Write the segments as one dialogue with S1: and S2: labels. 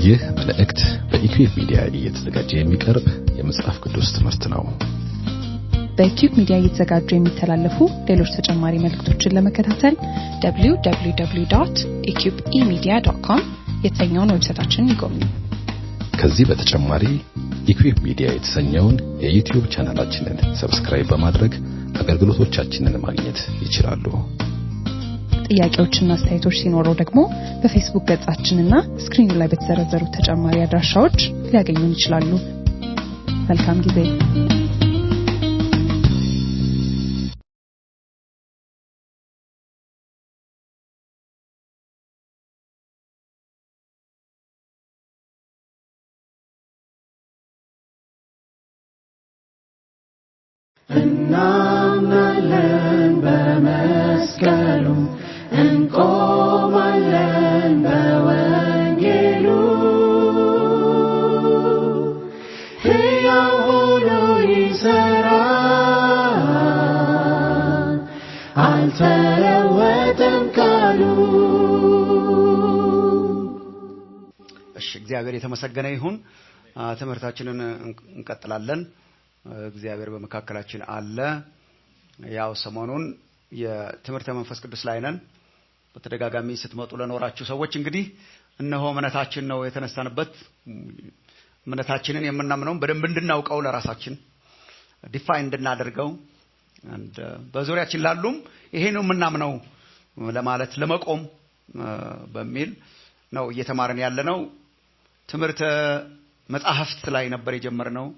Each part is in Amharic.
S1: ይህ መልእክት በኢኩዌብ ሚዲያ እየተዘጋጀ የሚቀርብ የመጽሐፍ ቅዱስ ትምህርት ነው።
S2: በኪዩብ ሚዲያ እየተዘጋጁ የሚተላለፉ ሌሎች ተጨማሪ መልእክቶችን ለመከታተል www ኢሚዲያ ዶት ኮም የተሰኘውን ዌብሳይታችንን ይጎብኙ።
S1: ከዚህ በተጨማሪ ኢኩዌብ ሚዲያ የተሰኘውን የዩቲዩብ ቻናላችንን ሰብስክራይብ በማድረግ አገልግሎቶቻችንን ማግኘት ይችላሉ።
S2: ጥያቄዎችና አስተያየቶች ሲኖረው ደግሞ በፌስቡክ ገጻችንና ስክሪኑ ላይ በተዘረዘሩት ተጨማሪ አድራሻዎች ሊያገኙን ይችላሉ። መልካም ጊዜ።
S3: እናምናለን በመስቀሉ እንቆማለን በወንጌሉ ሕያው ሆኖ ይሠራል አልተለወጠም ቃሉ
S4: እሺ እግዚአብሔር የተመሰገነ ይሁን። አ፣ ትምህርታችንን እንቅ- እንቀጥላለን። እግዚአብሔር በመካከላችን አለ። ያው ሰሞኑን የትምህርተ መንፈስ ቅዱስ ላይ ነን። በተደጋጋሚ ስትመጡ ለኖራችሁ ሰዎች እንግዲህ እነሆ እምነታችን ነው የተነሳንበት። እምነታችንን የምናምነውን በደንብ እንድናውቀው ለራሳችን ዲፋይን እንድናደርገው and, uh, በዙሪያችን ላሉም ይሄ ነው የምናምነው ለማለት ለመቆም uh, በሚል ነው እየተማርን ያለ ነው። ትምህርተ መጽሐፍት ላይ ነበር የጀመርነው።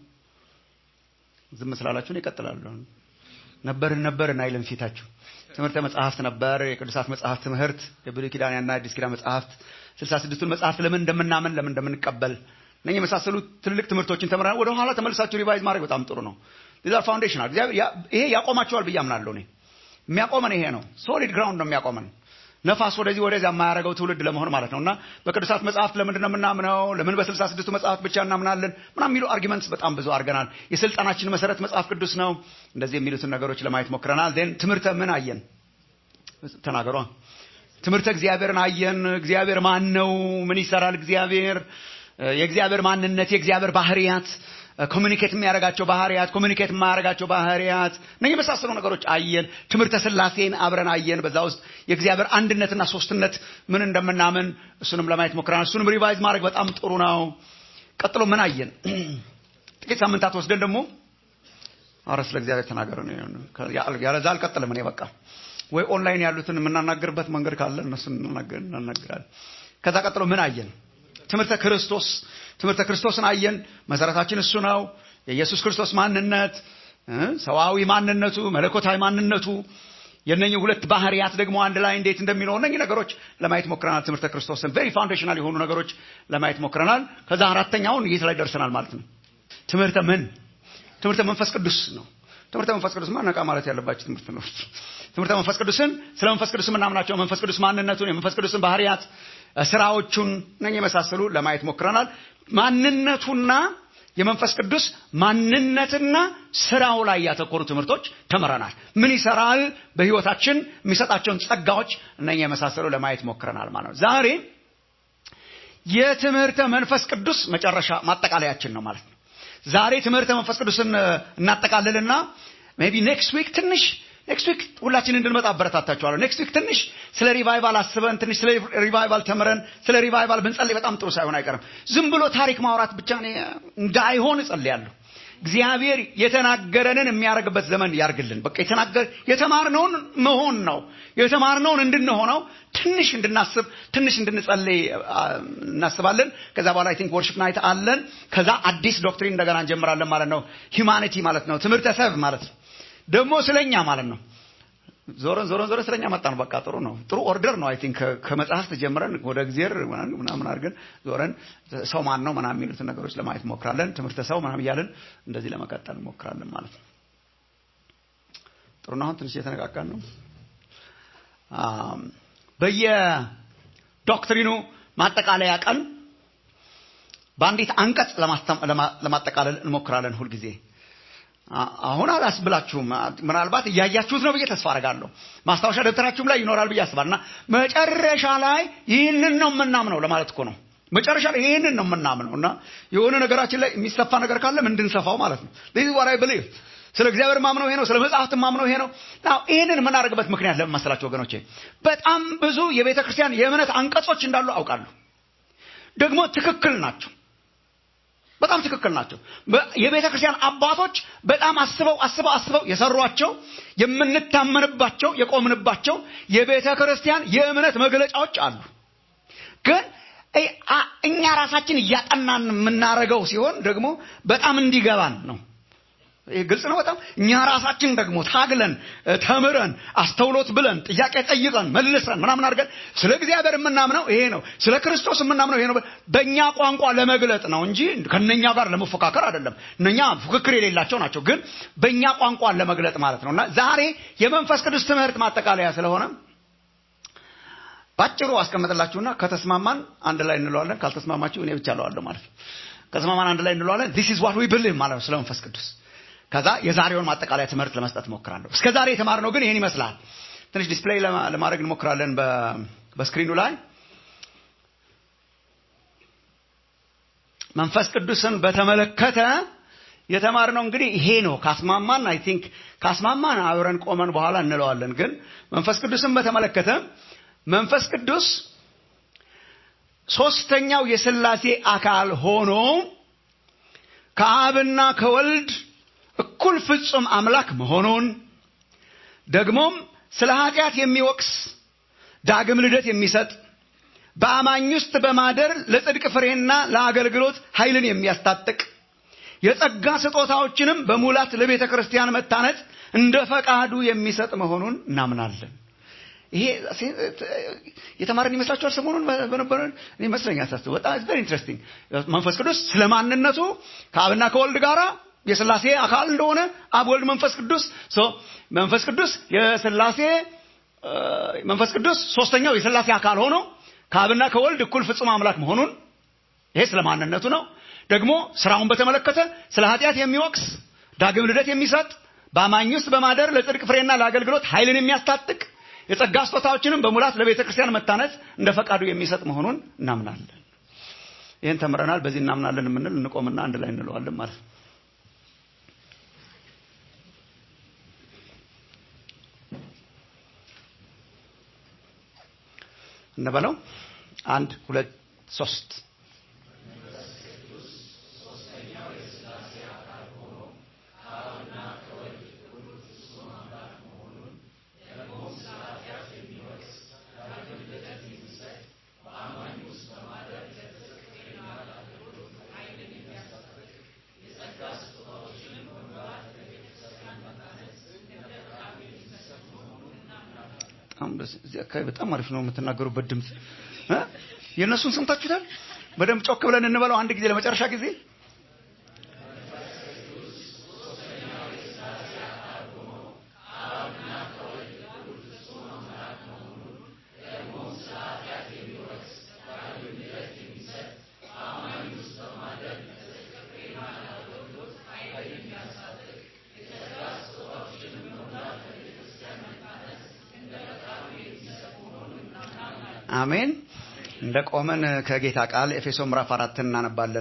S4: ዝም ስላላችሁን ይቀጥላሉ። ነበርን ነበርን አይልም ፊታችሁ። ትምህርተ መጽሐፍት ነበር፣ የቅዱሳት መጽሐፍት ትምህርት፣ የብሉይ ኪዳንና የአዲስ ኪዳን መጽሐፍት፣ ስልሳ ስድስቱን መጽሐፍት ለምን እንደምናምን ለምን እንደምንቀበል እነኚህ የመሳሰሉ ትልልቅ ትምህርቶችን ተምረናል። ወደ ኋላ ተመልሳችሁ ሪቫይዝ ማድረግ በጣም ጥሩ ነው። ዛ ፋውንዴሽናል እግዚአብሔር ያ- ይሄ ያቆማቸዋል ብዬ አምናለሁ። እኔ የሚያቆመን ይሄ ነው። ሶሊድ ግራውንድ ነው የሚያቆመን ነፋስ ወደዚህ ወደዚያ የማያደርገው ትውልድ ለመሆን ማለት ነው እና በቅዱሳት መጽሐፍት ለምንድን ነው የምናምነው? ለምን በስልሳ ስድስቱ መጽሐፍት ብቻ እናምናለን? ምናምን የሚሉ አርጊመንትስ በጣም ብዙ አድርገናል። የስልጣናችን መሰረት መጽሐፍ ቅዱስ ነው። እንደዚህ የሚሉትን ነገሮች ለማየት ሞክረናል። ን ትምህርተ ምን አየን? ተናገሯ። ትምህርተ እግዚአብሔርን አየን። እግዚአብሔር ማን ነው? ምን ይሰራል እግዚአብሔር? የእግዚአብሔር ማንነት፣ የእግዚአብሔር ባህሪያት ኮሚኒኬት የሚያደርጋቸው ባህሪያት፣ ኮሚኒኬት የማያደርጋቸው ባህሪያት እነ የመሳሰሉ ነገሮች አየን። ትምህርተ ስላሴን አብረን አየን። በዛ ውስጥ የእግዚአብሔር አንድነትና ሶስትነት ምን እንደምናምን እሱንም ለማየት ሞክረናል። እሱንም ሪቫይዝ ማድረግ በጣም ጥሩ ነው። ቀጥሎ ምን አየን? ጥቂት ሳምንታት ወስደን ደግሞ አረ ስለ እግዚአብሔር ተናገሩ። ያለዛ አልቀጥልም እኔ በቃ ወይ ኦንላይን ያሉትን የምናናገርበት መንገድ ካለ እነሱን እናናገር- እናናገራለን። ከዛ ቀጥሎ ምን አየን? ትምህርተ ክርስቶስ ትምህርተ ክርስቶስን አየን። መሰረታችን እሱ ነው። የኢየሱስ ክርስቶስ ማንነት እ ሰዋዊ ማንነቱ፣ መለኮታዊ ማንነቱ የነኚህ ሁለት ባህሪያት ደግሞ አንድ ላይ እንዴት እንደሚኖሩ እነኚህ ነገሮች ለማየት ሞክረናል። ትምህርተ ክርስቶስን ቬሪ ፋውንዴሽናል የሆኑ ነገሮች ለማየት ሞክረናል። ከዛ አራተኛውን የት ላይ ደርሰናል ማለት ነው? ትምህርተ ምን? ትምህርተ መንፈስ ቅዱስ ነው። ትምህርተ መንፈስ ቅዱስ ነቃ ማለት ያለባቸው ትምህርት ነው። ትምህርተ መንፈስ ቅዱስን ስለ መንፈስ ቅዱስ የምናምናቸው መንፈስ ቅዱስ ማንነቱን፣ የመንፈስ ቅዱስን ባህሪያት፣ ስራዎቹን እነኚህ የመሳሰሉ ለማየት ሞክረናል። ማንነቱና የመንፈስ ቅዱስ ማንነትና ስራው ላይ ያተኮሩ ትምህርቶች ተምረናል። ምን ይሰራል በህይወታችን የሚሰጣቸውን ጸጋዎች እነኚህ የመሳሰሉ ለማየት ሞክረናል ማለት ነው። ዛሬ የትምህርተ መንፈስ ቅዱስ መጨረሻ ማጠቃለያችን ነው ማለት ነው። ዛሬ ትምህርተ መንፈስ ቅዱስን እ፣ እናጠቃልልና ሜይ ቢ ኔክስት ዊክ ትንሽ ኔክስት ዊክ ሁላችን እንድንመጣ አበረታታችኋለሁ። ኔክስት ዊክ ትንሽ ስለ ሪቫይቫል አስበን ትንሽ ስለ ሪቫይቫል ተምረን ስለ ሪቫይቫል ብንጸልይ በጣም ጥሩ ሳይሆን አይቀርም። ዝም ብሎ ታሪክ ማውራት ብቻ እኔ እንዳይሆን እጸልያለሁ። እግዚአብሔር የተናገረንን የሚያደርግበት ዘመን ያርግልን። በቃ የተናገር የተማርነውን መሆን ነው። የተማርነውን እንድንሆነው ትንሽ እንድናስብ ትንሽ እንድንጸልይ አ፣ እናስባለን። ከዛ በኋላ አይ ቲንክ ወርሺፕ ናይት አለን። ከዛ አዲስ ዶክትሪን እንደገና እንጀምራለን ማለት ነው። ሂውማኒቲ ማለት ነው። ትምህርተ ሰብ ማለት ነው። ደግሞ ስለኛ ማለት ነው። ዞረን ዞረን ዞረን ስለኛ መጣን። በቃ ጥሩ ነው። ጥሩ ኦርደር ነው። አይ ቲንክ ከመጽሐፍት ጀምረን ወደ እግዚአብሔር ምናምን ምናምን አድርገን ዞረን ሰው ማን ነው ምናምን የሚሉትን ነገሮች ለማየት ሞክራለን። ትምህርተ ሰው ምናምን እያለን እንደዚህ ለመቀጠል ሞክራለን ማለት ነው። ጥሩ ነው። አሁን ትንሽ የተነቃቃን ነው። አም፣ በየዶክትሪኑ ማጠቃለያ ቀን በአንዲት አንቀጽ ለማስተም- ለማ- ለማጠቃለል እንሞክራለን ሁልጊዜ አ- አሁን አላስብላችሁም። ምናልባት እያያችሁት ነው ብዬ ተስፋ አደርጋለሁ። ማስታወሻ ደብተራችሁም ላይ ይኖራል ብዬ አስባለሁ። እና መጨረሻ ላይ ይህንን ነው የምናምነው ለማለት እኮ ነው። መጨረሻ ላይ ይህንን ነው የምናምነው እና የሆነ ነገራችን ላይ የሚሰፋ ነገር ካለ እንድንሰፋው ማለት ነው ዚህ ዋራይ ብሊቭ ስለ እግዚአብሔር ማምነው ይሄ ነው ስለ መጽሐፍት ማምነው ይሄ ነው ናው ይህንን የምናደርግበት ምክንያት ለምን መሰላችሁ ወገኖቼ በጣም ብዙ የቤተ ክርስቲያን የእምነት አንቀጾች እንዳሉ አውቃለሁ ደግሞ ትክክል ናቸው በጣም ትክክል ናቸው የቤተ ክርስቲያን አባቶች በጣም አስበው አስበው አስበው የሰሯቸው የምንታመንባቸው የቆምንባቸው የቤተ ክርስቲያን የእምነት መግለጫዎች አሉ ግን እኛ ራሳችን እያጠናን የምናደርገው ሲሆን ደግሞ በጣም እንዲገባን ነው ግልጽ ነው በጣም እኛ ራሳችን ደግሞ ታግለን ተምረን አስተውሎት ብለን ጥያቄ ጠይቀን መልሰን ምናምን አድርገን ስለ እግዚአብሔር የምናምነው ይሄ ነው ስለ ክርስቶስ የምናምነው ይሄ ነው በእኛ ቋንቋ ለመግለጥ ነው እንጂ ከነኛ ጋር ለመፎካከር አይደለም እነኛ ፉክክር የሌላቸው ናቸው ግን በእኛ ቋንቋ ለመግለጥ ማለት ነው እና ዛሬ የመንፈስ ቅዱስ ትምህርት ማጠቃለያ ስለሆነ ባጭሩ አስቀምጥላችሁና ከተስማማን አንድ ላይ እንለዋለን ካልተስማማችሁ እኔ ብቻ ለዋለሁ ማለት ነው ከተስማማን አንድ ላይ እንለዋለን ዲስ ኢዝ ዋት ዊ ብሊቭ ማለት ነው ስለ መንፈስ ቅዱስ ከዛ የዛሬውን ማጠቃለያ ትምህርት ለመስጠት እሞክራለሁ እስከ ዛሬ የተማርነው ግን ይህን ይመስላል ትንሽ ዲስፕሌይ ለማድረግ እንሞክራለን በስክሪኑ ላይ መንፈስ ቅዱስን በተመለከተ የተማርነው እንግዲህ ይሄ ነው ካስማማን አይ ቲንክ ካስማማን አብረን ቆመን በኋላ እንለዋለን ግን መንፈስ ቅዱስን በተመለከተ መንፈስ ቅዱስ ሶስተኛው የስላሴ አካል ሆኖ ከአብና ከወልድ እኩል ፍጹም አምላክ መሆኑን ደግሞም ስለ ኃጢአት የሚወቅስ ዳግም ልደት የሚሰጥ በአማኝ ውስጥ በማደር ለጽድቅ ፍሬና ለአገልግሎት ኃይልን የሚያስታጥቅ የጸጋ ስጦታዎችንም በሙላት ለቤተ ክርስቲያን መታነጽ እንደ ፈቃዱ የሚሰጥ መሆኑን እናምናለን ይሄ የተማረን ይመስላችኋል ሰሞኑን በነበረ ይመስለኛል ሳስበው በጣም ቨሪ ኢንትረስቲንግ መንፈስ ቅዱስ ስለ ማንነቱ ከአብና ከወልድ ጋራ የስላሴ አካል እንደሆነ አብ ወልድ መንፈስ ቅዱስ መንፈስ ቅዱስ የስላሴ መንፈስ ቅዱስ ሶስተኛው የስላሴ አካል ሆኖ ከአብና ከወልድ እኩል ፍጹም አምላክ መሆኑን ይሄ ስለ ማንነቱ ነው ደግሞ ስራውን በተመለከተ ስለ ኃጢአት የሚወቅስ ዳግም ልደት የሚሰጥ በአማኝ ውስጥ በማደር ለጽድቅ ፍሬና ለአገልግሎት ኃይልን የሚያስታጥቅ የጸጋ ስጦታዎችንም በሙላት ለቤተ ክርስቲያን መታነጽ እንደ ፈቃዱ የሚሰጥ መሆኑን እናምናለን ይህን ተምረናል በዚህ እናምናለን የምንል እንቆምና አንድ ላይ እንለዋለን ማለት ነው እንበለው አንድ ሁለት ሶስት እዚህ አካባቢ በጣም አሪፍ ነው የምትናገሩበት ድምፅ የእነሱን ሰምታችሁታል በደንብ ጮክ ብለን እንበለው አንድ ጊዜ ለመጨረሻ ጊዜ አሜን እንደ ቆመን ከጌታ ቃል ኤፌሶ ምዕራፍ አራት እናነባለን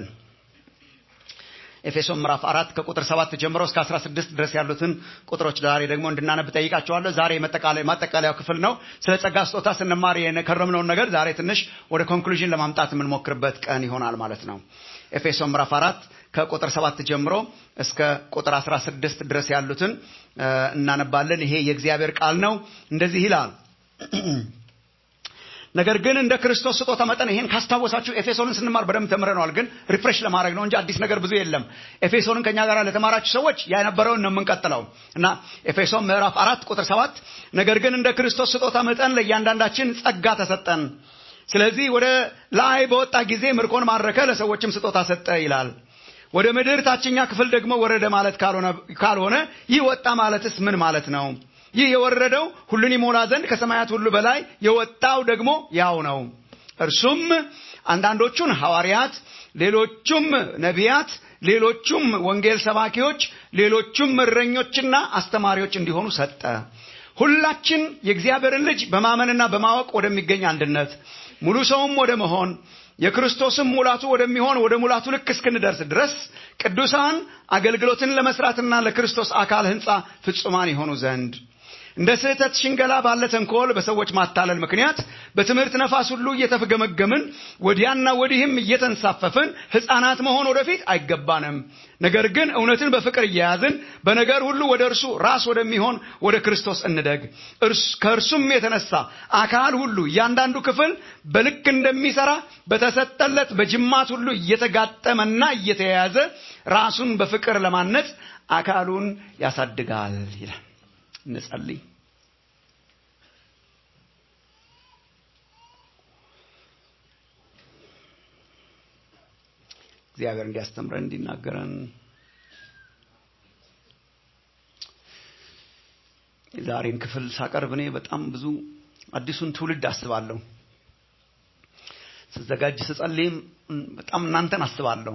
S4: ኤፌሶ ምዕራፍ አራት ከቁጥር ሰባት ጀምሮ እስከ አስራ ስድስት ድረስ ያሉትን ቁጥሮች ዛሬ ደግሞ እንድናነብ ጠይቃቸዋለሁ ዛሬ ማጠቃለያው ክፍል ነው ስለ ጸጋ ስጦታ ስንማር የከረምነውን ነገር ዛሬ ትንሽ ወደ ኮንክሉዥን ለማምጣት የምንሞክርበት ቀን ይሆናል ማለት ነው ኤፌሶ ምዕራፍ አራት ከቁጥር ሰባት ጀምሮ እስከ ቁጥር አስራ ስድስት ድረስ ያሉትን እናነባለን ይሄ የእግዚአብሔር ቃል ነው እንደዚህ ይላል ነገር ግን እንደ ክርስቶስ ስጦታ መጠን ይሄን ካስታወሳችሁ ኤፌሶንን ስንማር በደንብ ተምረነዋል ግን ሪፍሬሽ ለማድረግ ነው እንጂ አዲስ ነገር ብዙ የለም ኤፌሶንን ከኛ ጋር ለተማራችሁ ሰዎች ያነበረውን ነው የምንቀጥለው እና ኤፌሶን ምዕራፍ አራት ቁጥር ሰባት ነገር ግን እንደ ክርስቶስ ስጦታ መጠን ለእያንዳንዳችን ጸጋ ተሰጠን ስለዚህ ወደ ላይ በወጣ ጊዜ ምርኮን ማረከ ለሰዎችም ስጦታ ሰጠ ይላል ወደ ምድር ታችኛ ክፍል ደግሞ ወረደ ማለት ካልሆነ ይህ ወጣ ማለትስ ምን ማለት ነው ይህ የወረደው ሁሉን ይሞላ ዘንድ ከሰማያት ሁሉ በላይ የወጣው ደግሞ ያው ነው እርሱም አንዳንዶቹን ሐዋርያት ሌሎቹም ነቢያት ሌሎቹም ወንጌል ሰባኪዎች ሌሎቹም እረኞችና አስተማሪዎች እንዲሆኑ ሰጠ ሁላችን የእግዚአብሔርን ልጅ በማመንና በማወቅ ወደሚገኝ አንድነት ሙሉ ሰውም ወደ መሆን የክርስቶስም ሙላቱ ወደሚሆን ወደ ሙላቱ ልክ እስክንደርስ ድረስ ቅዱሳን አገልግሎትን ለመስራትና ለክርስቶስ አካል ህንፃ ፍጹማን የሆኑ ዘንድ እንደ ስህተት ሽንገላ ባለ ተንኮል በሰዎች ማታለል ምክንያት በትምህርት ነፋስ ሁሉ እየተፍገመገምን ወዲያና ወዲህም እየተንሳፈፍን ህፃናት መሆን ወደፊት አይገባንም። ነገር ግን እውነትን በፍቅር እየያዝን በነገር ሁሉ ወደ እርሱ ራስ ወደሚሆን ወደ ክርስቶስ እንደግ። ከእርሱም የተነሳ አካል ሁሉ እያንዳንዱ ክፍል በልክ እንደሚሰራ በተሰጠለት በጅማት ሁሉ እየተጋጠመና እየተያያዘ ራሱን በፍቅር ለማነጽ አካሉን ያሳድጋል ይላል። እንጸልይ። እግዚአብሔር እንዲያስተምረን እንዲናገረን የዛሬን ክፍል ሳቀርብ እኔ በጣም ብዙ አዲሱን ትውልድ አስባለሁ። ስዘጋጅ ስጸልይም በጣም እናንተን አስባለሁ።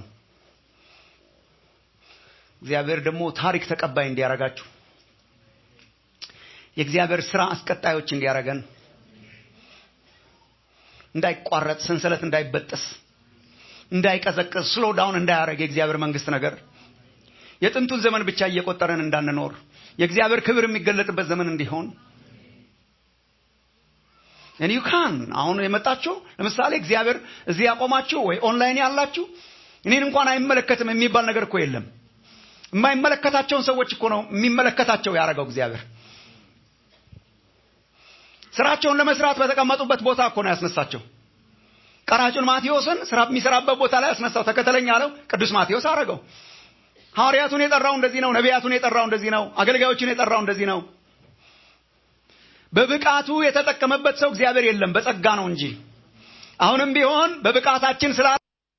S4: እግዚአብሔር ደግሞ ታሪክ ተቀባይ እንዲያረጋችሁ የእግዚአብሔር ስራ አስቀጣዮች እንዲያረገን እንዳይቋረጥ ሰንሰለት እንዳይበጠስ እንዳይቀዘቅዝ ስሎ ዳውን እንዳያደረግ የእግዚአብሔር መንግስት ነገር የጥንቱን ዘመን ብቻ እየቆጠረን እንዳንኖር የእግዚአብሔር ክብር የሚገለጥበት ዘመን እንዲሆን እኔ ካን አሁን የመጣችሁ ለምሳሌ እግዚአብሔር እዚህ ያቆማችሁ ወይ ኦንላይን ያላችሁ እኔን እንኳን አይመለከትም የሚባል ነገር እኮ የለም። የማይመለከታቸውን ሰዎች እኮ ነው የሚመለከታቸው ያደረገው እግዚአብሔር። ስራቸውን ለመስራት በተቀመጡበት ቦታ እኮ ነው ያስነሳቸው። ቀራጩን ማቴዎስን ስራ የሚሰራበት ቦታ ላይ ያስነሳው። ተከተለኝ አለው። ቅዱስ ማቴዎስ አረገው። ሐዋርያቱን የጠራው እንደዚህ ነው። ነቢያቱን የጠራው እንደዚህ ነው። አገልጋዮችን የጠራው እንደዚህ ነው። በብቃቱ የተጠቀመበት ሰው እግዚአብሔር የለም፣ በጸጋ ነው እንጂ። አሁንም ቢሆን በብቃታችን ስላ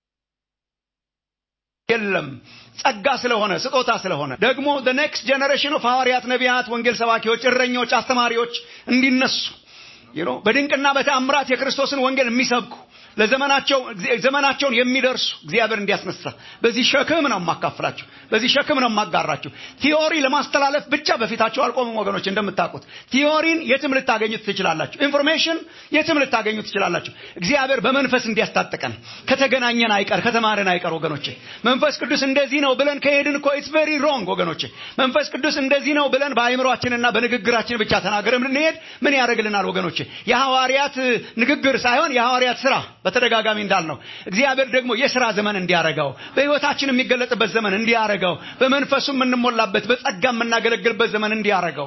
S4: የለም ጸጋ ስለሆነ ስጦታ ስለሆነ ደግሞ the next generation of ሐዋርያት፣ ነቢያት፣ ወንጌል ሰባኪዎች፣ እረኞች፣ አስተማሪዎች እንዲነሱ በድንቅና በተአምራት የክርስቶስን ወንጌል የሚሰብኩ ለዘመናቸው ዘመናቸውን የሚደርሱ እግዚአብሔር እንዲያስነሳ በዚህ ሸክም ነው የማካፍላችሁ። በዚህ ሸክም ነው የማጋራችሁ። ቲዮሪ ለማስተላለፍ ብቻ በፊታቸው አልቆምም ወገኖች። እንደምታውቁት ቲዮሪን የትም ልታገኙት ትችላላችሁ። ኢንፎርሜሽን የትም ልታገኙት ትችላላችሁ። እግዚአብሔር በመንፈስ እንዲያስታጥቀን ከተገናኘን አይቀር ከተማርን አይቀር ወገኖቼ። መንፈስ ቅዱስ እንደዚህ ነው ብለን ከሄድን እኮ ኢትስ ቬሪ ሮንግ ወገኖቼ። መንፈስ ቅዱስ እንደዚህ ነው ብለን በአእምሯችንና በንግግራችን ብቻ ተናገረን ብንሄድ ምን ያደርግልናል ወገኖቼ? የሐዋርያት ንግግር ሳይሆን የሐዋርያት ስራ በተደጋጋሚ እንዳልነው እግዚአብሔር ደግሞ የሥራ ዘመን እንዲያረገው በሕይወታችን የሚገለጥበት ዘመን እንዲያረገው በመንፈሱ የምንሞላበት በጸጋ የምናገለግልበት ዘመን እንዲያረገው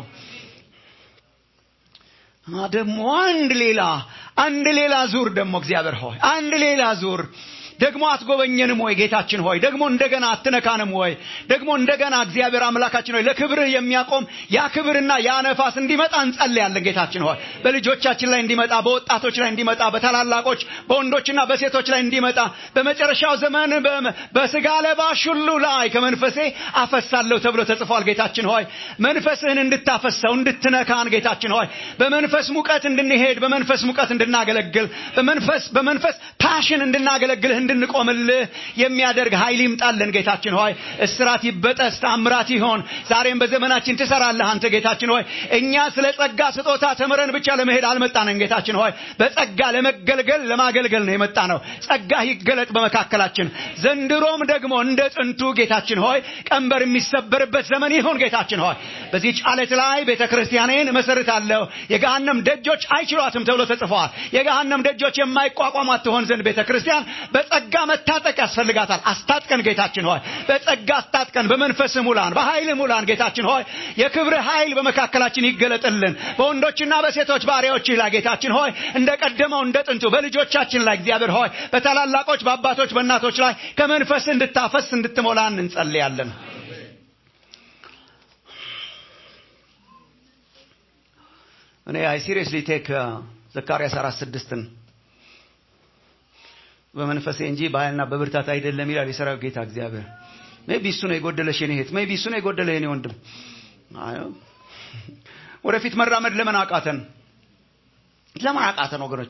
S4: ደግሞ አንድ ሌላ አንድ ሌላ ዙር ደግሞ እግዚአብሔር ሆይ አንድ ሌላ ዙር ደግሞ አትጎበኘንም ወይ ጌታችን ሆይ ደግሞ እንደገና አትነካንም ወይ ደግሞ እንደገና እግዚአብሔር አምላካችን ሆይ ለክብርህ የሚያቆም ያ ክብርና ያ ነፋስ እንዲመጣ እንጸልያለን ጌታችን ሆይ በልጆቻችን ላይ እንዲመጣ በወጣቶች ላይ እንዲመጣ በታላላቆች በወንዶችና በሴቶች ላይ እንዲመጣ በመጨረሻው ዘመን በስጋ ለባሽ ሁሉ ላይ ከመንፈሴ አፈሳለሁ ተብሎ ተጽፏል ጌታችን ሆይ መንፈስህን እንድታፈሰው እንድትነካን ጌታችን ሆይ በመንፈስ ሙቀት እንድንሄድ በመንፈስ ሙቀት እንድናገለግል በመንፈስ በመንፈስ ፓሽን እንድናገለግልህ እንድንቆምልህ የሚያደርግ ኃይል ይምጣልን ጌታችን ሆይ እስራት ይበጠስ ታምራት ይሆን ዛሬም በዘመናችን ትሰራለህ አንተ ጌታችን ሆይ እኛ ስለ ጸጋ ስጦታ ተምረን ብቻ ለመሄድ አልመጣንም ጌታችን ሆይ በጸጋ ለመገልገል ለማገልገል ነው የመጣ ነው ጸጋ ይገለጥ በመካከላችን ዘንድሮም ደግሞ እንደ ጥንቱ ጌታችን ሆይ ቀንበር የሚሰበርበት ዘመን ይሁን ጌታችን ሆይ በዚህች ዓለት ላይ ቤተ ክርስቲያኔን እመሰርታለሁ የገሃነም ደጆች አይችሏትም ተብሎ ተጽፈዋል የገሃነም ደጆች የማይቋቋሟት ትሆን ዘንድ ቤተ ክርስቲያን በጸጋ መታጠቅ ያስፈልጋታል። አስታጥቀን ጌታችን ሆይ በጸጋ አስታጥቀን፣ በመንፈስ ሙላን፣ በኃይል ሙላን ጌታችን ሆይ የክብር ኃይል በመካከላችን ይገለጥልን። በወንዶችና በሴቶች ባሪያዎችህ ላይ ጌታችን ሆይ እንደ ቀደመው እንደ ጥንቱ በልጆቻችን ላይ እግዚአብሔር ሆይ በታላላቆች በአባቶች በእናቶች ላይ ከመንፈስ እንድታፈስ እንድትሞላን እንጸልያለን። እኔ አይ ሲሪየስሊ ቴክ ዘካርያስ አራት ስድስትን በመንፈሴ እንጂ በኃይልና በብርታት አይደለም ይላል የሰራዊት ጌታ እግዚአብሔር። ሜቢ እሱ ነው የጎደለሽ የኔ እህት፣ ሜቢ እሱ ነው የጎደለ የኔ ወንድም። ወደፊት መራመድ ለምን አቃተን? ለምን አቃተን ወገኖቼ?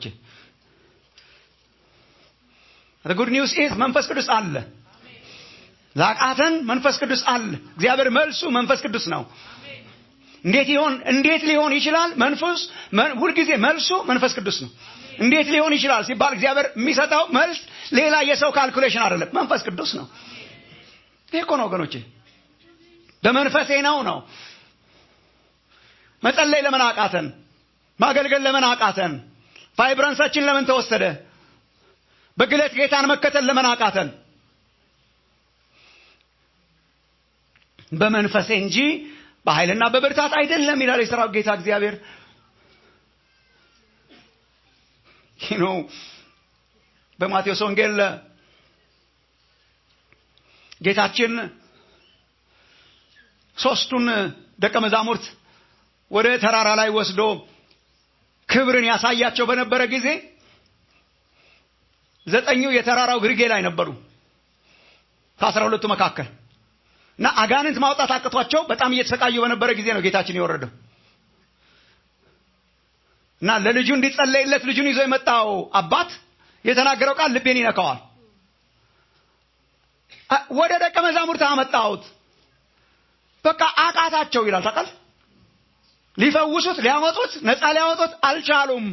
S4: ጉድ ኒውስ ኢዝ መንፈስ ቅዱስ አለ። ላቃተን መንፈስ ቅዱስ አለ። እግዚአብሔር መልሱ መንፈስ ቅዱስ ነው። እንዴት ይሆን እንዴት ሊሆን ይችላል? መንፈስ ሁልጊዜ መልሱ መንፈስ ቅዱስ ነው። እንዴት ሊሆን ይችላል ሲባል እግዚአብሔር የሚሰጠው መልስ ሌላ የሰው ካልኩሌሽን አይደለም፣ መንፈስ ቅዱስ ነው። ይሄ እኮ ነው ወገኖቼ፣ በመንፈሴ ነው ነው። መጸለይ ለምን አቃተን? ማገልገል ለምን አቃተን? ቫይብረንሳችን ለምን ተወሰደ? በግለት ጌታን መከተል ለምን አቃተን? በመንፈሴ እንጂ በኃይልና በብርታት አይደለም ይላል የሰራዊት ጌታ እግዚአብሔር። ይህ ነው በማቴዎስ ወንጌል ጌታችን ሶስቱን ደቀ መዛሙርት ወደ ተራራ ላይ ወስዶ ክብርን ያሳያቸው በነበረ ጊዜ ዘጠኙ የተራራው ግርጌ ላይ ነበሩ ከአስራ ሁለቱ መካከል እና አጋንንት ማውጣት አቅቷቸው በጣም እየተሰቃዩ በነበረ ጊዜ ነው ጌታችን የወረደው እና ለልጁ እንዲጸለይለት ልጁን ይዞ የመጣው አባት የተናገረው ቃል ልቤን ይነካዋል። ወደ ደቀ መዛሙርት አመጣሁት፣ በቃ አቃታቸው ይላል። ታውቃል፣ ሊፈውሱት፣ ሊያመጡት፣ ነፃ ሊያወጡት አልቻሉም።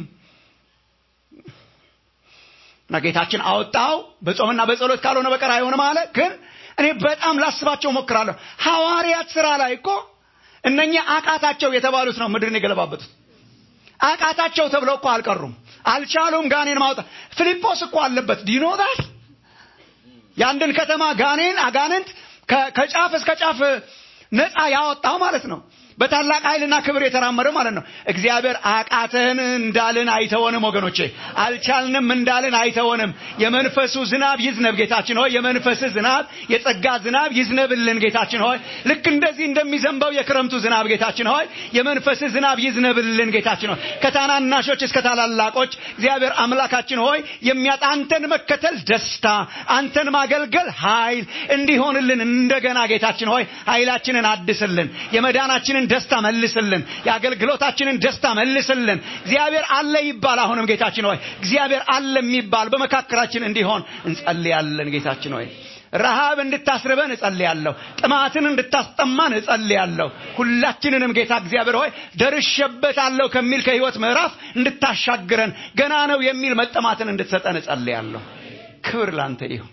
S4: እና ጌታችን አወጣው። በጾምና በጸሎት ካልሆነ በቀር አይሆንም አለ። ግን እኔ በጣም ላስባቸው ሞክራለሁ። ሐዋርያት ስራ ላይ እኮ እነኛ አቃታቸው የተባሉት ነው ምድርን የገለባበጡት። አቃታቸው ተብለው እኮ አልቀሩም፣ አልቻሉም ጋኔን ማውጣት። ፊልጶስ እኮ አለበት ዲኖታል የአንድን ከተማ ጋኔን አጋንንት ከጫፍ እስከ ጫፍ ነፃ ያወጣው ማለት ነው። በታላቅ ኃይልና ክብር የተራመደው ማለት ነው። እግዚአብሔር አቃተን እንዳልን አይተወንም ወገኖቼ፣ አልቻልንም እንዳልን አይተወንም። የመንፈሱ ዝናብ ይዝነብ ጌታችን ሆይ፣ የመንፈስ ዝናብ የጸጋ ዝናብ ይዝነብልን ጌታችን ሆይ፣ ልክ እንደዚህ እንደሚዘንበው የክረምቱ ዝናብ ጌታችን ሆይ፣ የመንፈስ ዝናብ ይዝነብልን ጌታችን ሆይ፣ ከታናናሾች እስከ ታላላቆች እግዚአብሔር አምላካችን ሆይ የሚያጣ አንተን መከተል ደስታ፣ አንተን ማገልገል ኃይል እንዲሆንልን እንደገና ጌታችን ሆይ ኃይላችንን አድስልን የመዳናችንን ደስታ መልስልን። የአገልግሎታችንን ደስታ መልስልን። እግዚአብሔር አለ ይባል። አሁንም ጌታችን ሆይ እግዚአብሔር አለ የሚባል በመካከላችን እንዲሆን እንጸልያለን። ጌታችን ሆይ ረሃብ እንድታስርበን እጸልያለሁ። ጥማትን እንድታስጠማን እጸልያለሁ። ሁላችንንም ጌታ እግዚአብሔር ሆይ ደርሼበታለሁ ከሚል ከህይወት ምዕራፍ እንድታሻግረን ገና ነው የሚል መጠማትን እንድትሰጠን እጸልያለሁ። ክብር ላንተ ይሁን።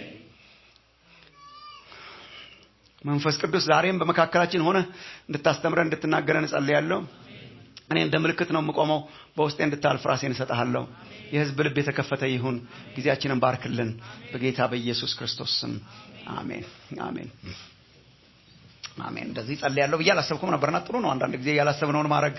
S4: መንፈስ ቅዱስ ዛሬም በመካከላችን ሆነ እንድታስተምረን እንድትናገረን እጸልያለሁ። እኔ እንደ ምልክት ነው የምቆመው። በውስጤ እንድታልፍ ራሴን እሰጥሃለሁ። የህዝብ ልብ የተከፈተ ይሁን። ጊዜያችንን ባርክልን። በጌታ በኢየሱስ ክርስቶስ ስም አሜን፣ አሜን፣ አሜን። እንደዚህ ጸልያለሁ ብዬ አላሰብኩም ነበርና ጥሩ ነው አንዳንድ ጊዜ ያላሰብነውን ማድረግ።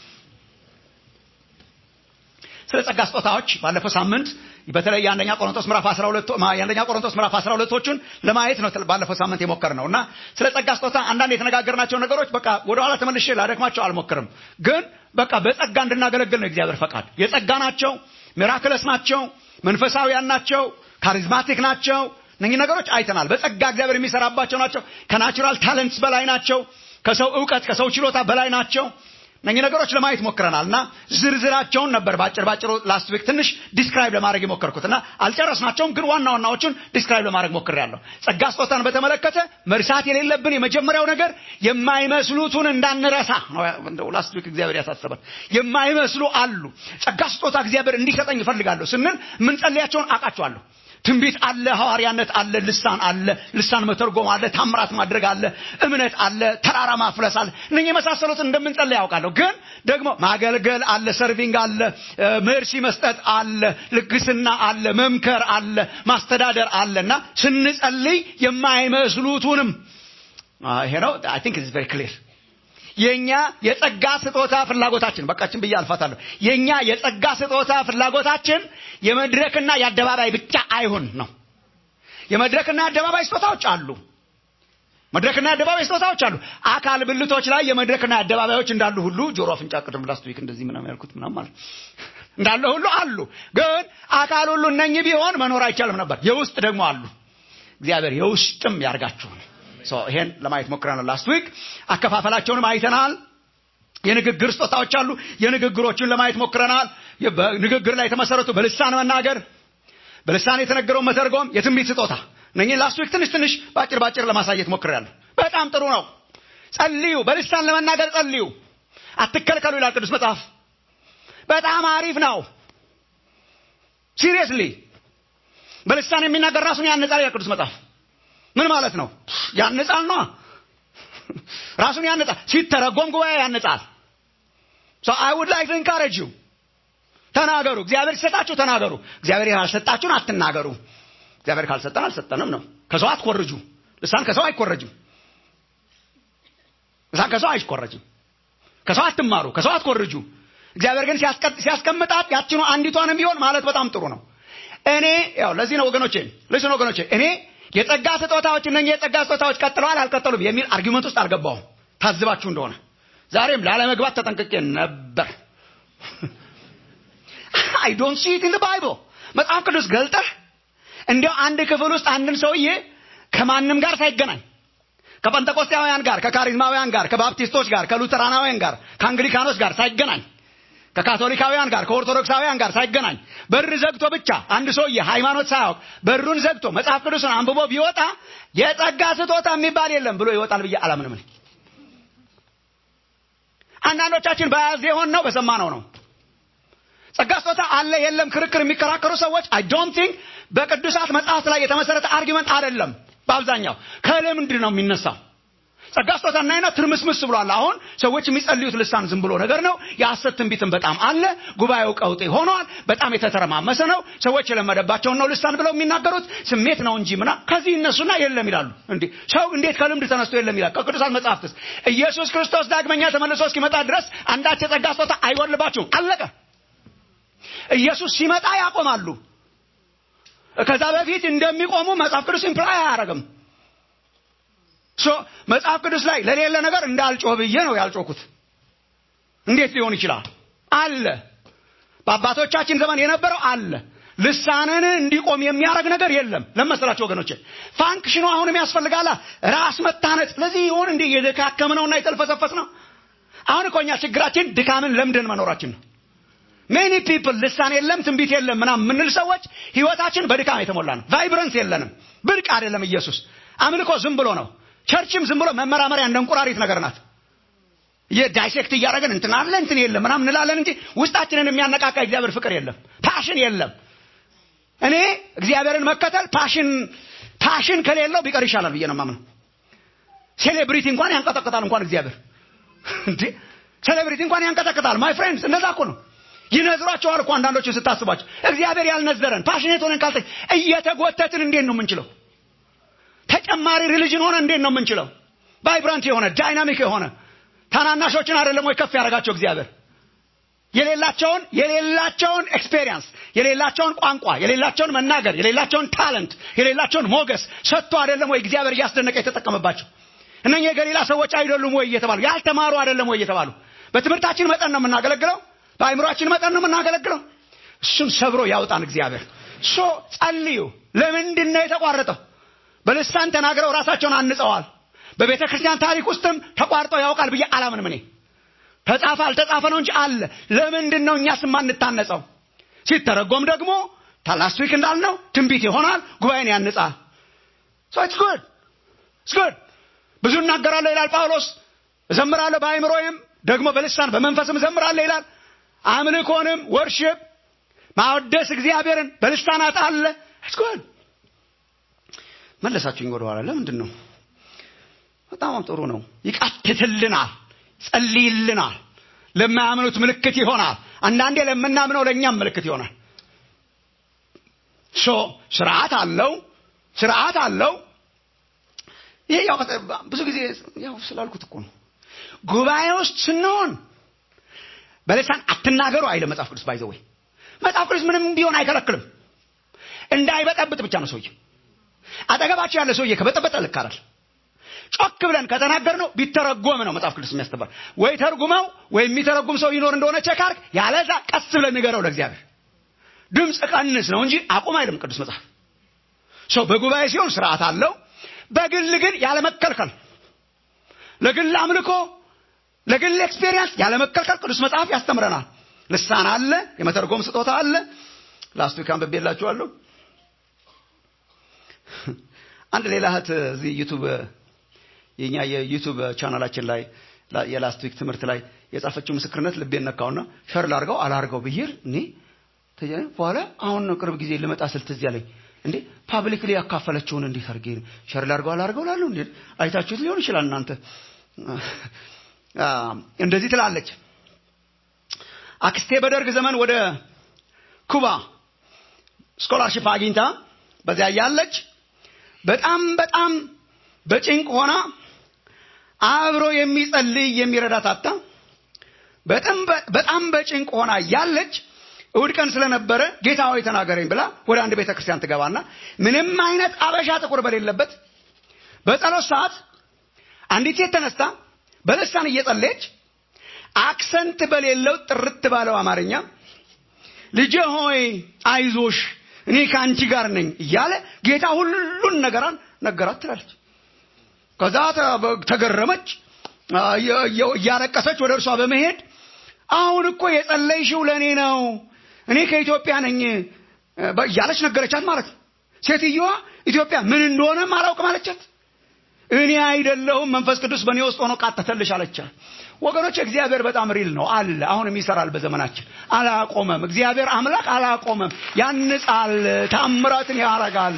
S4: ስለ ጸጋ ስጦታዎች ባለፈው ሳምንት በተለይ የአንደኛ ቆሮንቶስ ምዕራፍ 12 የአንደኛ ቆሮንቶስ ምዕራፍ 12ቶቹን ለማየት ነው ባለፈው ሳምንት የሞከርነው እና ስለ ጸጋ ስጦታ አንዳንድ የተነጋገርናቸው ነገሮች በቃ ወደ ኋላ ተመልሼ ላደክማቸው አልሞክርም። ግን በቃ በጸጋ እንድናገለግል ነው እግዚአብሔር ፈቃድ። የጸጋ ናቸው፣ ሚራክለስ ናቸው፣ መንፈሳዊያን ናቸው፣ ካሪዝማቲክ ናቸው። እነኚህ ነገሮች አይተናል። በጸጋ እግዚአብሔር የሚሰራባቸው ናቸው። ከናቹራል ታለንትስ በላይ ናቸው። ከሰው እውቀት ከሰው ችሎታ በላይ ናቸው። እነኚህ ነገሮች ለማየት ሞክረናል እና ዝርዝራቸውን ነበር ባጭር ባጭሩ ላስት ዊክ ትንሽ ዲስክራይብ ለማድረግ የሞከርኩት እና አልጨረስናቸውም፣ ግን ዋና ዋናዎቹን ዲስክራይብ ለማድረግ ሞክሬያለሁ። ጸጋ ስጦታን በተመለከተ መርሳት የሌለብን የመጀመሪያው ነገር የማይመስሉትን እንዳንረሳ ነው። ላስት ዊክ እግዚአብሔር ያሳሰበን የማይመስሉ አሉ። ጸጋ ስጦታ እግዚአብሔር እንዲሰጠኝ እፈልጋለሁ ስንል የምንጸልያቸውን አውቃቸዋለሁ። ትንቢት አለ፣ ሐዋርያነት አለ፣ ልሳን አለ፣ ልሳን መተርጎም አለ፣ ታምራት ማድረግ አለ፣ እምነት አለ፣ ተራራ ማፍለስ አለ። እነኚህ የመሳሰሉትን እንደምንጸልይ ያውቃለሁ። ግን ደግሞ ማገልገል አለ፣ ሰርቪንግ አለ፣ መርሲ መስጠት አለ፣ ልግስና አለ፣ መምከር አለ፣ ማስተዳደር አለ እና ስንጸልይ የማይመስሉትንም ይሄ ነው። አይ ቲንክ ኢትስ ቬሪ ክሊር የኛ የጸጋ ስጦታ ፍላጎታችን በቃችን ብዬ አልፋታለሁ። የኛ የጸጋ ስጦታ ፍላጎታችን የመድረክና የአደባባይ ብቻ አይሁን ነው። የመድረክና የአደባባይ ስጦታዎች አሉ። መድረክና የአደባባይ ስጦታዎች አሉ። አካል ብልቶች ላይ የመድረክና የአደባባዮች እንዳሉ ሁሉ ጆሮ፣ አፍንጫ፣ ቅድም ላስት ዊክ እንደዚህ ምናምን ያልኩት ምናምን ማለት እንዳለ ሁሉ አሉ። ግን አካል ሁሉ እነኚህ ቢሆን መኖር አይቻልም ነበር። የውስጥ ደግሞ አሉ። እግዚአብሔር የውስጥም ያርጋችሁ ነው። ይሄን ለማየት ሞክረናል። ላስት ዊክ አከፋፈላቸውንም አይተናል። የንግግር ስጦታዎች አሉ። የንግግሮችን ለማየት ሞክረናል። በንግግር ላይ የተመሰረቱ በልሳን መናገር፣ በልሳን የተነገረውን መተርጎም፣ የትንቢት ስጦታ እነኚህ ላስት ዊክ ትንሽ ትንሽ ባጭር ባጭር ለማሳየት ሞክሬያለሁ። በጣም ጥሩ ነው። ጸልዩ፣ በልሳን ለመናገር ጸልዩ፣ አትከልከሉ ይላል ቅዱስ መጽሐፍ። በጣም አሪፍ ነው። ሲሪየስሊ በልሳን የሚናገር ራሱን ያነጻል ይላል ቅዱስ መጽሐፍ ምን ማለት ነው ያነጻል ነው ራሱን ያነጻል ሲተረጎም ጉባኤ ያነጻል so i would like to encourage you ተናገሩ እግዚአብሔር ሲሰጣችሁ ተናገሩ እግዚአብሔር ያልሰጣችሁን አትናገሩ እግዚአብሔር ካልሰጠን አልሰጠንም ነው ከሰው አትኮርጁ ልሳን ከሰው አይኮረጅም ልሳን ከሰው አይኮረጅም ከሰው አትማሩ ከሰው አትኮርጁ እግዚአብሔር ግን ሲያስቀምጣት ያችኑ አንዲቷንም ቢሆን ማለት በጣም ጥሩ ነው እኔ ያው ለዚህ ነው ወገኖቼ ልስን ወገኖቼ እኔ የጸጋ ስጦታዎች እነ የጸጋ ስጦታዎች ቀጥለዋል አልቀጠሉም የሚል አርጊመንት ውስጥ አልገባውም ታዝባችሁ እንደሆነ ዛሬም ላለመግባት ተጠንቅቄ ነበር አይ ዶንት ሲ ኢት ኢን ባይብል መጽሐፍ ቅዱስ ገልጠህ እንዲያው አንድ ክፍል ውስጥ አንድን ሰውዬ ከማንም ጋር ሳይገናኝ ከጴንጠቆስጤያውያን ጋር ከካሪዝማውያን ጋር ከባፕቲስቶች ጋር ከሉተራናውያን ጋር ከአንግሊካኖች ጋር ሳይገናኝ ከካቶሊካውያን ጋር ከኦርቶዶክሳውያን ጋር ሳይገናኝ በር ዘግቶ ብቻ አንድ ሰውዬ ሃይማኖት ሳያውቅ በሩን ዘግቶ መጽሐፍ ቅዱስን አንብቦ ቢወጣ የጸጋ ስጦታ የሚባል የለም ብሎ ይወጣል ብዬ አላምንም አንዳንዶቻችን በያዝ የሆን ነው በሰማነው ነው ጸጋ ስጦታ አለ የለም ክርክር የሚከራከሩ ሰዎች አይ ዶንት ቲንክ በቅዱሳት መጽሐፍት ላይ የተመሰረተ አርጊመንት አይደለም በአብዛኛው ከልምድ ነው የሚነሳው ጸጋ ስጦታ እናይና ትርምስምስ ብሏል አሁን ሰዎች የሚጸልዩት ልሳን ዝም ብሎ ነገር ነው የሐሰት ትንቢትም በጣም አለ ጉባኤው ቀውጤ ሆኗል በጣም የተተረማመሰ ነው ሰዎች የለመደባቸውን ነው ልሳን ብለው የሚናገሩት ስሜት ነው እንጂ ምና ከዚህ እነሱና የለም ይላሉ እንዴ ሰው እንዴት ከልምድ ተነስቶ የለም ይላል ከቅዱሳት መጽሐፍትስ ኢየሱስ ክርስቶስ ዳግመኛ ተመልሶ እስኪመጣ ድረስ አንዳች የጸጋ ስጦታ አይወልባችሁም አለቀ ኢየሱስ ሲመጣ ያቆማሉ ከዛ በፊት እንደሚቆሙ መጽሐፍ ቅዱስ ኢምፕላይ አያደርግም ሶ መጽሐፍ ቅዱስ ላይ ለሌለ ነገር እንዳልጮህ ብዬ ነው ያልጮኩት እንዴት ሊሆን ይችላል አለ በአባቶቻችን ዘመን የነበረው አለ ልሳንን እንዲቆም የሚያደርግ ነገር የለም ለመሰላቸው ወገኖቼ ፋንክሽኑ አሁንም ያስፈልጋላ ራስ መታነጽ ለዚህ ይሆን እንዲህ የደካከም ነውና የተልፈሰፈስ ነው አሁን እኮ እኛ ችግራችን ድካምን ለምደን መኖራችን ነው ሜኒ ፒፕል ልሳን የለም ትንቢት የለም ምናም የምንል ሰዎች ህይወታችን በድካም የተሞላ ነው ቫይብረንስ የለንም ብርቅ አይደለም ኢየሱስ አምልኮ ዝም ብሎ ነው ቸርችም ዝም ብሎ መመራመሪያ እንደ እንቁራሪት ነገር ናት የዳይሴክት እያደረግን እንትን አለ እንትን የለም ምናም እንላለን እንጂ ውስጣችንን የሚያነቃቃ እግዚአብሔር ፍቅር የለም ፓሽን የለም እኔ እግዚአብሔርን መከተል ፓሽን ፓሽን ከሌለው ቢቀር ይሻላል ብዬ ነው ማምነው ሴሌብሪቲ እንኳን ያንቀጠቅጣል እንኳን እግዚአብሔር እንዴ ሴሌብሪቲ እንኳን ያንቀጠቅጣል ማይ ፍሬንድስ እንደዛ እኮ ነው ይነዝሯቸዋል እኮ አንዳንዶችን ስታስባቸው እግዚአብሔር ያልነዘረን ፓሽኔት ሆነን ካልተ እየተጎተትን እንዴት ነው የምንችለው ተጨማሪ ሪሊጅን ሆነ እንዴት ነው የምንችለው ቫይብራንት የሆነ ዳይናሚክ የሆነ ታናናሾችን አይደለም ወይ ከፍ ያደረጋቸው እግዚአብሔር የሌላቸውን የሌላቸውን ኤክስፔሪየንስ የሌላቸውን ቋንቋ የሌላቸውን መናገር የሌላቸውን ታለንት የሌላቸውን ሞገስ ሰጥቶ አይደለም ወይ እግዚአብሔር እያስደነቀ የተጠቀመባቸው እነኚህ የገሊላ ሰዎች አይደሉም ወይ እየተባሉ ያልተማሩ አይደለም ወይ እየተባሉ በትምህርታችን መጠን ነው የምናገለግለው በአይምሯችን መጠን ነው የምናገለግለው እሱን ሰብሮ ያውጣን እግዚአብሔር ሶ ጸልዩ ለምንድን ነው የተቋረጠው በልሳን ተናግረው ራሳቸውን አንጸዋል በቤተ ክርስቲያን ታሪክ ውስጥም ተቋርጠው ያውቃል ብዬ አላምንም እኔ ተጻፈ አልተጻፈ ነው እንጂ አለ ለምንድን ነው እኛስ የማንታነጸው ሲተረጎም ደግሞ ላስት ዊክ እንዳልነው ትንቢት ይሆናል ጉባኤን ያንጻል ሶ ኢትስ ጉድ ኢትስ ጉድ ብዙ እናገራለሁ ይላል ጳውሎስ እዘምራለሁ በአይምሮዬም ደግሞ በልሳን በመንፈስም እዘምራለሁ ይላል አምልኮንም ወርሽፕ ማወደስ እግዚአብሔርን በልሳናት አለ ኢትስ ጉድ መለሳችሁኝ ወደኋላ ለምንድን ነው በጣም ጥሩ ነው ይቃትትልናል ጸልይልናል ለማያምኑት ምልክት ይሆናል አንዳንዴ ለምናምነው ለእኛም ምልክት ይሆናል ሶ ስርዓት አለው ስርዓት አለው ይሄ ያው ብዙ ጊዜ ያው ስላልኩት እኮ ነው ጉባኤ ውስጥ ስንሆን በልሳን አትናገሩ አይለ መጽሐፍ ቅዱስ ባይዘወይ መጽሐፍ ቅዱስ ምንም ቢሆን አይከለክልም እንዳይበጠብጥ ብቻ ነው ሰውዬ አጠገባቸው ያለ ሰውዬ ከበጠበጠ ልክ አይደል ጮክ ብለን ከተናገር ነው ቢተረጎም ነው መጽሐፍ ቅዱስ የሚያስተምር ወይ ተርጉመው ወይ የሚተረጉም ሰው ይኖር እንደሆነ ቸካርክ ያለዛ ቀስ ብለን ንገረው ለእግዚአብሔር ድምፅ ቀንስ ነው እንጂ አቁም አይልም ቅዱስ መጽሐፍ ሰው በጉባኤ ሲሆን ስርዓት አለው በግል ግን ያለመከልከል ለግል አምልኮ ለግል ኤክስፔሪየንስ ያለመከልከል ቅዱስ መጽሐፍ ያስተምረናል ልሳን አለ የመተርጎም ስጦታ አለ ላስቱ ካንብቤላችኋለሁ አንድ ሌላ እህት እዚህ ዩቱብ የኛ የዩቱብ ቻናላችን ላይ የላስት ዊክ ትምህርት ላይ የጻፈችው ምስክርነት ልቤን ነካውና ሸር ላርገው አላርገው ብዬ እኔ ተጀ- በኋላ አሁን ነው ቅርብ ጊዜ ልመጣ ስል ትዝ ያለኝ እንዴ ፓብሊክሊ ያካፈለችውን እንዴት አድርጌ ሸር ላድርገው አላድርገው ላለሁ እንዴ አይታችሁት ሊሆን ይችላል እናንተ አ፣ እንደዚህ ትላለች አክስቴ በደርግ ዘመን ወደ ኩባ ስኮላርሽፕ አግኝታ በዚያ ያለች በጣም በጣም በጭንቅ ሆና አብሮ የሚጸልይ የሚረዳት አጣ በጣም በጣም በጭንቅ ሆና ያለች እሑድ ቀን ስለነበረ ጌታ ሆይ ተናገረኝ ብላ ወደ አንድ ቤተ ክርስቲያን ትገባና ምንም አይነት አበሻ ጥቁር በሌለበት በጸሎት ሰዓት አንዲት ሴት ተነስታ በልሳን እየጸለየች አክሰንት በሌለው ጥርት ባለው አማርኛ ልጄ ሆይ አይዞሽ እኔ ከአንቺ ጋር ነኝ እያለ ጌታ ሁሉን ነገራን ነገራት ትላለች ከዛ ተ- ተገረመች አ፣ እየ- እየ- እያለቀሰች ወደ እርሷ በመሄድ አሁን እኮ የጸለይሽው ለእኔ ነው እኔ ከኢትዮጵያ ነኝ እ፣ በ- እያለች ነገረቻት ማለት ነው ሴትዮዋ ኢትዮጵያ ምን እንደሆነም አላውቅም አለቻት እኔ አይደለሁም መንፈስ ቅዱስ በእኔ ውስጥ ሆኖ ቃተተልሽ አለቻት ወገኖች እግዚአብሔር በጣም ሪል ነው አለ አሁንም ይሰራል በዘመናችን አላቆመም እግዚአብሔር አምላክ አላቆመም ያንጻል ታምራትን ያረጋል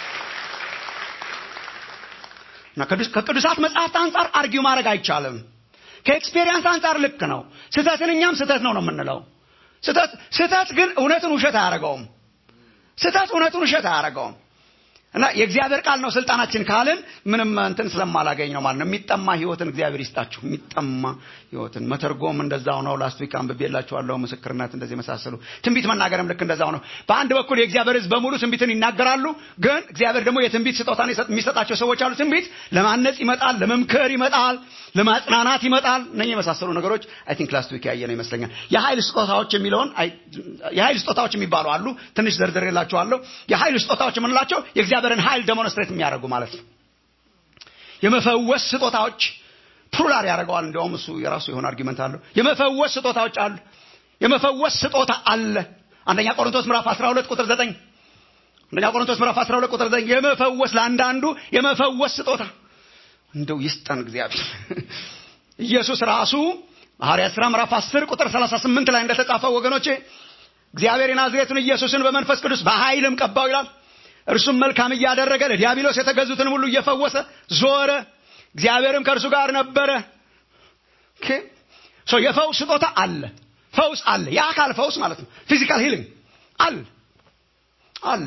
S4: እና ቅዱስ- ከቅዱሳት መጽሐፍት አንጻር አርጊው ማድረግ አይቻልም ከኤክስፔሪየንስ አንጻር ልክ ነው ስህተትን እኛም ስህተት ነው ነው የምንለው ስህተት ስህተት ግን እውነትን ውሸት አያደርገውም ስህተት እውነቱን ውሸት አያደርገውም እና የእግዚአብሔር ቃል ነው ስልጣናችን ካልን ምንም እንትን ስለማላገኝ ነው ማለት ነው የሚጠማ ህይወትን እግዚአብሔር ይስጣችሁ የሚጠማ ህይወትን መተርጎም እንደዛው ነው ላስት ዊክ አንብቤላችኋለሁ ምስክርነት እንደዚህ የመሳሰሉ ትንቢት መናገርም ልክ እንደዛው ነው በአንድ በኩል የእግዚአብሔር ህዝብ በሙሉ ትንቢትን ይናገራሉ ግን እግዚአብሔር ደግሞ የትንቢት ስጦታን የሰጥ- የሚሰጣቸው ሰዎች አሉ ትንቢት ለማነጽ ይመጣል ለመምከር ይመጣል ለማጽናናት ይመጣል እነ የመሳሰሉ ነገሮች አይ ቲንክ ላስት ዊክ ያየ ነው ይመስለኛል የኃይል ስጦታዎች የሚለውን አይ- የኃይል ስጦታዎች የሚባሉ አሉ ትንሽ ዘርዝሬላችኋለሁ የኃይል ስጦታዎች የምንላቸው የእግዚአብሔርን ኃይል ደሞንስትሬት የሚያደርጉ ማለት ነው የመፈወስ ስጦታዎች ፕሉራል ያደርገዋል እንዲያውም እሱ የራሱ የሆነ አርጊመንት አለው የመፈወስ ስጦታዎች አሉ የመፈወስ ስጦታ አለ አንደኛ ቆሮንቶስ ምዕራፍ 12 ቁጥር 9 አንደኛ ቆሮንቶስ ምዕራፍ 12 ቁጥር 9 የመፈወስ ለአንዳንዱ የመፈወስ ስጦታ እንደው ይስጠን እግዚአብሔር ኢየሱስ ራሱ ሐዋርያት ሥራ ምዕራፍ 10 ቁጥር 38 ላይ እንደተጻፈው ወገኖቼ እግዚአብሔር የናዝሬቱን ኢየሱስን በመንፈስ ቅዱስ በኃይልም ቀባው ይላል እርሱም መልካም እያደረገ ለዲያብሎስ የተገዙትን ሁሉ እየፈወሰ ዞረ እግዚአብሔርም ከእርሱ ጋር ነበረ ኦኬ ሶ የፈውስ ስጦታ አለ ፈውስ አለ የአካል ፈውስ ማለት ነው ፊዚካል ሂሊንግ አለ አለ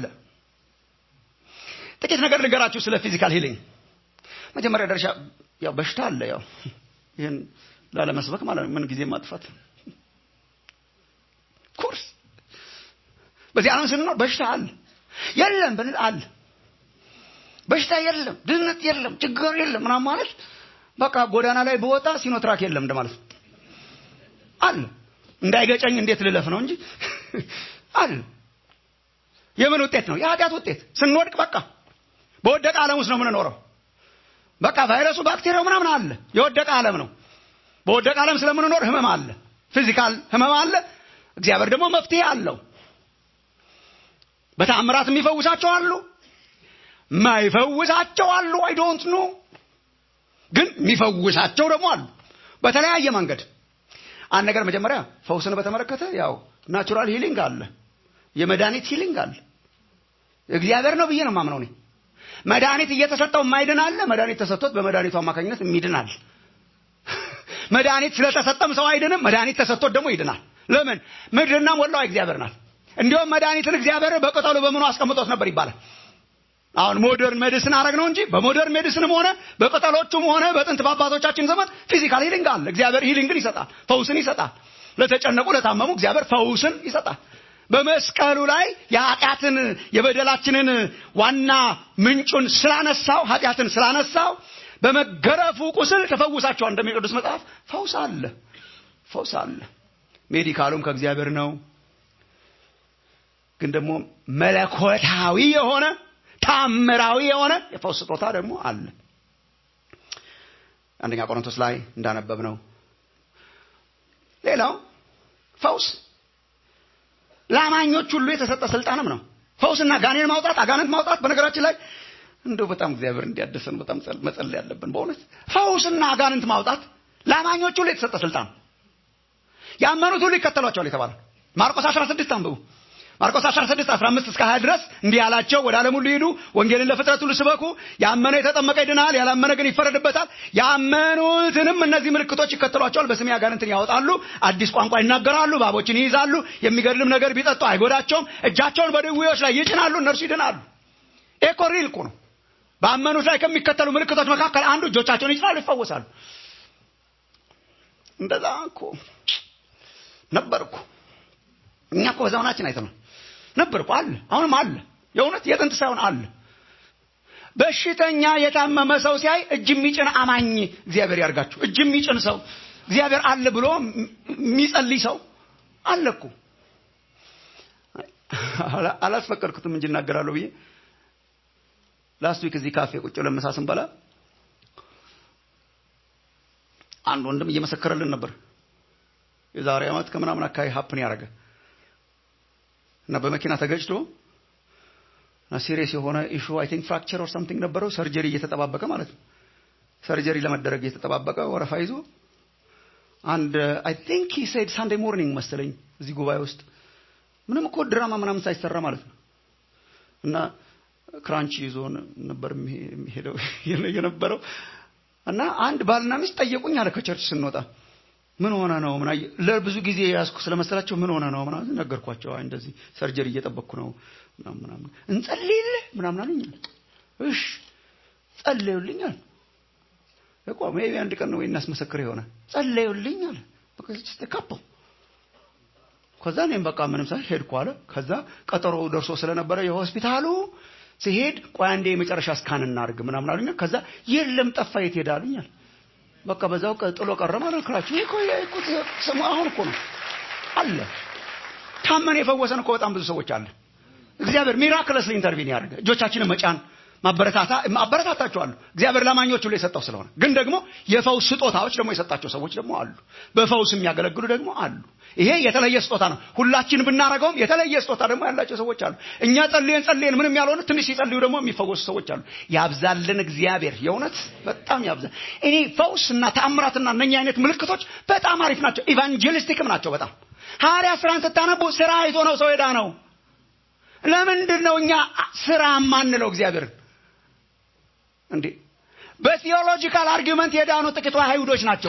S4: ጥቂት ነገር ልንገራችሁ ስለ ፊዚካል ሂሊንግ መጀመሪያ ደረጃ ያው በሽታ አለ ያው ይህን ላለመስበክ ማለት ነው ምን ጊዜ ማጥፋት ኮርስ በዚህ ዓለም ስንኖር በሽታ አለ የለም ብንል አለ በሽታ የለም ድህነት የለም ችግር የለም ምናምን ማለት በቃ ጎዳና ላይ በወጣ ሲኖትራክ የለም እንደማለት ነው አለ እንዳይገጨኝ እንዴት ልለፍ ነው እንጂ አለ የምን ውጤት ነው የኃጢአት ውጤት ስንወድቅ በቃ በወደቀ ዓለም ውስጥ ነው የምንኖረው በቃ ቫይረሱ ባክቴሪያው ምናምን አለ የወደቀ ዓለም ነው በወደቀ ዓለም ስለምንኖር ህመም አለ ፊዚካል ህመም አለ እግዚአብሔር ደግሞ መፍትሄ አለው በተአምራት የሚፈውሳቸው አሉ ማይፈውሳቸው አሉ አይ ዶንት ኖ ግን የሚፈውሳቸው ደግሞ አሉ በተለያየ መንገድ አንድ ነገር መጀመሪያ ፈውስን በተመለከተ ያው ናቹራል ሂሊንግ አለ የመድኃኒት ሂሊንግ አለ እግዚአብሔር ነው ብዬ ነው ማምነው እኔ መድኃኒት እየተሰጠው የማይድን አለ መድኃኒት ተሰጥቶት በመድኃኒቱ አማካኝነት የሚድናል መድኃኒት ስለተሰጠም ሰው አይድንም መድኃኒት ተሰጥቶት ደግሞ ይድናል ለምን ምድርና ሞላዋ እግዚአብሔር ናት እንዲሁም መድኃኒትን እግዚአብሔር በቅጠሉ በምኑ አስቀምጦት ነበር ይባላል አሁን ሞደርን ሜዲሲን አረግ ነው እንጂ በሞደርን ሜዲሲንም ሆነ በቅጠሎቹም ሆነ በጥንት በአባቶቻችን ዘመን ፊዚካል ሂሊንግ አለ እግዚአብሔር ሂሊንግን ይሰጣል ፈውስን ይሰጣል ለተጨነቁ ለታመሙ እግዚአብሔር ፈውስን ይሰጣል በመስቀሉ ላይ የኃጢአትን የበደላችንን ዋና ምንጩን ስላነሳው ኃጢአትን ስላነሳው በመገረፉ ቁስል ተፈውሳቸዋል እንደሚል ቅዱስ መጽሐፍ ፈውስ አለ ፈውስ አለ ሜዲካሉም ከእግዚአብሔር ነው ግን ደግሞ መለኮታዊ የሆነ ታምራዊ የሆነ የፈውስ ስጦታ ደግሞ አለ አንደኛ ቆሮንቶስ ላይ እንዳነበብ ነው ሌላው ፈውስ ለአማኞች ሁሉ የተሰጠ ስልጣንም ነው ፈውስና ጋኔን ማውጣት አጋንንት ማውጣት በነገራችን ላይ እንደው በጣም እግዚአብሔር እንዲያደሰን በጣም መጸለይ ያለብን በእውነት ፈውስና አጋንንት ማውጣት ለአማኞች ሁሉ የተሰጠ ስልጣን ያመኑት ሁሉ ይከተሏቸዋል የተባለ ማርቆስ 16 አንብቡ ማርቆስ 16 15 እስከ 20 ድረስ እንዲህ ያላቸው ወደ ዓለም ሁሉ ሂዱ ወንጌልን ለፍጥረት ሁሉ ስበኩ ያመነ የተጠመቀ ይድናል ያላመነ ግን ይፈረድበታል ያመኑትንም እነዚህ ምልክቶች ይከተሏቸዋል በስሜ አጋንንትን ያወጣሉ አዲስ ቋንቋ ይናገራሉ ባቦችን ይይዛሉ የሚገድልም ነገር ቢጠጡ አይጎዳቸውም እጃቸውን በድዌዎች ላይ ይጭናሉ እነርሱ ይድናሉ ይሄ እኮ ሪል እኮ ነው በአመኑት ላይ ከሚከተሉ ምልክቶች መካከል አንዱ እጆቻቸውን ይጭናሉ ይፈወሳሉ እንደዛ እኮ ነበር እኮ እኛ እኮ በዘመናችን አይተነው ነበር እኮ አለ አሁንም አለ የእውነት የጥንት ሳይሆን አለ በሽተኛ የታመመ ሰው ሲያይ እጅ የሚጭን አማኝ እግዚአብሔር ያርጋችሁ እጅ የሚጭን ሰው እግዚአብሔር አለ ብሎ የሚጸልይ ሰው አለ እኮ አላስፈቀድኩትም እንጂ እናገራለሁ ብዬ ላስት ዊክ እዚህ ካፌ ቁጭ ለምሳ ስንበላ አንድ ወንድም እየመሰከረልን ነበር የዛሬ ዓመት ከምናምን አካባቢ ሀፕን ያደረገ እና በመኪና ተገጭቶ እና ሲሪየስ የሆነ ኢሹ አይ ቲንክ ፍራክቸር ኦር ሳምቲንግ ነበረው ሰርጀሪ እየተጠባበቀ ማለት ነው ሰርጀሪ ለመደረግ እየተጠባበቀ ወረፋ ይዞ አንድ አይ ቲንክ ሂ ሴድ ሳንዴ ሞርኒንግ መሰለኝ እዚህ ጉባኤ ውስጥ ምንም እኮ ድራማ ምናምን ሳይሰራ ማለት ነው እና ክራንች ይዞ ነበር የሚሄደው የነበረው እና አንድ ባልና ሚስት ጠየቁኝ አለ ከቸርች ስንወጣ ምን ሆነ ነው ምና ለብዙ ጊዜ ያዝኩ ስለመሰላቸው ምን ሆነ ነው ምናምን ነገርኳቸው አይ እንደዚህ ሰርጀሪ እየጠበቅኩ ነው ምናምን ምናምን እንጸልይልህ ምናምን አሉኝ እሺ ጸለዩልኛል እኮ ሜቢ አንድ ቀን ነው ወይ እናስመሰክር የሆነ ጸለዩልኛል በቃ ተካፓው ከዛ እኔም በቃ ምንም ሳይ ሄድኩ አለ ከዛ ቀጠሮ ደርሶ ስለነበረ የሆስፒታሉ ሲሄድ ቆይ አንዴ የመጨረሻ ስካን እናድርግ ምናምን አሉኛ ከዛ የለም ጠፋ የት ሄዳ አሉኛል በቃ በዛው ጥሎ ቀረ ማለት ክራችሁ ይኮ ይኮ ስሙ አሁን እኮ ነው አለ ታመን የፈወሰን እኮ በጣም ብዙ ሰዎች አለ እግዚአብሔር ሚራክለስ ኢንተርቪን ያደርገ እጆቻችንን መጫን ማበረታታ ማበረታታቸዋለሁ እግዚአብሔር ለማኞች ሁሉ የሰጠው ስለሆነ ግን ደግሞ የፈውስ ስጦታዎች ደግሞ የሰጣቸው ሰዎች ደግሞ አሉ በፈውስ የሚያገለግሉ ደግሞ አሉ ይሄ የተለየ ስጦታ ነው ሁላችን ብናረገውም የተለየ ስጦታ ደግሞ ያላቸው ሰዎች አሉ እኛ ጸልየን ጸልየን ምንም ያልሆነ ትንሽ ሲጸልዩ ደግሞ የሚፈወሱ ሰዎች አሉ ያብዛልን እግዚአብሔር የእውነት በጣም ያብዛል እኔ ፈውስ እና ተአምራትና እነኛ አይነት ምልክቶች በጣም አሪፍ ናቸው ኢቫንጀሊስቲክም ናቸው በጣም ሐዋርያ ስራን ስታነቡ ስራ አይቶ ነው ሰው ሄዳ ነው ለምንድን ነው እኛ ስራ ማንለው እግዚአብሔርን እንዴ በቲዮሎጂካል አርጊመንት የዳኑ ጥቂት አይሁዶች ናቸው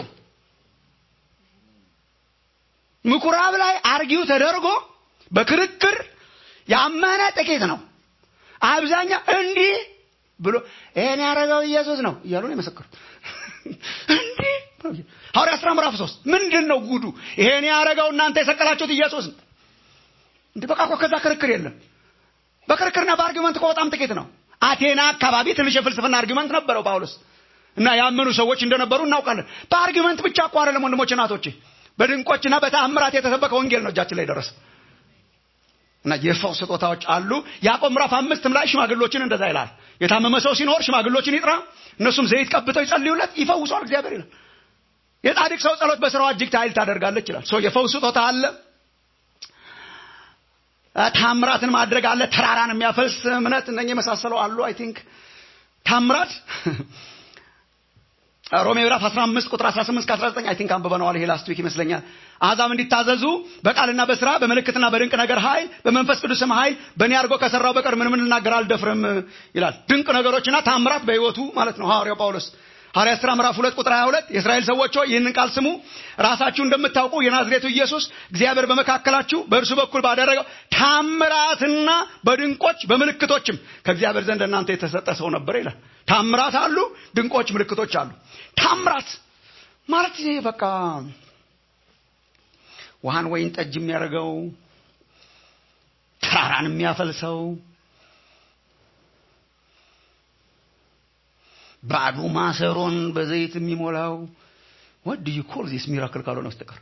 S4: ምኩራብ ላይ አርጊው ተደርጎ በክርክር ያመነ ጥቂት ነው አብዛኛው እንዲህ ብሎ ይሄን ያደረገው ኢየሱስ ነው እያሉ ነው የመሰከሩት እንዲህ ሐዋርያ ስራ ምዕራፍ ሶስት ምንድን ነው ጉዱ ይሄን ያደረገው እናንተ የሰቀላችሁት ኢየሱስ ነው እንዲህ በቃ እኮ ከዛ ክርክር የለም በክርክርና በአርጊመንት እኮ በጣም ጥቂት ነው አቴና አካባቢ ትንሽ የፍልስፍና አርጊመንት ነበረው ጳውሎስ እና ያመኑ ሰዎች እንደነበሩ እናውቃለን በአርጊመንት ብቻ እኮ አይደለም ወንድሞች እናቶቼ በድንቆችና በተአምራት የተሰበከ ወንጌል ነው እጃችን ላይ ደረሰ እና የፈውስ ስጦታዎች አሉ ያዕቆብ ምዕራፍ አምስትም ላይ ሽማግሎችን እንደዛ ይላል የታመመ ሰው ሲኖር ሽማግሎችን ይጥራ እነሱም ዘይት ቀብተው ይጸልዩለት ይፈውሷል እግዚአብሔር ይላል የጻድቅ ሰው ጸሎት በስራዋ እጅግ ኃይል ታደርጋለች ይላል ሰው የፈውስ ስጦታ አለ ታምራትን ማድረግ አለ ተራራን የሚያፈልስ እምነት እነ የመሳሰለው አሉ አይ ቲንክ ታምራት ሮሜ ምዕራፍ 15 ቁጥር 18 እስከ 19 አይ ቲንክ አንብበነዋል ይሄ ላስት ዊክ ይመስለኛል አሕዛብ እንዲታዘዙ በቃልና በስራ በምልክትና በድንቅ ነገር ኃይል በመንፈስ ቅዱስም ኃይል በእኔ አድርጎ ከሰራው በቀር ምንም ልናገር አልደፍርም ይላል ድንቅ ነገሮችና ታምራት በህይወቱ ማለት ነው ሐዋርያው ጳውሎስ ሐዋርያ ሥራ ምዕራፍ 2 ቁጥር 22 የእስራኤል ሰዎች ሆይ ይህንን ቃል ስሙ ራሳችሁ እንደምታውቁ የናዝሬቱ ኢየሱስ እግዚአብሔር በመካከላችሁ በእርሱ በኩል ባደረገው ታምራትና በድንቆች በምልክቶችም ከእግዚአብሔር ዘንድ እናንተ የተሰጠ ሰው ነበር ይላል ታምራት አሉ ድንቆች ምልክቶች አሉ ታምራት ማለት ይሄ በቃ ውሃን ወይን ጠጅ የሚያደርገው ተራራን የሚያፈልሰው ባዶ ማሰሮን በዘይት የሚሞላው what do you call this miracle ካልሆነ በስተቀር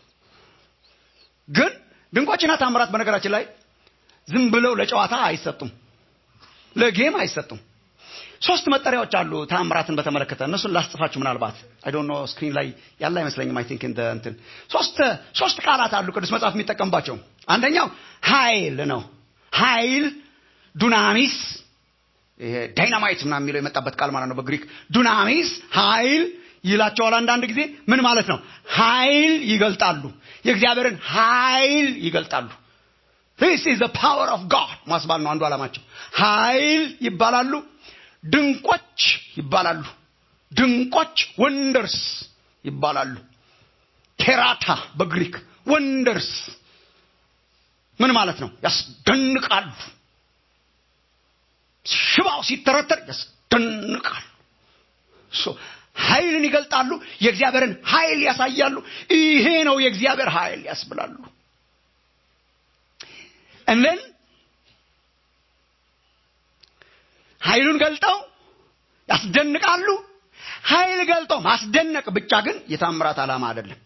S4: ግን ድንቆችና ታምራት በነገራችን ላይ ዝም ብለው ለጨዋታ አይሰጡም ለጌም አይሰጡም ሶስት መጠሪያዎች አሉ ታምራትን በተመለከተ እነሱን ላስጽፋችሁ ምናልባት አይ ዶንት ኖ ስክሪን ላይ ያለ አይመስለኝም አይ ቲንክ እንደ እንትን ሶስት ሶስት ቃላት አሉ ቅዱስ መጽሐፍ የሚጠቀምባቸው አንደኛው ኃይል ነው ኃይል ዱናሚስ ይሄ ዳይናማይት ምናምን የሚለው የመጣበት ቃል ማለት ነው በግሪክ ዱናሚስ ኃይል ይላቸዋል አንዳንድ ጊዜ ምን ማለት ነው ኃይል ይገልጣሉ የእግዚአብሔርን ኃይል ይገልጣሉ this is the power of God ማስባል ነው አንዱ ዓላማቸው ኃይል ይባላሉ ድንቆች ይባላሉ ድንቆች ወንደርስ ይባላሉ ኬራታ በግሪክ ወንደርስ ምን ማለት ነው ያስደንቃሉ ሽባው ሲተረተር ያስደንቃሉ ሶ ኃይልን ይገልጣሉ የእግዚአብሔርን ኃይል ያሳያሉ ይሄ ነው የእግዚአብሔር ኃይል ያስብላሉ እንደን ኃይሉን ገልጠው ያስደንቃሉ ኃይል ገልጠው ማስደነቅ ብቻ ግን የታምራት ዓላማ አይደለም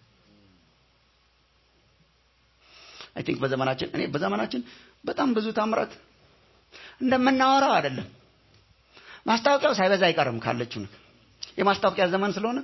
S4: አይ ቲንክ በዘመናችን እኔ በዘመናችን በጣም ብዙ ታምራት እንደምናወራው አይደለም ማስታወቂያው ሳይበዛ አይቀርም ካለችው ነገር የማስታወቂያ ዘመን ስለሆነ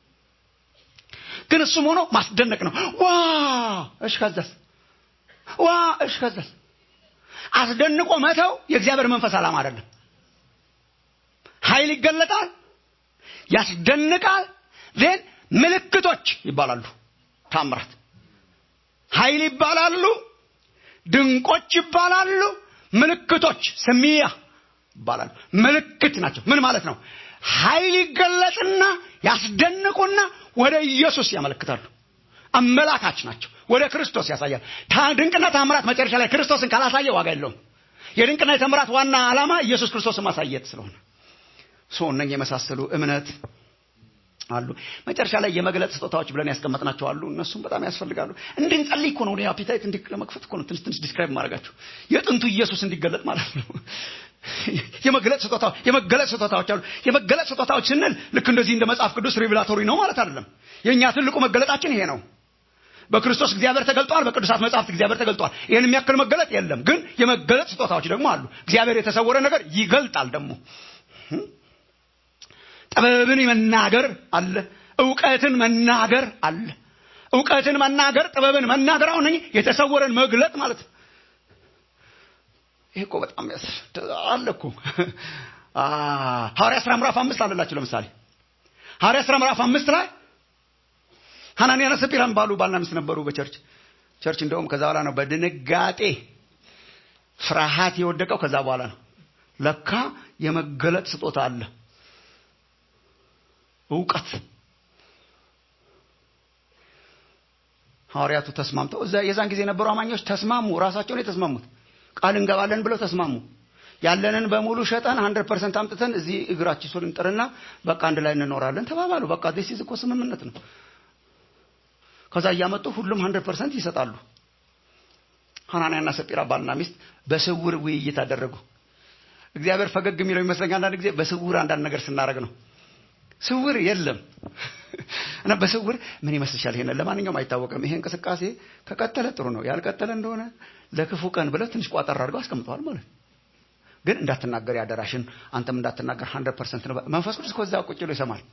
S4: ግን እሱም ሆኖ ማስደነቅ ነው ዋ እሽ ከዛስ ዋ እሽ ከዛስ አስደንቆ መተው የእግዚአብሔር መንፈስ ዓላማ አይደለም ኃይል ይገለጣል ያስደንቃል ዜን ምልክቶች ይባላሉ ታምራት ኃይል ይባላሉ ድንቆች ይባላሉ ምልክቶች ስሚያ ይባላሉ ምልክት ናቸው ምን ማለት ነው ኃይል ይገለጥና ያስደንቁና ወደ ኢየሱስ ያመለክታሉ አመላካች ናቸው ወደ ክርስቶስ ያሳያል ድንቅና ታምራት መጨረሻ ላይ ክርስቶስን ካላሳየ ዋጋ የለውም የድንቅና የተምራት ዋና ዓላማ ኢየሱስ ክርስቶስን ማሳየት ስለሆነ ሶ እነኝ የመሳሰሉ እምነት አሉ መጨረሻ ላይ የመግለጥ ስጦታዎች ብለን ያስቀመጥናቸው አሉ እነሱም በጣም ያስፈልጋሉ እንድንጸልይ እኮ ነው አፒታይት ለመክፈት እኮ ነው ትንሽ ትንሽ ዲስክራይብ ማድረጋቸው የጥንቱ ኢየሱስ እንዲገለጥ ማለት ነው የመገለጥ ስጦታዎች የመገለጥ ስጦታዎች አሉ የመገለጥ ስጦታዎች ስንል ልክ እንደዚህ እንደ መጽሐፍ ቅዱስ ሪቪላቶሪ ነው ማለት አይደለም የእኛ ትልቁ መገለጣችን ይሄ ነው በክርስቶስ እግዚአብሔር ተገልጧል በቅዱሳት መጽሐፍት እግዚአብሔር ተገልጧል ይህን የሚያክል መገለጥ የለም ግን የመገለጥ ስጦታዎች ደግሞ አሉ እግዚአብሔር የተሰወረ ነገር ይገልጣል ደግሞ ጥበብን መናገር አለ እውቀትን መናገር አለ እውቀትን መናገር ጥበብን መናገር አሁን የተሰወረን መግለጥ ማለት ነው ይሄ እኮ በጣም አለ እኮ ሐዋርያ ስራ ምዕራፍ አምስት አለላችሁ ለምሳሌ ሐዋርያ ስራ ምዕራፍ አምስት ላይ ሐናንያና ሰጲራን ባሉ ባልና ሚስት ነበሩ በቸርች ቸርች እንደውም ከዛ በኋላ ነው በድንጋጤ ፍርሃት የወደቀው ከዛ በኋላ ነው ለካ የመገለጥ ስጦታ አለ እውቀት ሐዋርያቱ ተስማምተው እዛ የዛን ጊዜ የነበሩ አማኞች ተስማሙ ራሳቸውን የተስማሙት ቃል እንገባለን ብለው ተስማሙ ያለንን በሙሉ ሸጠን ሀንድረድ ፐርሰንት አምጥተን እዚህ እግራችን ሶል እንጥርና በቃ አንድ ላይ እንኖራለን ተባባሉ በቃ ዲስ እኮ ስምምነት ነው ከዛ እያመጡ ሁሉም ሀንድረድ ፐርሰንት ይሰጣሉ ሐናንያና ሰጲራ ባልና ሚስት በስውር ውይይት አደረጉ እግዚአብሔር ፈገግ የሚለው ይመስለኛል አንዳንድ ጊዜ በስውር አንዳንድ ነገር ስናደረግ ነው ስውር የለም እና በስውር ምን ይመስልሻል ይሄን ለማንኛውም አይታወቅም ይሄ እንቅስቃሴ ከቀጠለ ጥሩ ነው ያልቀጠለ እንደሆነ ለክፉ ቀን ብለው ትንሽ ቋጠር አድርገው አስቀምጠዋል ማለት ግን እንዳትናገር ያደራሽን አንተም እንዳትናገር ሀንድረድ ፐርሰንት ነው መንፈስ ቅዱስ ከዛ ቁጭ ብሎ ይሰማል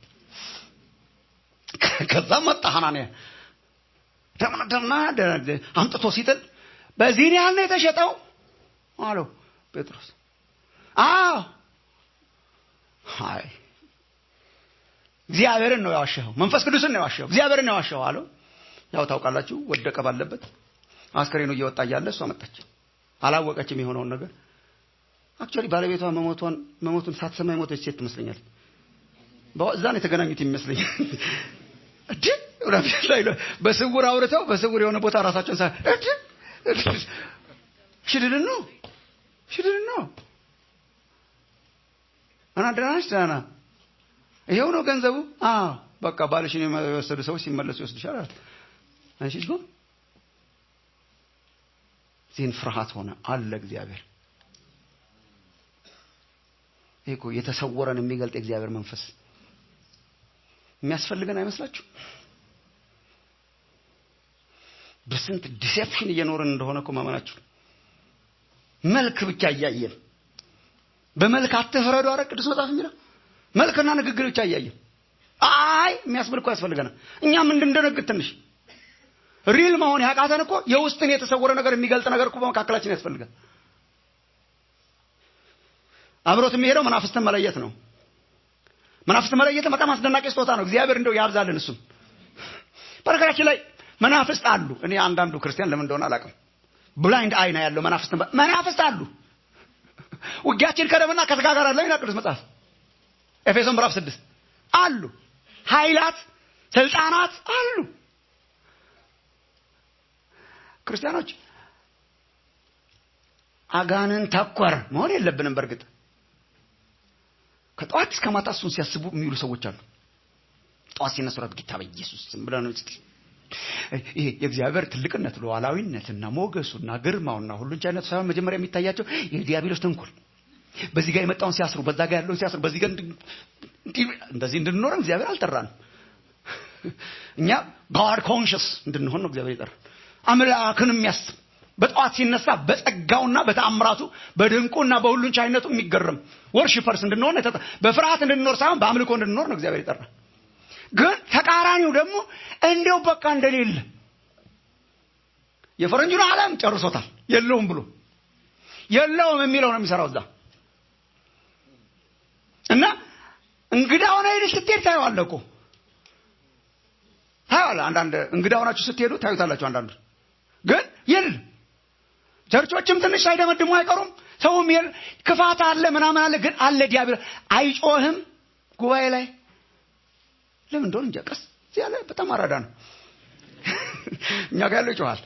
S4: ከዛ መጣ ሐናንያ ደምና አምጥቶ ሲጥል በዚህን ያህል ነው የተሸጠው አለው ጴጥሮስ አዎ አይ እግዚአብሔርን ነው ያዋሸኸው መንፈስ ቅዱስን ነው ያዋሸኸው እግዚአብሔርን ነው ያዋሸኸው አለው ያው ታውቃላችሁ ወደቀ ባለበት አስከሬኑ እየወጣ እያለ እሷ መጣች አላወቀችም የሆነውን ነገር አክቹዋሊ ባለቤቷ መሞቷን መሞቱን ሳትሰማ የሞተች ሴት ትመስለኛል እዛ ነው የተገናኙት ይመስለኛል እድ ላይ በስውር አውርተው በስውር የሆነ ቦታ ራሳቸውን ሳ እድ ሽድድን ነው ሽድድን ነው እና ደህና ነች ደህና ይሄው ነው ገንዘቡ አዎ በቃ ባልሽን የወሰዱ ሰዎች ሲመለሱ ይወስድሻል አላት አንቺ ጎ ዚህን ፍርሃት ሆነ አለ እግዚአብሔር ይሄ እኮ የተሰወረን የሚገልጥ የእግዚአብሔር መንፈስ የሚያስፈልገን አይመስላችሁ በስንት ዲሴፕሽን እየኖርን እንደሆነ እኮ ማመናችሁ መልክ ብቻ እያየን በመልክ አትፍረዱ አረ ቅዱስ መጽሐፍ የሚለው መልክና ንግግር ብቻ እያየን አይ የሚያስብል እኮ ያስፈልገናል እኛም እንድንደነግጥ ትንሽ ሪል መሆን ያቃተን እኮ የውስጥን የተሰወረ ነገር የሚገልጥ ነገር እኮ በመካከላችን ያስፈልጋል አብሮት የሚሄደው መናፍስትን መለየት ነው መናፍስትን መለየት በጣም አስደናቂ ስጦታ ነው እግዚአብሔር እንደው ያብዛልን እሱም በነገራችን ላይ መናፍስት አሉ እኔ አንዳንዱ ክርስቲያን ለምን እንደሆነ አላውቅም ብላይንድ አይ ነው ያለው መናፍስት መናፍስት አሉ ውጊያችን ከደምና ከስጋ ጋር አለ ይላል ቅዱስ መጽሐፍ ኤፌሶን ምዕራፍ ስድስት አሉ ኃይላት ስልጣናት አሉ ክርስቲያኖች አጋንን ተኮር መሆን የለብንም በእርግጥ ከጠዋት እስከ ማታ እሱን ሲያስቡ የሚውሉ ሰዎች አሉ ጠዋት ሲነሱ ራት ጌታ በኢየሱስ ዝም ብለህ ነው ይሄ የእግዚአብሔር ትልቅነት ሉዓላዊነትና ሞገሱና ግርማውና ሁሉን ቻይነቱ ሳይሆን መጀመሪያ የሚታያቸው የዲያብሎስ ተንኮል በዚህ ጋር የመጣውን ሲያስሩ በዛ ጋር ያለውን ሲያስሩ በዚህ ጋር እንደዚህ እንድንኖረን እግዚአብሔር አልጠራንም እኛ ጋድ ኮንሽስ እንድንሆን ነው እግዚአብሔር ይጠራል አምላክን የሚያስብ በጠዋት ሲነሳ በጸጋውና በተአምራቱ በድንቁና በሁሉን ቻይነቱ የሚገርም ወርሽፐርስ እንድንሆን በፍርሃት እንድንኖር ሳይሆን በአምልኮ እንድንኖር ነው እግዚአብሔር ይጠራል ግን ተቃራኒው ደግሞ እንዲው በቃ እንደሌለ የፈረንጁን ዓለም ጨርሶታል የለውም ብሎ የለውም የሚለው ነው የሚሰራው እዛ እና እንግዳ ሆነ ሄደህ ስትሄድ ታየዋለህ እኮ ታየዋለህ አንዳንድ እንግዳ ሆናችሁ ስትሄዱ ታዩታላችሁ አንዳንዱ ግን የለም ቸርቾችም ትንሽ ሳይደመድሙ አይቀሩም ሰውም የለ ክፋት አለ ምናምን አለ ግን አለ ዲያብሎስ አይጮህም ጉባኤ ላይ ለምን እንደሆነ እንጃ ቀስ ያለ በጣም አራዳ ነው እኛ ጋር ያለው ይጮሃል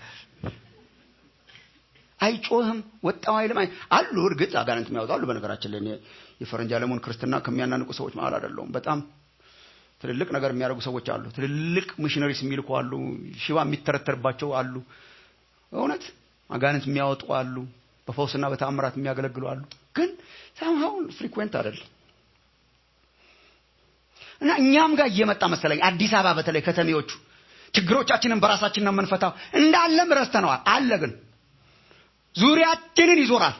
S4: አይጮህም ወጣው አይልም አሉ እርግጥ አጋንንት የሚያወጡ አሉ በነገራችን ላይ የፈረንጅ ዓለሙን ክርስትና ከሚያናንቁ ሰዎች መሀል አይደለሁም በጣም ትልልቅ ነገር የሚያደርጉ ሰዎች አሉ ትልልቅ ሚሽነሪስ የሚልኩ አሉ ሽባ የሚተረተርባቸው አሉ እውነት አጋንንት የሚያወጡ አሉ በፈውስና በተአምራት የሚያገለግሉ አሉ ግን ሳምሃውን ፍሪኩዌንት አይደለም እና እኛም ጋር እየመጣ መሰለኝ አዲስ አበባ በተለይ ከተሜዎቹ ችግሮቻችንን በራሳችን ነው የምንፈታው እንዳለም ረስተነዋል አለ ግን ዙሪያችንን ይዞራል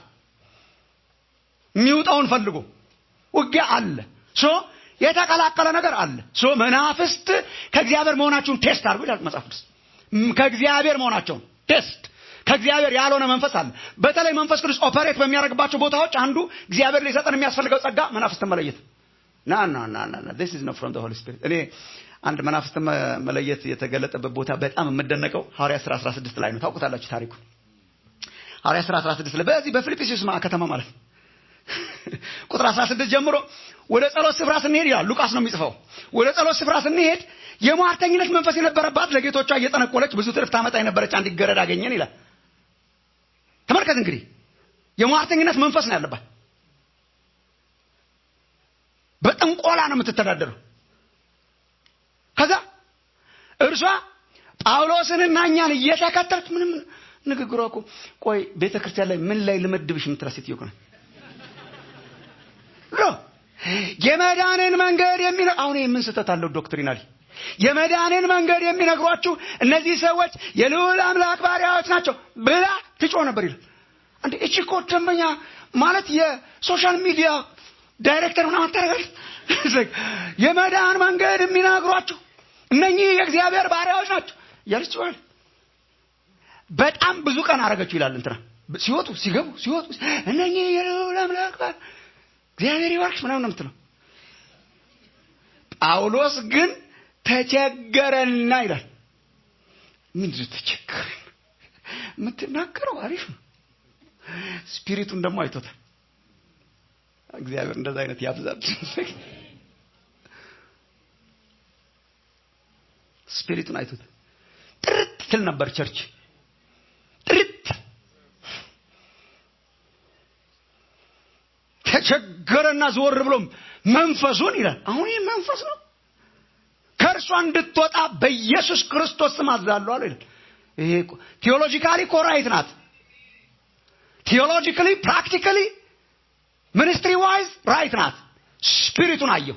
S4: የሚውጠውን ፈልጎ ውጊያ አለ ሶ የተቀላቀለ ነገር አለ ሶ መናፍስት ከእግዚአብሔር መሆናቸውን ቴስት አድርጎ ይላል መጽሐፍ ቅዱስ ከእግዚአብሔር መሆናቸውን ቴስት ከእግዚአብሔር ያልሆነ መንፈስ አለ በተለይ መንፈስ ቅዱስ ኦፐሬት በሚያደርግባቸው ቦታዎች አንዱ እግዚአብሔር ሊሰጠን የሚያስፈልገው ጸጋ መናፍስትን መለየት ና ና ና ና this is not from the holy spirit እኔ አንድ መናፍስት መለየት የተገለጠበት ቦታ በጣም የምደነቀው ሐዋርያ ሥራ 16 ላይ ነው ታውቁታላችሁ ታሪኩ ሐዋርያ ሥራ 16 ላይ በዚህ በፊልጵስዩስ ከተማ ማለት ነው ቁጥር 16 ጀምሮ ወደ ጸሎት ስፍራ ስንሄድ ይላል ሉቃስ ነው የሚጽፈው ወደ ጸሎት ስፍራ ስንሄድ የሟርተኝነት መንፈስ የነበረባት ለጌቶቿ እየጠነቆለች ብዙ ትርፍ ታመጣ የነበረች አንዲት ገረድ አገኘን ይላል ተመልከት እንግዲህ የሟርተኝነት መንፈስ ነው ያለባት በጥንቆላ ነው የምትተዳደረው ከዛ እርሷ ጳውሎስንና እኛን እየተከተለች ምንም ንግግሯ እኮ ቆይ ቤተ ክርስቲያን ላይ ምን ላይ ልመድብሽ የምትላ ሴትዮ እኮ ናት ሎ የመዳንን መንገድ የሚነ አሁን ምን ስህተት አለው ዶክትሪናሊ የመዳንን መንገድ የሚነግሯችሁ እነዚህ ሰዎች የልዑል አምላክ ባሪያዎች ናቸው ብላ ትጮ ነበር ይላል እንዴ እቺ እኮ ደንበኛ ማለት የሶሻል ሚዲያ ዳይሬክተር ምናምን ታደርጋለች የመዳን መንገድ የሚነግሯችሁ እነኚህ የእግዚአብሔር ባሪያዎች ናቸው እያለች ጭዋል በጣም ብዙ ቀን አረገችው ይላል እንትና ሲወጡ ሲገቡ ሲወጡ እነኚህ የልዑል አምላክ እግዚአብሔር ይባርክሽ ምናምን ነው የምትለው ጳውሎስ ግን ተቸገረና ይላል ምንድን ተቸገረን የምትናገረው አሪፍ ነው ስፒሪቱን ደግሞ አይቶታል እግዚአብሔር እንደዛ አይነት ያብዛል ስፒሪቱን አይቶታል ጥርት ትል ነበር ቸርች ጥርት ተቸገረና ዘወር ብሎም መንፈሱን ይላል አሁን ይህ መንፈስ ነው ከእርሷ እንድትወጣ በኢየሱስ ክርስቶስ ስም አዛለሁ አለ ይላል ይሄ ቴዎሎጂካሊ ኮራይት ናት ቴዎሎጂካሊ ፕራክቲካሊ ሚኒስትሪ ዋይዝ ራይት ናት ስፒሪቱን አየው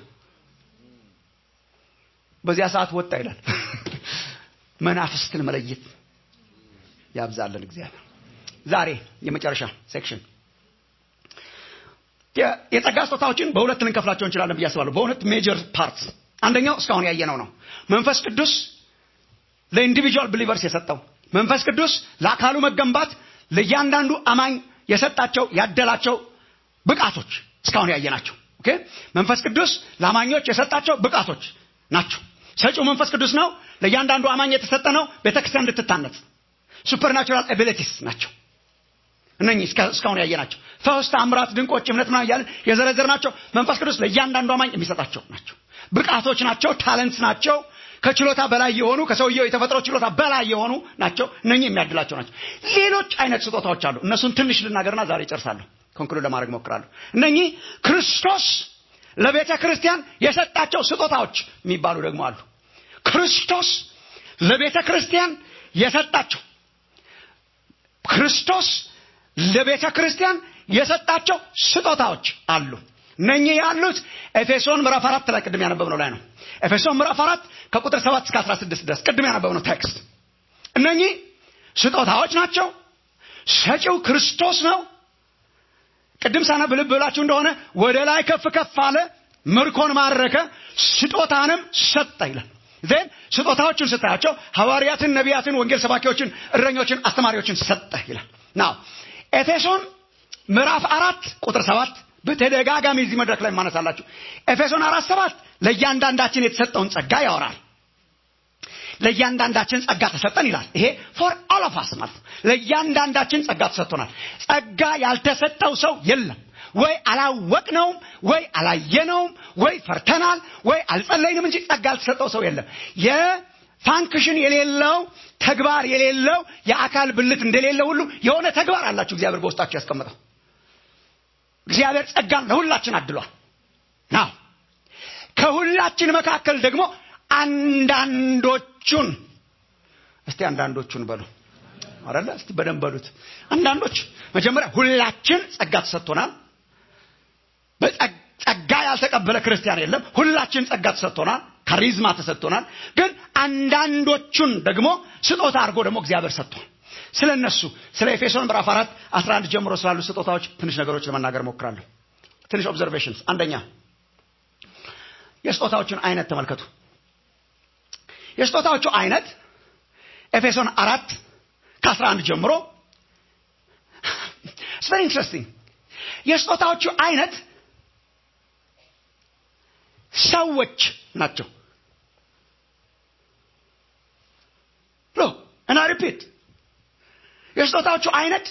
S4: በዚያ ሰዓት ወጣ ይላል መናፍስትን መለየት ያብዛለን እግዚአብሔር ዛሬ የመጨረሻ ሴክሽን የጸጋ ስጦታዎችን በሁለት ልንከፍላቸው እንችላለን ብዬ አስባለሁ በሁለት ሜጀር ፓርትስ አንደኛው እስካሁን ያየነው ነው መንፈስ ቅዱስ ለኢንዲቪጁዋል ብሊቨርስ የሰጠው መንፈስ ቅዱስ ለአካሉ መገንባት ለእያንዳንዱ አማኝ የሰጣቸው ያደላቸው ብቃቶች እስካሁን ያየናቸው ኦኬ መንፈስ ቅዱስ ለአማኞች የሰጣቸው ብቃቶች ናቸው ሰጪው መንፈስ ቅዱስ ነው ለእያንዳንዱ አማኝ የተሰጠ ነው ቤተክርስቲያን እንድትታነጽ ሱፐርናቹራል ኤቢሊቲስ ናቸው እነኚህ እስካ- እስካሁን ያየናቸው ፈውስ፣ ተአምራት፣ ድንቆች፣ እምነት ምናምን እያለን የዘረዘርናቸው መንፈስ ቅዱስ ለእያንዳንዱ አማኝ የሚሰጣቸው ናቸው። ብቃቶች ናቸው። ታለንትስ ናቸው። ከችሎታ በላይ የሆኑ ከሰውየው የተፈጥሮ ችሎታ በላይ የሆኑ ናቸው። እነኚህ የሚያድላቸው ናቸው። ሌሎች አይነት ስጦታዎች አሉ። እነሱን ትንሽ ልናገርና ዛሬ እጨርሳለሁ። ኮንክሉድ ለማድረግ ሞክራለሁ። እነኚህ ክርስቶስ ለቤተ ክርስቲያን የሰጣቸው ስጦታዎች የሚባሉ ደግሞ አሉ። ክርስቶስ ለቤተ ክርስቲያን የሰጣቸው ክርስቶስ ለቤተ ክርስቲያን የሰጣቸው ስጦታዎች አሉ። እነኚህ ያሉት ኤፌሶን ምዕራፍ አራት ላይ ቅድም ያነበብነው ላይ ነው። ኤፌሶን ምዕራፍ አራት ከቁጥር ሰባት እስከ አስራ ስድስት ድረስ ቅድም ያነበብነው ቴክስት። እነኚህ ስጦታዎች ናቸው። ሰጪው ክርስቶስ ነው። ቅድም ሳነብ ልብ ብላችሁ እንደሆነ ወደ ላይ ከፍ ከፍ አለ፣ ምርኮን ማረከ፣ ስጦታንም ሰጠ ይላል። ዜን ስጦታዎችን ስታያቸው ሐዋርያትን፣ ነቢያትን፣ ወንጌል ሰባኪዎችን፣ እረኞችን፣ አስተማሪዎችን ሰጠ ይላል። ናው ኤፌሶን ምዕራፍ አራት ቁጥር ሰባት በተደጋጋሚ እዚህ መድረክ ላይ ማነሳላችሁ። ኤፌሶን አራት ሰባት ለእያንዳንዳችን የተሰጠውን ጸጋ ያወራል። ለእያንዳንዳችን ጸጋ ተሰጠን ይላል። ይሄ ፎር ኦል ኦፍ አስ ማለት ነው። ለእያንዳንዳችን ጸጋ ተሰጥቶናል። ጸጋ ያልተሰጠው ሰው የለም። ወይ አላወቅነውም፣ ወይ አላየነውም፣ ወይ ፈርተናል፣ ወይ አልጸለይንም እንጂ ጸጋ ያልተሰጠው ሰው የለም። የፋንክሽን የሌለው ተግባር የሌለው የአካል ብልት እንደሌለ ሁሉ የሆነ ተግባር አላችሁ እግዚአብሔር በውስጣችሁ ያስቀምጠው። እግዚአብሔር ጸጋን ለሁላችን አድሏል። ናው ከሁላችን መካከል ደግሞ አንዳንዶቹን እስቲ አንዳንዶቹን በሉ አረለ እስቲ በደንብ በሉት። አንዳንዶች መጀመሪያ ሁላችን ጸጋ ተሰጥቶናል። በጸ- ጸጋ ያልተቀበለ ክርስቲያን የለም። ሁላችን ጸጋ ተሰጥቶናል። ካሪዝማ ተሰጥቶናል። ግን አንዳንዶቹን ደግሞ ስጦታ አድርጎ ደግሞ እግዚአብሔር ሰጥቷል። ስለ እነሱ ስለ ኤፌሶን ምዕራፍ አራት 11 ጀምሮ ስላሉ ስጦታዎች ትንሽ ነገሮች ለመናገር ሞክራለሁ። ትንሽ ኦብዘርቬሽንስ። አንደኛ የስጦታዎቹን አይነት ተመልከቱ። የስጦታዎቹ አይነት ኤፌሶን አራት ከ11 ጀምሮ ኢትስ ቨሪ ኢንትረስቲንግ። የስጦታዎቹ አይነት ሰዎች ናቸው። ሎ እና ሪፒት የስጦታዎቹ አይነት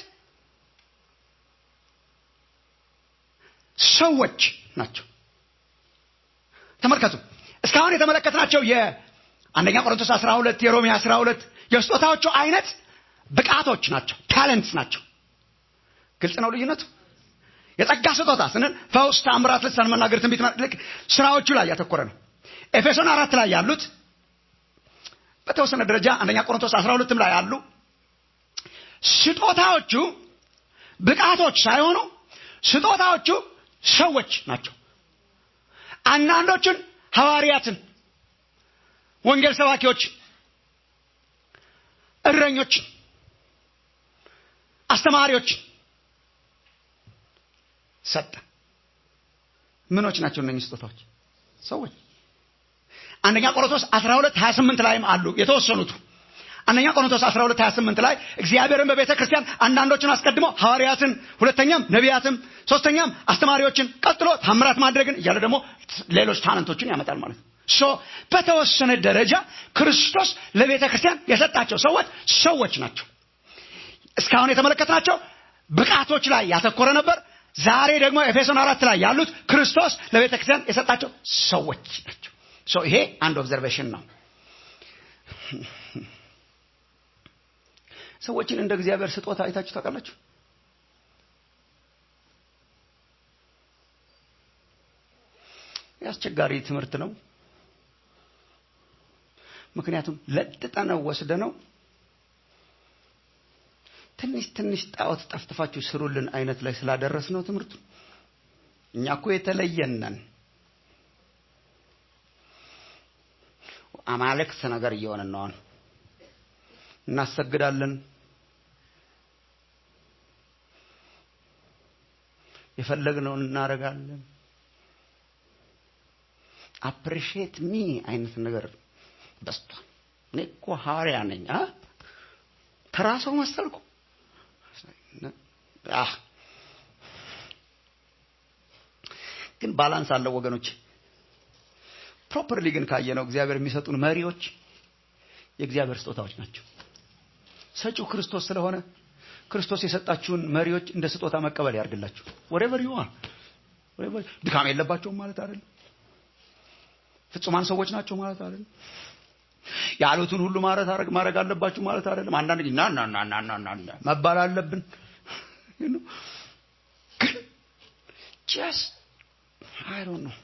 S4: ሰዎች ናቸው። ተመልከቱ እስካሁን የተመለከትናቸው የአንደኛ ቆሮንቶስ 12 የሮሜ 12 የስጦታዎቹ አይነት ብቃቶች ናቸው፣ ታለንትስ ናቸው። ግልጽ ነው ልዩነቱ። የጸጋ ስጦታ ስንል ፈውስ፣ ተአምራት፣ ልሳን መናገር፣ ትንቢት ማለት ልክ ስራዎቹ ላይ ያተኮረ ነው። ኤፌሶን አራት ላይ ያሉት በተወሰነ ደረጃ አንደኛ ቆሮንቶስ 12ም ላይ ያሉ ስጦታዎቹ ብቃቶች ሳይሆኑ ስጦታዎቹ ሰዎች ናቸው። አንዳንዶቹን ሐዋርያትን፣ ወንጌል ሰባኪዎች፣ እረኞች፣ አስተማሪዎች ሰጠ። ምኖች ናቸው እነኚህ ስጦታዎች? ሰዎች። አንደኛ ቆሮንቶስ 12 28 ላይም አሉ የተወሰኑቱ። አንደኛ ቆሮንቶስ 12 28 ላይ እግዚአብሔርን በቤተ ክርስቲያን አንዳንዶችን አስቀድሞ ሐዋርያትን፣ ሁለተኛም ነቢያትም፣ ሶስተኛም አስተማሪዎችን፣ ቀጥሎ ታምራት ማድረግን እያለ ደግሞ ሌሎች ታለንቶችን ያመጣል ማለት ነው። ሶ በተወሰነ ደረጃ ክርስቶስ ለቤተ ክርስቲያን የሰጣቸው ሰዎች ሰዎች ናቸው። እስካሁን የተመለከትናቸው ብቃቶች ላይ ያተኮረ ነበር። ዛሬ ደግሞ ኤፌሶን አራት ላይ ያሉት ክርስቶስ ለቤተ ክርስቲያን የሰጣቸው ሰዎች ናቸው። ሶ ይሄ አንድ ኦብዘርቬሽን ነው። ሰዎችን እንደ እግዚአብሔር ስጦታ አይታችሁ ታውቃላችሁ? አስቸጋሪ ትምህርት ነው። ምክንያቱም ለጥጠነው ወስደነው ትንሽ ትንሽ ጣዖት ጠፍጥፋችሁ ስሩልን አይነት ላይ ስላደረስ ነው ትምህርቱ። እኛ እኮ የተለየን ነን። አማልክት ነገር እየሆንን ነው። አሁን እናሰግዳለን፣ የፈለግነውን እናደርጋለን። አፕሪሺየት ሚ አይነት ነገር በስቷል። እኔ እኮ ሐዋርያ ነኝ አ ተራ ሰው መሰልኩ። አህ ግን ባላንስ አለው ወገኖች። ፕሮፐርሊ ግን ካየነው እግዚአብሔር የሚሰጡን መሪዎች የእግዚአብሔር ስጦታዎች ናቸው። ሰጪው ክርስቶስ ስለሆነ ክርስቶስ የሰጣችሁን መሪዎች እንደ ስጦታ መቀበል ያርግላችሁ ወሬቨር ዩ አር ድካም የለባቸውም ማለት አይደለም ፍጹማን ሰዎች ናቸው ማለት አይደለም ያሉትን ሁሉ ማለት ማድረግ አለባችሁ ማለት አይደለም አንዳንድ ጊዜ ና ና ና ና ና ና መባል አለብን ግን ጀስት አይ ዶንት ኖ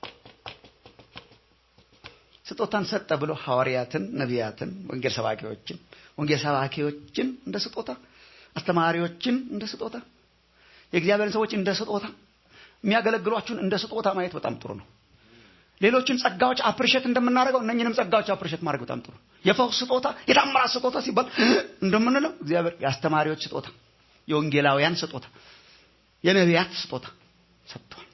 S4: ስጦታን ሰጠ ብሎ ሐዋርያትን ነቢያትን ወንጌል ሰባኪዎችን ወንጌል ሰባኪዎችን እንደ ስጦታ አስተማሪዎችን እንደ ስጦታ የእግዚአብሔርን ሰዎች እንደ ስጦታ የሚያገለግሏችሁን እንደ ስጦታ ማየት በጣም ጥሩ ነው ሌሎችን ጸጋዎች አፕሪሼት እንደምናደርገው እነኝንም ጸጋዎች አፕሪሼት ማድረግ በጣም ጥሩ የፈውስ ስጦታ የታምራት ስጦታ ሲባል እንደምንለው እግዚአብሔር የአስተማሪዎች ስጦታ የወንጌላውያን ስጦታ የነቢያት ስጦታ ሰጥቷል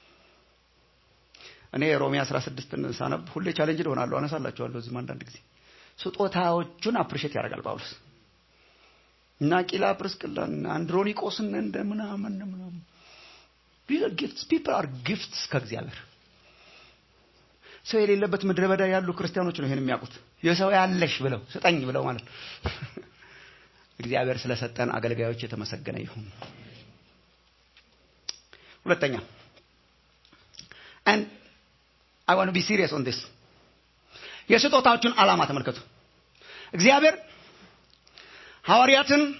S4: እኔ ሮሜ 16 ሳነብ ሁሌ ቻሌንጅ ሆናለሁ አነሳላችኋለሁ እዚህም አንዳንድ ጊዜ ስጦታዎቹን አፕሪሼት ያደርጋል ጳውሎስ እና ቂላ ፕርስቅላን አንድሮኒቆስን እንደ ምናምን ምናምን ጊፍትስ ፒፕል አር ጊፍትስ ከእግዚአብሔር ሰው የሌለበት ምድረ በዳ ያሉ ክርስቲያኖች ነው ይሄን የሚያውቁት የሰው ያለሽ ብለው ስጠኝ ብለው ማለት እግዚአብሔር ስለሰጠን አገልጋዮች የተመሰገነ ይሁን ሁለተኛ and I want to be serious on this የስጦታዎቹን ዓላማ ተመልከቱ እግዚአብሔር ሐዋርያትን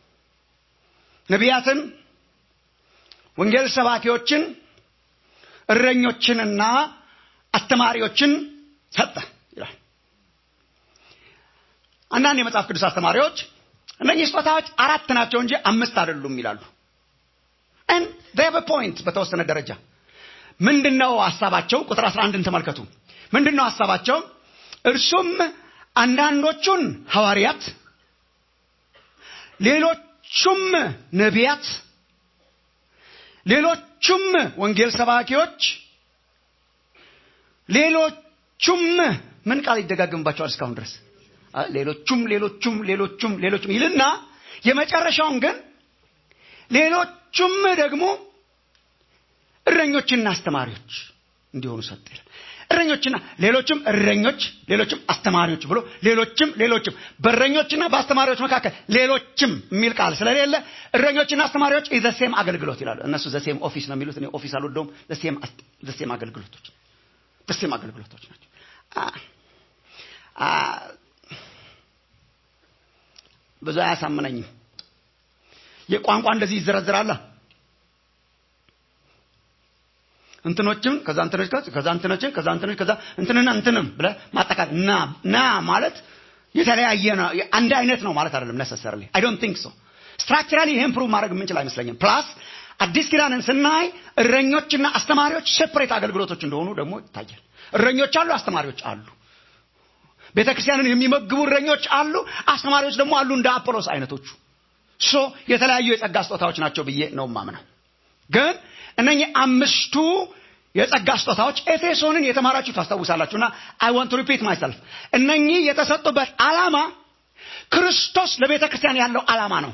S4: ነቢያትን ወንጌል ሰባኪዎችን እረኞችንና አስተማሪዎችን ሰጠ ይላል አንዳንድ የመጽሐፍ ቅዱስ አስተማሪዎች እነኚህ ስጦታዎች አራት ናቸው እንጂ አምስት አይደሉም ይላሉ and they have a point በተወሰነ ደረጃ ምንድነው ሐሳባቸው ቁጥር 11ን ተመልከቱ ምንድነው ሐሳባቸው እርሱም አንዳንዶቹን ሐዋርያት ሌሎቹም ነቢያት ሌሎቹም ወንጌል ሰባኪዎች ሌሎቹም ምን ቃል ይደጋግምባቸዋል እስካሁን ድረስ ሌሎቹም ሌሎቹም ሌሎቹም ሌሎቹም ይልና የመጨረሻውን ግን ሌሎቹም ደግሞ እረኞችና አስተማሪዎች እንዲሆኑ ሰጥ ይላል እረኞችና ሌሎችም እረኞች ሌሎችም አስተማሪዎች ብሎ ሌሎችም ሌሎችም በእረኞችና በአስተማሪዎች መካከል ሌሎችም የሚል ቃል ስለሌለ እረኞችና አስተማሪዎች ዘሴም አገልግሎት ይላሉ እነሱ ዘሴም ኦፊስ ነው የሚሉት እኔ ኦፊስ አልወደውም ዘሴም አገልግሎቶች ዘሴም አገልግሎቶች ናቸው ብዙ አያሳምነኝም የቋንቋ እንደዚህ ይዘረዝራላ እንትኖችም ከዛ እንትኖች ከዛ እንትኖችን ከዛ እንትኖች ከዛ እንትንና እንትንም ብለ ማጠቃት ና ና ማለት የተለያየ ነው አንድ አይነት ነው ማለት አይደለም ነሰሰርሊ አይ ዶንት ቲንክ ሶ ስትራክቸራሊ ይሄን ፕሩቭ ማድረግ የምንችል አይመስለኝም ፕላስ አዲስ ኪዳንን ስናይ እረኞችና አስተማሪዎች ሴፕሬት አገልግሎቶች እንደሆኑ ደግሞ ይታያል እረኞች አሉ አስተማሪዎች አሉ ቤተ ክርስቲያንን የሚመግቡ እረኞች አሉ አስተማሪዎች ደግሞ አሉ እንደ አፖሎስ አይነቶቹ ሶ የተለያዩ የጸጋ ስጦታዎች ናቸው ብዬ ነው ማምነው ግን እነኚህ አምስቱ የጸጋ ስጦታዎች ኤፌሶንን የተማራችሁ ታስታውሳላችሁና አይ ዋንት ሪፒት ማይሰልፍ እነኚህ የተሰጡበት ዓላማ ክርስቶስ ለቤተ ክርስቲያን ያለው ዓላማ ነው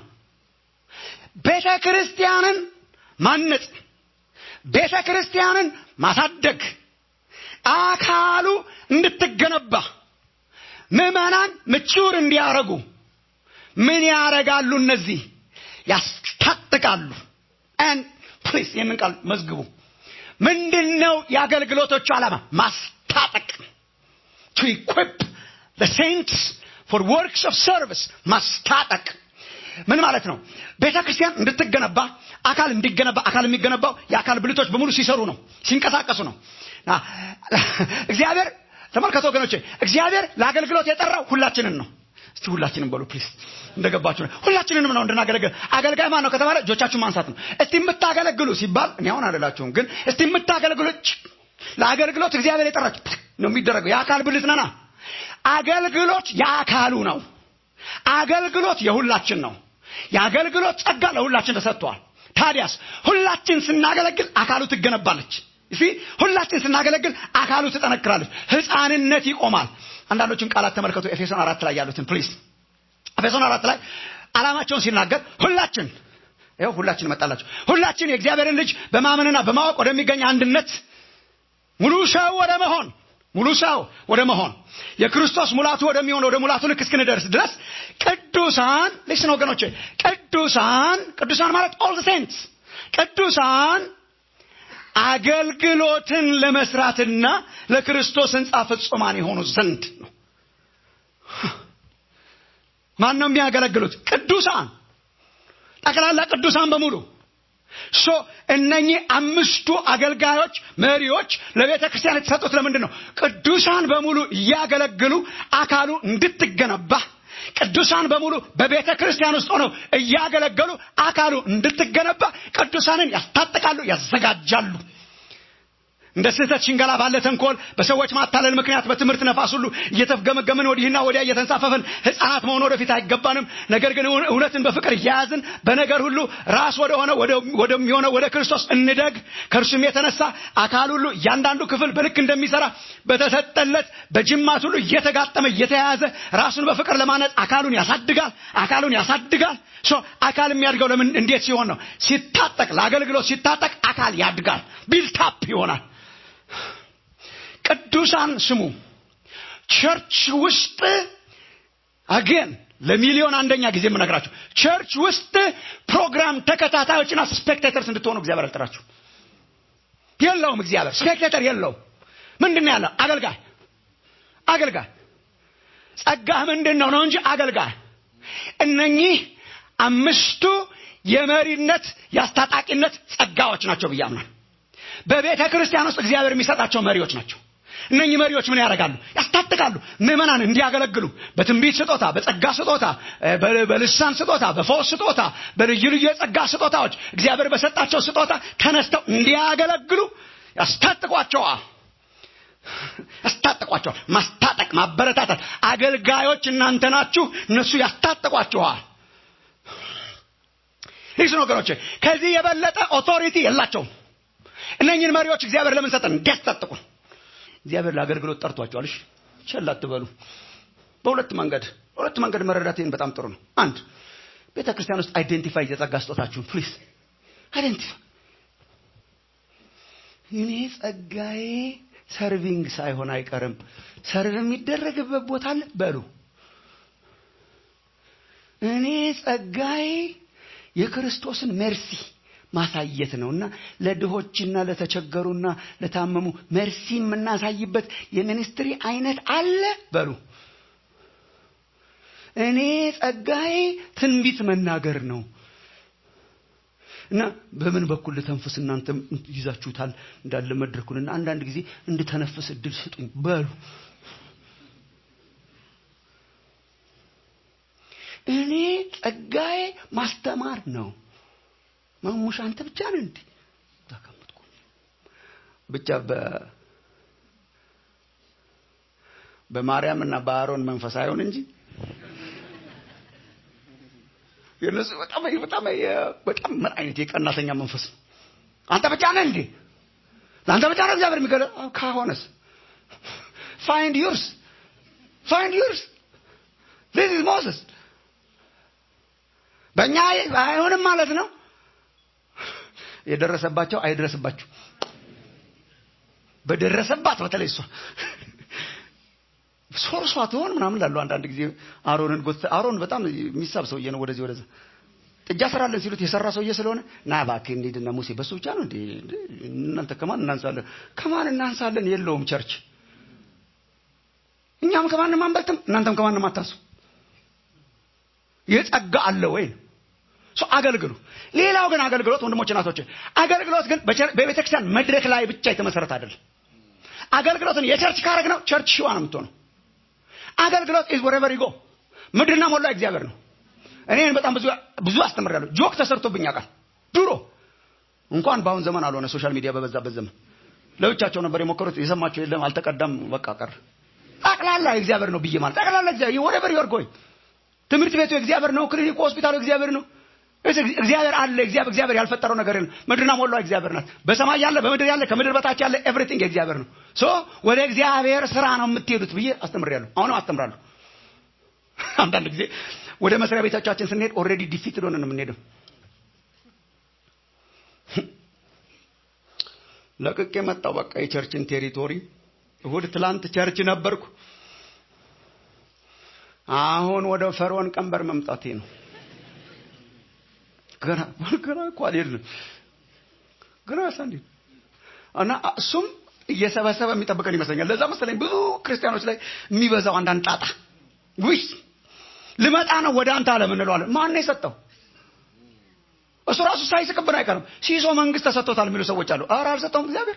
S4: ቤተ ክርስቲያንን ማነጽ ቤተ ክርስቲያንን ማሳደግ አካሉ እንድትገነባ ምዕመናን ምቹር እንዲያረጉ ምን ያረጋሉ እነዚህ ያስታጥቃሉ ፕሊስ ይህንን ቃል መዝግቡ ምንድን ነው የአገልግሎቶቹ ዓላማ ማስታጠቅ ቱ ኢኩፕ ሴንትስ ፎር ወርክስ ኦፍ ሰርቪስ ማስታጠቅ ምን ማለት ነው ቤተ ክርስቲያን እንድትገነባ አካል እንዲገነባ አካል የሚገነባው የአካል ብልቶች በሙሉ ሲሰሩ ነው ሲንቀሳቀሱ ነው እግዚአብሔር ተመልከቱ ወገኖቼ እግዚአብሔር ለአገልግሎት የጠራው ሁላችንን ነው እስቲ ሁላችንም በሉ ፕሊስ እንደገባችሁ ሁላችንንም ነው እንድናገለግል አገልጋይ ማን ነው ከተባለ እጆቻችሁን ማንሳት ነው እስቲ የምታገለግሉ ሲባል እኔ አሁን አደላችሁም ግን እስቲ የምታገለግሉ ለአገልግሎት እግዚአብሔር የጠራች ነው የሚደረገው የአካል ብልት ነና አገልግሎት የአካሉ ነው አገልግሎት የሁላችን ነው የአገልግሎት ጸጋ ለሁላችን ተሰጥቷል ታዲያስ ሁላችን ስናገለግል አካሉ ትገነባለች እሺ ሁላችን ስናገለግል አካሉ ትጠነክራለች ህፃንነት ይቆማል አንዳንዶችን ቃላት ተመልከቱ ኤፌሶን አራት ላይ ያሉትን ፕሊዝ ኤፌሶን አራት ላይ አላማቸውን ሲናገር ሁላችን ይኸው ሁላችን መጣላቸው ሁላችን የእግዚአብሔርን ልጅ በማመንና በማወቅ ወደሚገኝ አንድነት ሙሉ ሰው ወደ መሆን ሙሉ ሰው ወደ መሆን የክርስቶስ ሙላቱ ወደሚሆን ወደ ሙላቱ ልክ እስክንደርስ ድረስ ቅዱሳን ልስን ወገኖች ቅዱሳን ቅዱሳን ማለት ኦል ሴንትስ ቅዱሳን አገልግሎትን ለመስራትና ለክርስቶስ ህንፃ ፍጹማን የሆኑ ዘንድ ነው ማን ነው የሚያገለግሉት ቅዱሳን ጠቅላላ ቅዱሳን በሙሉ ሶ እነኚህ አምስቱ አገልጋዮች መሪዎች ለቤተ ክርስቲያን የተሰጡት ለምንድን ነው ቅዱሳን በሙሉ እያገለግሉ አካሉ እንድትገነባ ቅዱሳን በሙሉ በቤተ ክርስቲያን ውስጥ ሆነው እያገለገሉ አካሉ እንድትገነባ ቅዱሳንን ያስታጥቃሉ ያዘጋጃሉ እንደ ስህተት ሽንገላ ባለ ተንኮል በሰዎች ማታለል ምክንያት በትምህርት ነፋስ ሁሉ እየተፍገመገምን ወዲህና ወዲያ እየተንሳፈፍን ህፃናት መሆን ወደፊት አይገባንም ነገር ግን እውነትን በፍቅር እያያዝን በነገር ሁሉ ራስ ወደሆነ ወደሚሆነ ወደ ክርስቶስ እንደግ ከእርሱም የተነሳ አካል ሁሉ እያንዳንዱ ክፍል በልክ እንደሚሰራ በተሰጠለት በጅማት ሁሉ እየተጋጠመ እየተያያዘ ራሱን በፍቅር ለማነጽ አካሉን ያሳድጋል አካሉን ያሳድጋል አካል የሚያድገው ለምን እንዴት ሲሆን ነው ሲታጠቅ ለአገልግሎት ሲታጠቅ አካል ያድጋል ቢልታፕ ይሆናል ቅዱሳን ስሙ ቸርች ውስጥ አገን ለሚሊዮን አንደኛ ጊዜ የምነግራችሁ ቸርች ውስጥ ፕሮግራም ተከታታዮችና ስፔክቴተርስ እንድትሆኑ እግዚአብሔር አልጠራችሁ የለውም እግዚአብሔር ስፔክቴተር የለውም ምንድን ያለው አገልጋይ አገልጋይ ጸጋህ ምንድን ነው ነው እንጂ አገልጋይ እነኚህ አምስቱ የመሪነት የአስታጣቂነት ጸጋዎች ናቸው ብዬ አምናል በቤተ ክርስቲያን ውስጥ እግዚአብሔር የሚሰጣቸው መሪዎች ናቸው እነኚህ መሪዎች ምን ያደርጋሉ ያስታጥቃሉ ምዕመናን እንዲያገለግሉ በትንቢት ስጦታ በጸጋ ስጦታ በልሳን ስጦታ በፈውስ ስጦታ በልዩ ልዩ የጸጋ ስጦታዎች እግዚአብሔር በሰጣቸው ስጦታ ተነስተው እንዲያገለግሉ ያስታጥቋቸዋል ያስታጥቋቸዋል ማስታጠቅ ማበረታታት አገልጋዮች እናንተ ናችሁ እነሱ ያስታጥቋችኋል ይህ ነገሮች ከዚህ የበለጠ ኦቶሪቲ የላቸውም እነኝን መሪዎች እግዚአብሔር ለምን ሰጠን እንዲያስታጥቁ እግዚአብሔር ለአገልግሎት ጠርቷቸዋል እሺ ቸል አትበሉ በሁለት መንገድ በሁለት መንገድ መረዳት ይህን በጣም ጥሩ ነው አንድ ቤተ ክርስቲያን ውስጥ አይዴንቲፋይ የጸጋ ስጦታችሁን ፕሊዝ አይዴንቲፋይ እኔ ጸጋዬ ሰርቪንግ ሳይሆን አይቀርም ሰርቭ የሚደረግበት ቦታ አለ በሉ እኔ ጸጋዬ የክርስቶስን ሜርሲ ማሳየት ነውና ለድሆችና ለተቸገሩና ለታመሙ መርሲ የምናሳይበት የሚኒስትሪ አይነት አለ በሉ እኔ ጸጋዬ ትንቢት መናገር ነው እና በምን በኩል ልተንፍስ እናንተ ይዛችሁታል እንዳለ መድረኩንና አንዳንድ ጊዜ እንድተነፍስ እድል ስጡኝ በሉ እኔ ጸጋዬ ማስተማር ነው ማሙሽ አንተ ብቻ ነህ እንዴ ተቀምጥኩ ብቻ በ በማርያም እና በአሮን መንፈስ አይሆን እንጂ የነሱ በጣም በጣም በጣም ምን አይነት የቀናተኛ መንፈስ ነው አንተ ብቻ ነህ እንዴ ለአንተ ብቻ ነው እግዚአብሔር የሚገለ ካሆነስ ፋይንድ ዩርስ ፋይንድ ዩርስ ዚስ ኢዝ ሞሰስ በእኛ አይሆንም ማለት ነው የደረሰባቸው አይድረስባችሁ በደረሰባት በተለይ እሷ ሶርሷ ትሆን ምናምን ላሉ አንዳንድ ጊዜ አሮንን ጎት አሮን በጣም የሚሳብ ሰውዬ ነው ወደዚህ ወደዛ ጥጃ ስራለን ሲሉት የሰራ ሰውዬ ስለሆነ ና እባክህ እንሂድና ሙሴ በሱ ብቻ ነው እንዴ እናንተ ከማን እናንሳለን ከማን እናንሳለን የለውም ቸርች እኛም ከማንም አንበልጥም እናንተም ከማንም አታንሱ የጸጋ አለ ወይ ሰው አገልግሉ ሌላው ግን አገልግሎት ወንድሞች ናቶች አገልግሎት ግን በቤተ ክርስቲያን መድረክ ላይ ብቻ የተመሰረተ አይደለም አገልግሎትን የቸርች ካረግ ነው ቸርች ሽዋ ነው የምትሆነው አገልግሎት ኢዝ ወሬቨር ይጎ ምድርና ሞላ እግዚአብሔር ነው እኔን በጣም ብዙ ብዙ አስተምራለሁ ጆክ ተሰርቶብኝ ያውቃል ድሮ እንኳን በአሁን ዘመን አልሆነ ሶሻል ሚዲያ በበዛበት ዘመን ለብቻቸው ነበር የሞከሩት የሰማቸው የለም አልተቀዳም በቃ ቀር ጠቅላላ እግዚአብሔር ነው ብዬ ማለት ጠቅላላ እግዚአብሔር ወሬቨር ዩር ጎይንግ ትምህርት ቤቱ እግዚአብሔር ነው ክሊኒኩ ሆስፒታሉ እግዚአብሔር ነው እግዚአብሔር አለ እግዚአብሔር እግዚአብሔር ያልፈጠረው ነገር የለም ምድርና ሞላው እግዚአብሔር ናት በሰማይ ያለ በምድር ያለ ከምድር በታች ያለ ኤቭሪቲንግ እግዚአብሔር ነው ሶ ወደ እግዚአብሔር ስራ ነው የምትሄዱት ብዬ አስተምሬያለሁ አሁንም አስተምራለሁ አንዳንድ ጊዜ ወደ መስሪያ ቤቶቻችን ስንሄድ ኦልሬዲ ዲፊት ሆነ ነው የምንሄደው ለቅቄ መጣው በቃ የቸርችን ቴሪቶሪ እሁድ ትላንት ቸርች ነበርኩ። አሁን ወደ ፈርዖን ቀንበር መምጣቴ ነው። ገና ገና እኮ አልሄድንም። ገና ሳንዲ እና እሱም እየሰበሰበ የሚጠብቀን ይመስለኛል። ለዛ መሰለኝ ብዙ ክርስቲያኖች ላይ የሚበዛው አንዳንድ ጣጣ ውይ ልመጣ ነው ወደ አንተ አለም እንለዋለን። ማን ነው የሰጠው? እሱ ራሱ ሳይስቅብን አይቀርም። ሲሶ መንግስት ተሰጥቶታል የሚሉ ሰዎች አሉ። ኧረ አልሰጠውም እግዚአብሔር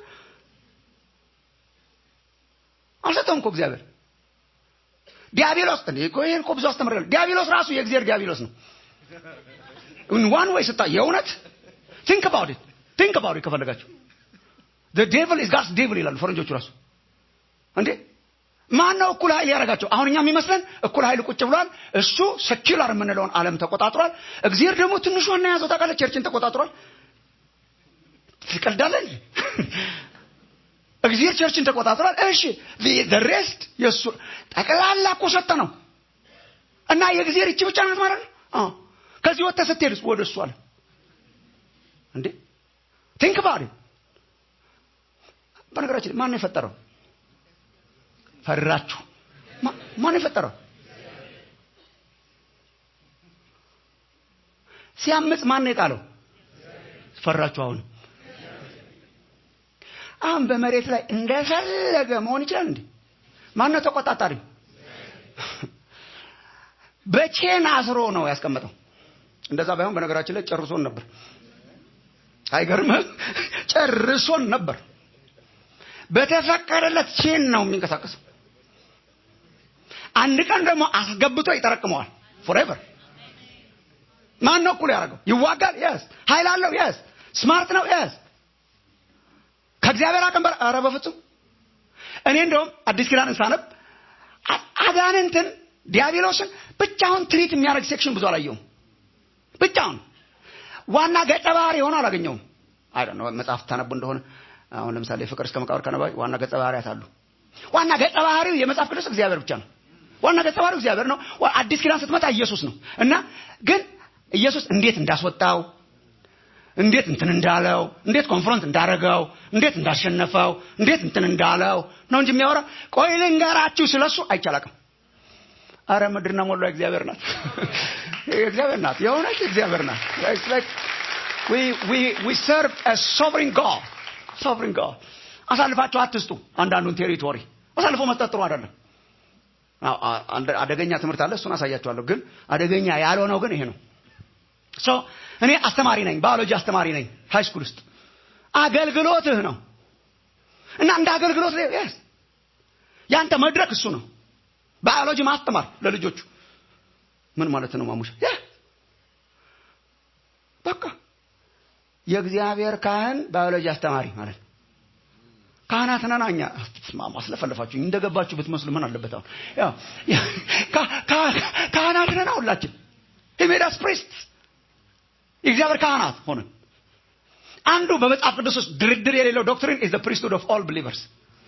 S4: አልሰጠውም እኮ እግዚአብሔር። ዲያብሎስ እንዴ እኮ ይሄን እኮ ብዙ አስተምሬያለሁ። ዲያብሎስ ራሱ የእግዚአብሔር ዲያብሎስ ነው። ዋን ወይ ስታ የእውነት ቲንክ አባውት ኢት ቲንክ አባውት ኢት ከፈለጋችሁ the devil is God's devil ይላሉ ፈረንጆቹ ራሱ እንዴ ማን ነው እኩል ኃይል ያደረጋቸው? አሁን እኛ የሚመስለን እኩል ኃይል ቁጭ ብሏል። እሱ ሰኪላር የምንለውን ዓለም ተቆጣጥሯል። እግዚአብሔር ደግሞ ትንሿን ነው የያዘው። ታውቃለህ፣ ቸርችን ተቆጣጥሯል። ትቀልዳለህ። እግዚአብሔር ቸርችን ተቆጣጥሯል። እሺ the rest የእሱ ጠቅላላ እኮ ሰጠ ነው እና የእግዚአብሔር እቺ ብቻ ናት ማለት ነው። አዎ ከዚህ ወጥተህ ስትሄድስ ወደ እሱ አለ እንዴ ቲንክ ባሪ በነገራችን ማን ነው የፈጠረው? ፈራችሁ። ማን የፈጠረው? ሲያምጽ ማን ነው የጣለው? ፈራችሁ። አሁን አሁን በመሬት ላይ እንደፈለገ መሆን ይችላል እንዴ? ማን ነው ተቆጣጣሪ? በቼን አስሮ ነው ያስቀመጠው። እንደዛ ባይሆን በነገራችን ላይ ጨርሶን ነበር። አይገርምም? ጨርሶን ነበር። በተፈቀደለት ቼን ነው የሚንቀሳቀሰው። አንድ ቀን ደግሞ አስገብቶ ይጠረቅመዋል። ፎሬቨር ማን ነው እኩል ያደረገው? ይዋጋል። የስ ኃይል አለው። የስ ስማርት ነው። የስ ከእግዚአብሔር አቅም በላይ ኧረ በፍጹም እኔ እንደውም አዲስ ኪዳንን ሳነብ አጋንንትን ዲያብሎስን ብቻውን ትሪት የሚያደርግ ሴክሽን ብዙ አላየውም። ብቻውን ዋና ገጸ ባህሪ ሆኖ አላገኘውም። አይ ነው መጽሐፍ ታነቡ እንደሆነ አሁን ለምሳሌ ፍቅር እስከ መቃብር ከነባይ ዋና ገጸ ባህሪያት አሉ። ዋና ገጸ ባህሪው የመጽሐፍ ቅዱስ እግዚአብሔር ብቻ ነው። ዋና ገጸ ባህሪው እግዚአብሔር ነው። አዲስ ኪዳን ስትመጣ ኢየሱስ ነው እና ግን ኢየሱስ እንዴት እንዳስወጣው እንዴት እንትን እንዳለው እንዴት ኮንፍሮንት እንዳረገው እንዴት እንዳሸነፈው እንዴት እንትን እንዳለው ነው እንጂ የሚያወራ ቆይ ልንገራችሁ ስለሱ አይቻላቅም። አረ ምድርና ሞላ እግዚአብሔር ናት፣ እግዚአብሔር ናት፣ የእውነት እግዚአብሔር ናት። ዊ ሰርቭ ሶቨሪን ጋድ ሶቨሪን ጋድ። አሳልፋችሁ አትስጡ። አንዳንዱን ቴሪቶሪ አሳልፎ መስጠት ጥሩ አይደለም። አደገኛ ትምህርት አለ፣ እሱን አሳያችኋለሁ። ግን አደገኛ ያልሆነው ግን ይሄ ነው። ሶ እኔ አስተማሪ ነኝ፣ ባዮሎጂ አስተማሪ ነኝ ሃይ ስኩል ውስጥ። አገልግሎትህ ነው እና እንደ አገልግሎት ስ ያንተ መድረክ እሱ ነው። ባዮሎጂ ማስተማር ለልጆቹ ምን ማለት ነው? ማሙሻ በቃ የእግዚአብሔር ካህን ባዮሎጂ አስተማሪ ማለት ነው። ካህናት ነን እኛ። ማስለፈለፋችሁ እንደገባችሁ ብትመስሉ ምን አለበት? አሁን ያው ካህናት ነን ሁላችን ሂሜዳስ ፕሪስት የእግዚአብሔር ካህናት ሆነን አንዱ በመጽሐፍ ቅዱስ ውስጥ ድርድር የሌለው ዶክትሪን ኢዝ ዘ ፕሪስትሁድ ኦፍ ኦል ቢሊቨርስ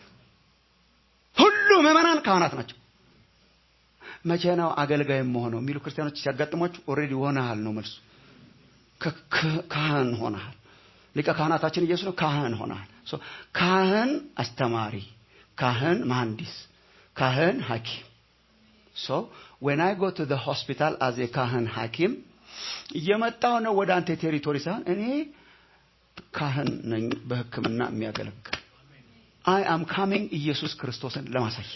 S4: ሁሉ ምዕመናን ካህናት ናቸው። መቼ ነው አገልጋይ መሆነው የሚሉ ክርስቲያኖች ሲያጋጥሟችሁ ኦልሬዲ ሆነሃል ነው መልሱ። ካህን ሆነሃል። ሊቀ ካህናታችን ኢየሱስ ነው። ካህን ሆነሃል። ካህን አስተማሪ፣ ካህን መሐንዲስ፣ ካህን ሐኪም። ሶ ዌን አይ ጎ ቱ ዘ ሆስፒታል አዝ ካህን ሐኪም እየመጣው ነው ወደ አንተ ቴሪቶሪ ሳይሆን እኔ ካህን ነኝ በሕክምና የሚያገለግል አይ አም ካሚንግ ኢየሱስ ክርስቶስን ለማሳየት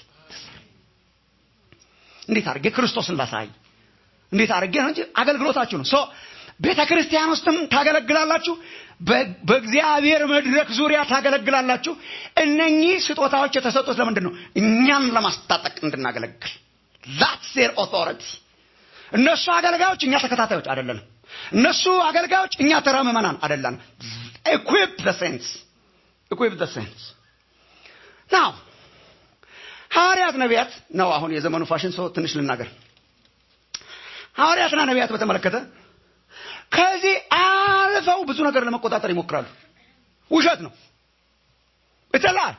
S4: እንዴት አድርጌ ክርስቶስን ላሳይ እንዴት አድርጌ ነው እንጂ አገልግሎታችሁ ነው ሶ ቤተ ክርስቲያን ውስጥም ታገለግላላችሁ በእግዚአብሔር መድረክ ዙሪያ ታገለግላላችሁ እነኚህ ስጦታዎች የተሰጡት ለምንድን ነው እኛን ለማስታጠቅ እንድናገለግል ዛትስ ዜር ኦቶሪቲ እነሱ አገልጋዮች እኛ ተከታታዮች አይደለንም እነሱ አገልጋዮች እኛ ተራ ምዕመናን አይደለንም ኢኩዊፕ ዘ ሴንስ ኢኩዊፕ ዘ ሴንስ ናው ሐዋርያት ነቢያት ነው አሁን የዘመኑ ፋሽን ሰው ትንሽ ልናገር ሐዋርያትና ነቢያት በተመለከተ ከዚህ አልፈው ብዙ ነገር ለመቆጣጠር ይሞክራሉ ውሸት ነው ይተላል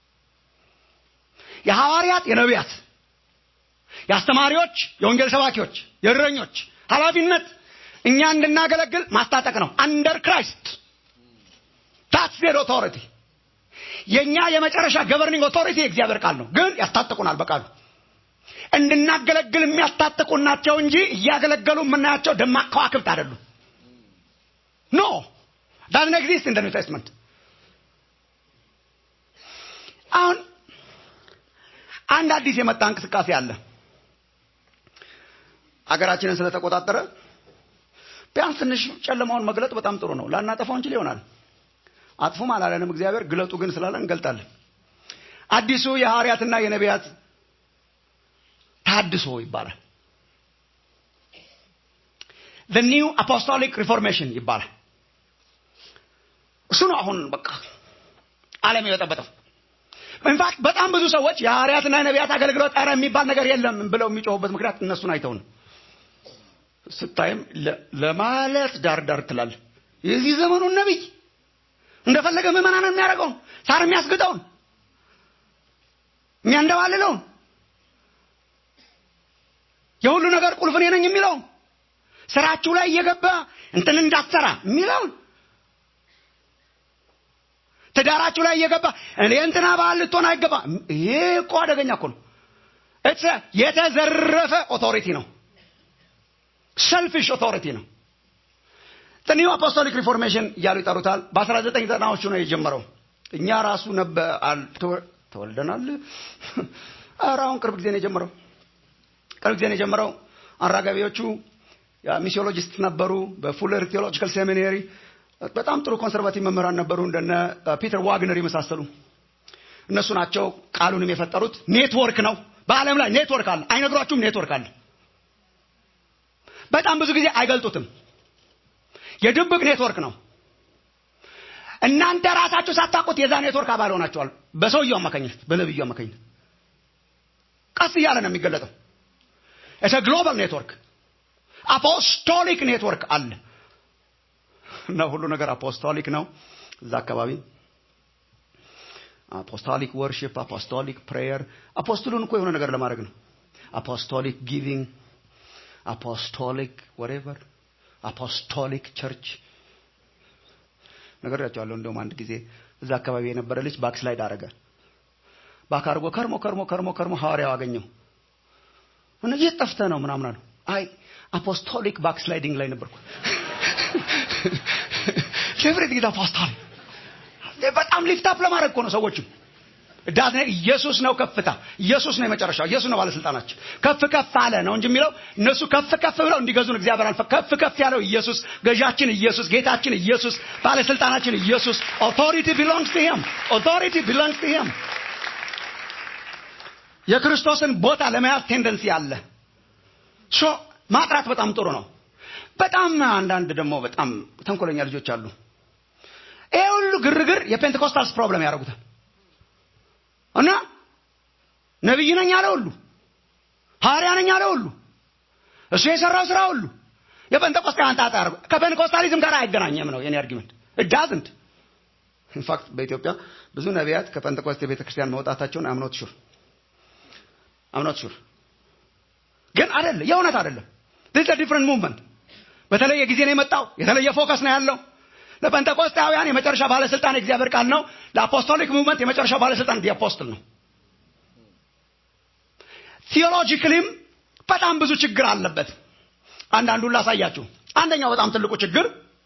S4: የሐዋርያት የነቢያት የአስተማሪዎች የወንጌል ሰባኪዎች የእረኞች ኃላፊነት እኛ እንድናገለግል ማስታጠቅ ነው አንደር ክራይስት ታትስ ዜር ኦቶሪቲ የእኛ የመጨረሻ ገቨርኒንግ ኦቶሪቲ የእግዚአብሔር ቃል ነው ግን ያስታጥቁናል በቃሉ እንድናገለግል የሚያስታጥቁን ናቸው እንጂ እያገለገሉ የምናያቸው ደማቅ ከዋክብት አይደሉም ኖ ዳዝን ኤግዚስት ኢን ኒው ቴስትመንት አሁን አንድ አዲስ የመጣ እንቅስቃሴ አለ አገራችንን ስለተቆጣጠረ ቢያንስ ትንሽ ጨለማውን መግለጥ በጣም ጥሩ ነው ላናጠፋው እንችል ይሆናል አጥፉም አላለንም እግዚአብሔር ግለጡ ግን ስላለን እንገልጣለን አዲሱ የሐዋርያትና የነቢያት ታድሶ ይባላል the new apostolic reformation ይባላል እሱ ነው አሁን በቃ ዓለም የበጠበጠው ኢንፋክት በጣም ብዙ ሰዎች የሐዋርያትና የነቢያት አገልግሎት ኧረ የሚባል ነገር የለም ብለው የሚጮሁበት ምክንያት እነሱን አይተው ነው ስታይም ለማለት ዳር ዳር ትላል የዚህ ዘመኑን ነቢይ እንደፈለገ ምዕመናንን የሚያደርገውን ሳር የሚያስግጠውን የሚያንደባልለውን የሁሉ ነገር ቁልፍ እኔ ነኝ የሚለውን ስራችሁ ላይ እየገባ እንትን እንዳትሰራ የሚለውን ትዳራችሁ ላይ እየገባ እኔ እንትና ባህል ልትሆን አይገባ ይሄ እኮ አደገኛ እኮ ነው የተዘረፈ ኦቶሪቲ ነው ሰልፊሽ ኦቶሪቲ ነው ኒው አፖስቶሊክ ሪፎርሜሽን እያሉ ይጠሩታል በ1990ዎቹ ነው የጀመረው እኛ ራሱ ነበ ተወልደናል ኧረ አሁን ቅርብ ጊዜ ነው የጀመረው ቅርብ ጊዜ ነው የጀመረው አራጋቢዎቹ ሚሲዮሎጂስት ነበሩ በፉለር ቴዎሎጂካል ሴሚናሪ በጣም ጥሩ ኮንሰርቫቲቭ መምህራን ነበሩ እንደነ ፒተር ዋግነር የመሳሰሉ እነሱ ናቸው ቃሉንም የፈጠሩት ኔትወርክ ነው በአለም ላይ ኔትወርክ አለ አይነግሯችሁም ኔትወርክ አለ በጣም ብዙ ጊዜ አይገልጡትም የድብቅ ኔትወርክ ነው እናንተ ራሳችሁ ሳታውቁት የዛ ኔትወርክ አባል ሆናችኋል በሰውየው አማካኝነት በነብዩ አማካኝነት ቀስ እያለ ነው የሚገለጠው እተ ግሎባል ኔትወርክ አፖስቶሊክ ኔትወርክ አለ እና ሁሉ ነገር አፖስቶሊክ ነው እዛ አካባቢ አፖስቶሊክ ወርሽፕ አፖስቶሊክ ፕሬየር አፖስትሉን እኮ የሆነ ነገር ለማድረግ ነው አፖስቶሊክ ጊቪንግ አፖስቶሊክ ወሬቨር አፖስቶሊክ ቸርች ነገራቸዋለሁ እንደውም አንድ ጊዜ እዛ አካባቢ የነበረ ልጅ ባክስላይድ አረገ ባክ አድርጎ ከርሞ ከርሞ ከርሞ ከርሞ ሐዋርያው አገኘው እና የት ጠፍተህ ነው ምናምን አሉ አይ አፖስቶሊክ ባክስላይዲንግ ላይ ነበርኩ ፌቨሬት ጌታ አፖስቶሊክ በጣም ሊፍታፕ ለማድረግ እኮ ነው ሰዎችም ዳት ኢየሱስ ነው ከፍታ ኢየሱስ ነው የመጨረሻው ኢየሱስ ነው ባለስልጣናችን ከፍ ከፍ አለ ነው እንጂ የሚለው እነሱ ከፍ ከፍ ብለው እንዲገዙን እግዚአብሔር አልፈ ከፍ ከፍ ያለው ኢየሱስ ገዣችን ኢየሱስ ጌታችን ኢየሱስ ባለስልጣናችን ኢየሱስ ኦቶሪቲ ቢሎንግስ ቱ ሂም ኦቶሪቲ ቢሎንግስ ቱ ሂም የክርስቶስን ቦታ ለመያዝ ቴንደንሲ አለ ሶ ማጥራት በጣም ጥሩ ነው በጣም አንዳንድ ደግሞ በጣም ተንኮለኛ ልጆች አሉ ይሄ ሁሉ ግርግር የፔንቴኮስታልስ ፕሮብለም ያደርጉታል እና ነቢይ ነኝ አለ ሁሉ ሐዋርያ ነኝ አለ ሁሉ እሱ የሰራው ስራ ሁሉ የጴንጤቆስጤ አንጣጣ ያደርጉ ከፔንቴኮስታሊዝም ጋር አይገናኘም ነው የኔ አርጊመንት እዳዝንት ኢንፋክት በኢትዮጵያ ብዙ ነቢያት ከጴንጤቆስጤ ቤተክርስቲያን መውጣታቸውን አምኖት ሹር አምኖት ሹር ግን አይደለም የእውነት አይደለም ዲስ ዲፍረንት ሙቭመንት በተለየ ጊዜ ነው የመጣው የተለየ ፎከስ ነው ያለው ለጴንጤቆስጣውያን የመጨረሻ ባለስልጣን የእግዚአብሔር ቃል ነው ለአፖስቶሊክ ሙቭመንት የመጨረሻ ባለስልጣን ዲአፖስትል ነው ቲዮሎጂክሊም በጣም ብዙ ችግር አለበት አንዳንዱን ላሳያችሁ አንደኛው በጣም ትልቁ ችግር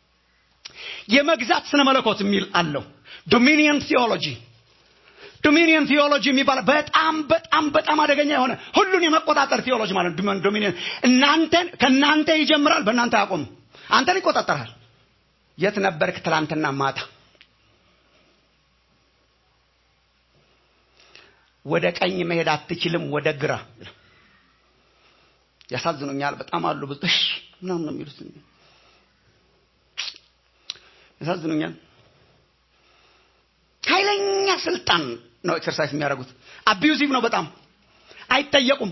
S4: የመግዛት ስነ መለኮት የሚል አለው ዶሚኒየን ቲዮሎጂ ዶሚኒየን ቲዮሎጂ የሚባል በጣም በጣም በጣም አደገኛ የሆነ ሁሉን የመቆጣጠር ቲዮሎጂ ማለት ዶሚኒየን እናንተን ከእናንተ ይጀምራል በእናንተ ያቆም አንተን ይቆጣጠራል የት ነበርክ ትላንትና ማታ ወደ ቀኝ መሄድ አትችልም ወደ ግራ ያሳዝኑኛል በጣም አሉ ብዙ እሺ ምናምን ነው የሚሉት ያሳዝኑኛል ኃይለኛ ስልጣን ነው ኤክሰርሳይዝ የሚያደርጉት አቢዩዚቭ ነው በጣም አይጠየቁም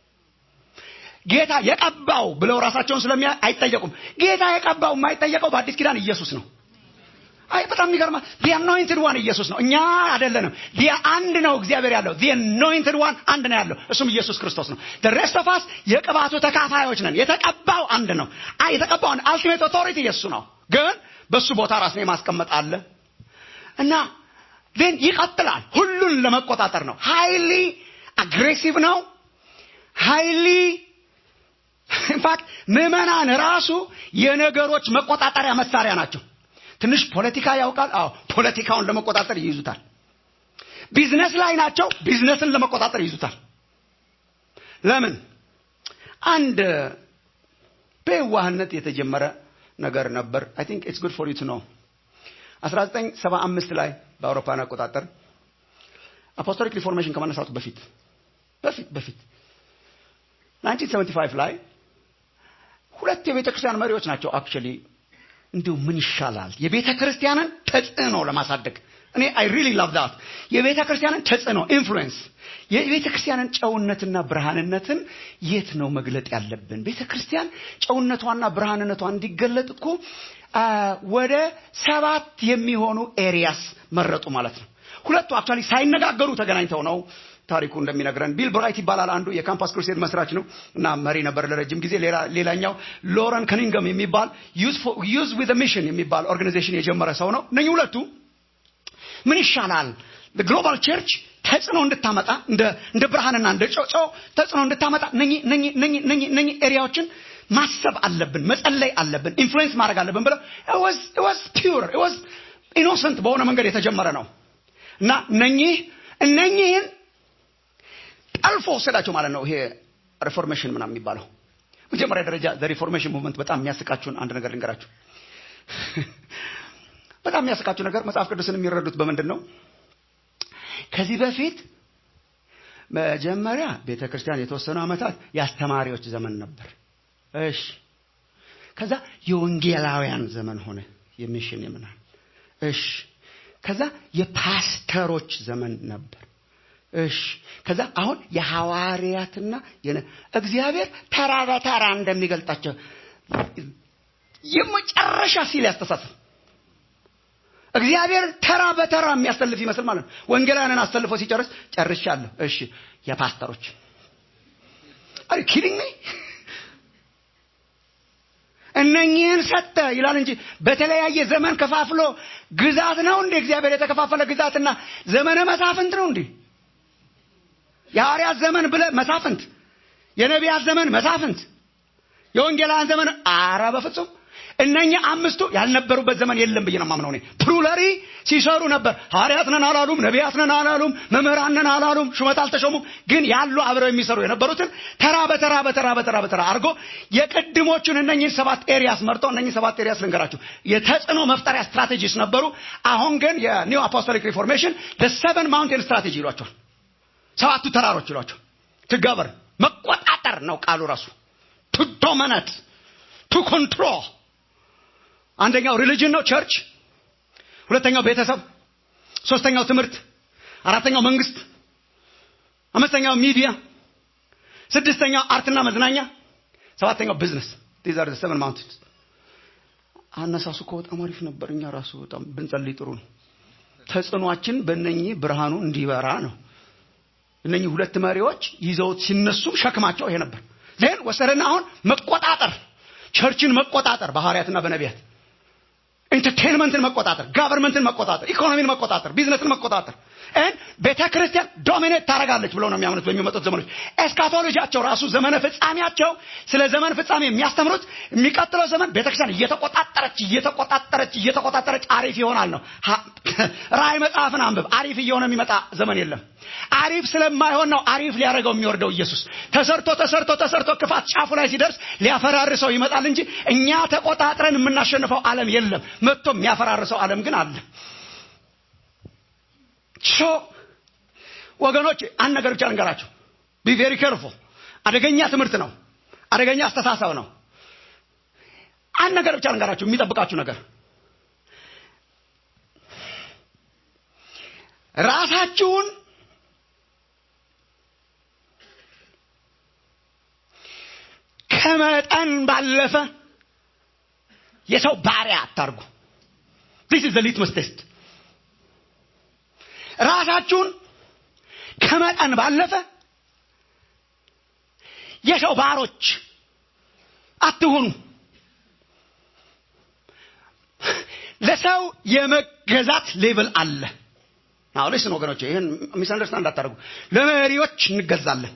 S4: ጌታ የቀባው ብለው ራሳቸውን ስለሚያ አይጠየቁም ጌታ የቀባው የማይጠየቀው በአዲስ ኪዳን ኢየሱስ ነው አይ በጣም የሚገርማ ዲ አኖይንትድ ዋን ኢየሱስ ነው እኛ አይደለንም ዲ አንድ ነው እግዚአብሔር ያለው ዲ አኖይንትድ ዋን አንድ ነው ያለው እሱም ኢየሱስ ክርስቶስ ነው ሬስት ኦፍ አስ የቅባቱ ተካፋዮች ነን የተቀባው አንድ ነው አይ የተቀባው አልቲሜት ኦቶሪቲ የሱ ነው ግን በሱ ቦታ ራስን የማስቀመጥ አለ እና ን ይቀጥላል ሁሉን ለመቆጣጠር ነው ሃይሊ አግሬሲቭ ነው ሃይሊ ኢንፋክት ምዕመናን ራሱ የነገሮች መቆጣጠሪያ መሳሪያ ናቸው ትንሽ ፖለቲካ ያውቃል አዎ ፖለቲካውን ለመቆጣጠር ይይዙታል ቢዝነስ ላይ ናቸው ቢዝነስን ለመቆጣጠር ይይዙታል ለምን አንድ በየዋህነት የተጀመረ ነገር ነበር አይ ቲንክ ኢትስ ጉድ ፎር ዩ ቱ ኖ 1975 ላይ በአውሮፓን አቆጣጠር አፖስቶሊክ ሪፎርሜሽን ከመነሳቱ በፊት በፊት በፊት 1975 ላይ ሁለት የቤተ ክርስቲያን መሪዎች ናቸው አክቹሊ እንዲሁ ምን ይሻላል የቤተ ክርስቲያንን ተጽዕኖ ለማሳደግ እኔ አይ ሪሊ ላቭ ዳት የቤተ ክርስቲያንን ተጽዕኖ ኢንፍሉዌንስ የቤተ ክርስቲያንን ጨውነትና ብርሃንነትን የት ነው መግለጥ ያለብን ቤተ ክርስቲያን ጨውነቷና ብርሃንነቷ እንዲገለጥ እኮ ወደ ሰባት የሚሆኑ ኤሪያስ መረጡ ማለት ነው ሁለቱ አክቹዋሊ ሳይነጋገሩ ተገናኝተው ነው ታሪኩ እንደሚነግረን ቢል ብራይት ይባላል አንዱ የካምፓስ ክሩሴድ መስራች ነው እና መሪ ነበር ለረጅም ጊዜ ሌላኛው ሎረን ከኒንገም የሚባል ዩዝ ዊዝ ሚሽን የሚባል ኦርጋናይዜሽን የጀመረ ሰው ነው እነኚህ ሁለቱ ምን ይሻላል ግሎባል ቸርች ተጽዕኖ እንድታመጣ እንደ ብርሃንና እንደ ጨው ተጽዕኖ እንድታመጣ እነኚህ ኤሪያዎችን ማሰብ አለብን መጸለይ አለብን ኢንፍሉዌንስ ማድረግ አለብን ብለው ወዝ ፒውር ወዝ ኢኖሰንት በሆነ መንገድ የተጀመረ ነው እና እነኚህ እነኚህን ጠልፎ ወሰዳቸው ማለት ነው ይሄ ሪፎርሜሽን ምናምን የሚባለው መጀመሪያ ደረጃ ሪፎርሜሽን ሙቭመንት በጣም የሚያስቃችሁን አንድ ነገር ልንገራችሁ በጣም የሚያስቃችሁ ነገር መጽሐፍ ቅዱስን የሚረዱት በምንድን ነው ከዚህ በፊት መጀመሪያ ቤተ ክርስቲያን የተወሰኑ ዓመታት የአስተማሪዎች ዘመን ነበር እሺ ከዛ የወንጌላውያን ዘመን ሆነ የሚሽን የምናል እሺ ከዛ የፓስተሮች ዘመን ነበር እሺ ከዛ አሁን የሐዋርያትና እግዚአብሔር ተራ በተራ እንደሚገልጣቸው የመጨረሻ ሲል ያስተሳሰብ እግዚአብሔር ተራ በተራ የሚያሰልፍ ይመስል ማለት ነው ወንጌላውያንን አሰልፎ ሲጨርስ ጨርሻለሁ እሺ የፓስተሮች አሪ ኪዲንግ ሚ እነኚህን ሰጠ ይላል እንጂ በተለያየ ዘመን ከፋፍሎ ግዛት ነው እንዴ እግዚአብሔር የተከፋፈለ ግዛትና ዘመነ መሳፍንት ነው እንዴ የሐዋርያት ዘመን ብለ መሳፍንት የነቢያት ዘመን መሳፍንት የወንጌላውያን ዘመን አረ በፍጹም እነኛ አምስቱ ያልነበሩበት ዘመን የለም ብዬ ነው ማምነው እኔ ፕሩለሪ ሲሰሩ ነበር ሐዋርያት ነን አላሉም ነቢያት ነን አላሉም መምህራን ነን አላሉም ሹመት አልተሾሙም ግን ያሉ አብረው የሚሰሩ የነበሩትን ተራ በተራ በተራ በተራ በተራ አድርጎ የቅድሞቹን እነኝህን ሰባት ኤሪያስ መርጦ እነኝህ ሰባት ኤሪያስ ልንገራችሁ የተጽዕኖ መፍጠሪያ ስትራቴጂስ ነበሩ አሁን ግን የኒው አፖስቶሊክ ሪፎርሜሽን ሰቨን ማውንቴን ስትራቴጂ ይሏቸዋል ሰባቱ ተራሮች ይሏቸው ትገበር መቆጣጠር ነው ቃሉ ራሱ ቱ ዶሚናት ቱ ኮንትሮል አንደኛው ሪሊጅን ነው ቸርች ሁለተኛው ቤተሰብ ሶስተኛው ትምህርት አራተኛው መንግስት አምስተኛው ሚዲያ ስድስተኛው አርትና መዝናኛ ሰባተኛው ቢዝነስ ዲዝ አር ሰቨን ማውንቴንስ አነሳሱ እኮ በጣም አሪፍ ነበር እኛ ራሱ በጣም ብንጸልይ ጥሩ ነው ተጽዕኗችን በእነኚህ ብርሃኑ እንዲበራ ነው እነኚህ ሁለት መሪዎች ይዘውት ሲነሱ ሸክማቸው ይሄ ነበር ዜን ወሰደና አሁን መቆጣጠር ቸርችን መቆጣጠር በሐዋርያትና በነቢያት ኢንተርቴንመንትን መቆጣጠር ጋቨርንመንትን መቆጣጠር ኢኮኖሚን መቆጣጠር ቢዝነስን መቆጣጠር ን ቤተ ክርስቲያን ዶሚኔት ታደረጋለች ብለው ነው የሚያምኑት በሚመጡት ዘመኖች ኤስካቶሎጂያቸው ራሱ ዘመነ ፍጻሜያቸው ስለ ዘመን ፍጻሜ የሚያስተምሩት የሚቀጥለው ዘመን ቤተክርስቲያን እየተቆጣጠረች እየተቆጣጠረች እየተቆጣጠረች አሪፍ ይሆናል ነው ራእይ መጽሐፍን አንብብ አሪፍ እየሆነ የሚመጣ ዘመን የለም አሪፍ ስለማይሆን ነው አሪፍ ሊያደርገው የሚወርደው ኢየሱስ ተሰርቶ ተሰርቶ ተሰርቶ ክፋት ጫፉ ላይ ሲደርስ ሊያፈራርሰው ይመጣል እንጂ እኛ ተቆጣጥረን የምናሸንፈው ዓለም የለም መጥቶ የሚያፈራርሰው ዓለም ግን አለ ሶ ወገኖች አንድ ነገር ብቻ ልንገራችሁ ቢ ቬሪ ኬርፉል አደገኛ ትምህርት ነው አደገኛ አስተሳሰብ ነው አንድ ነገር ብቻ ልንገራችሁ የሚጠብቃችሁ ነገር ራሳችሁን ከመጠን ባለፈ የሰው ባሪያ አታርጉ ዲስ ኢዝ ሊትመስ ቴስት ራሳችሁን ከመጠን ባለፈ የሰው ባሮች አትሁኑ ለሰው የመገዛት ሌብል አለ አሁን ልስን ወገኖች ይህን ሚስ አንደርስታንድ እንዳታደርጉ ለመሪዎች እንገዛለን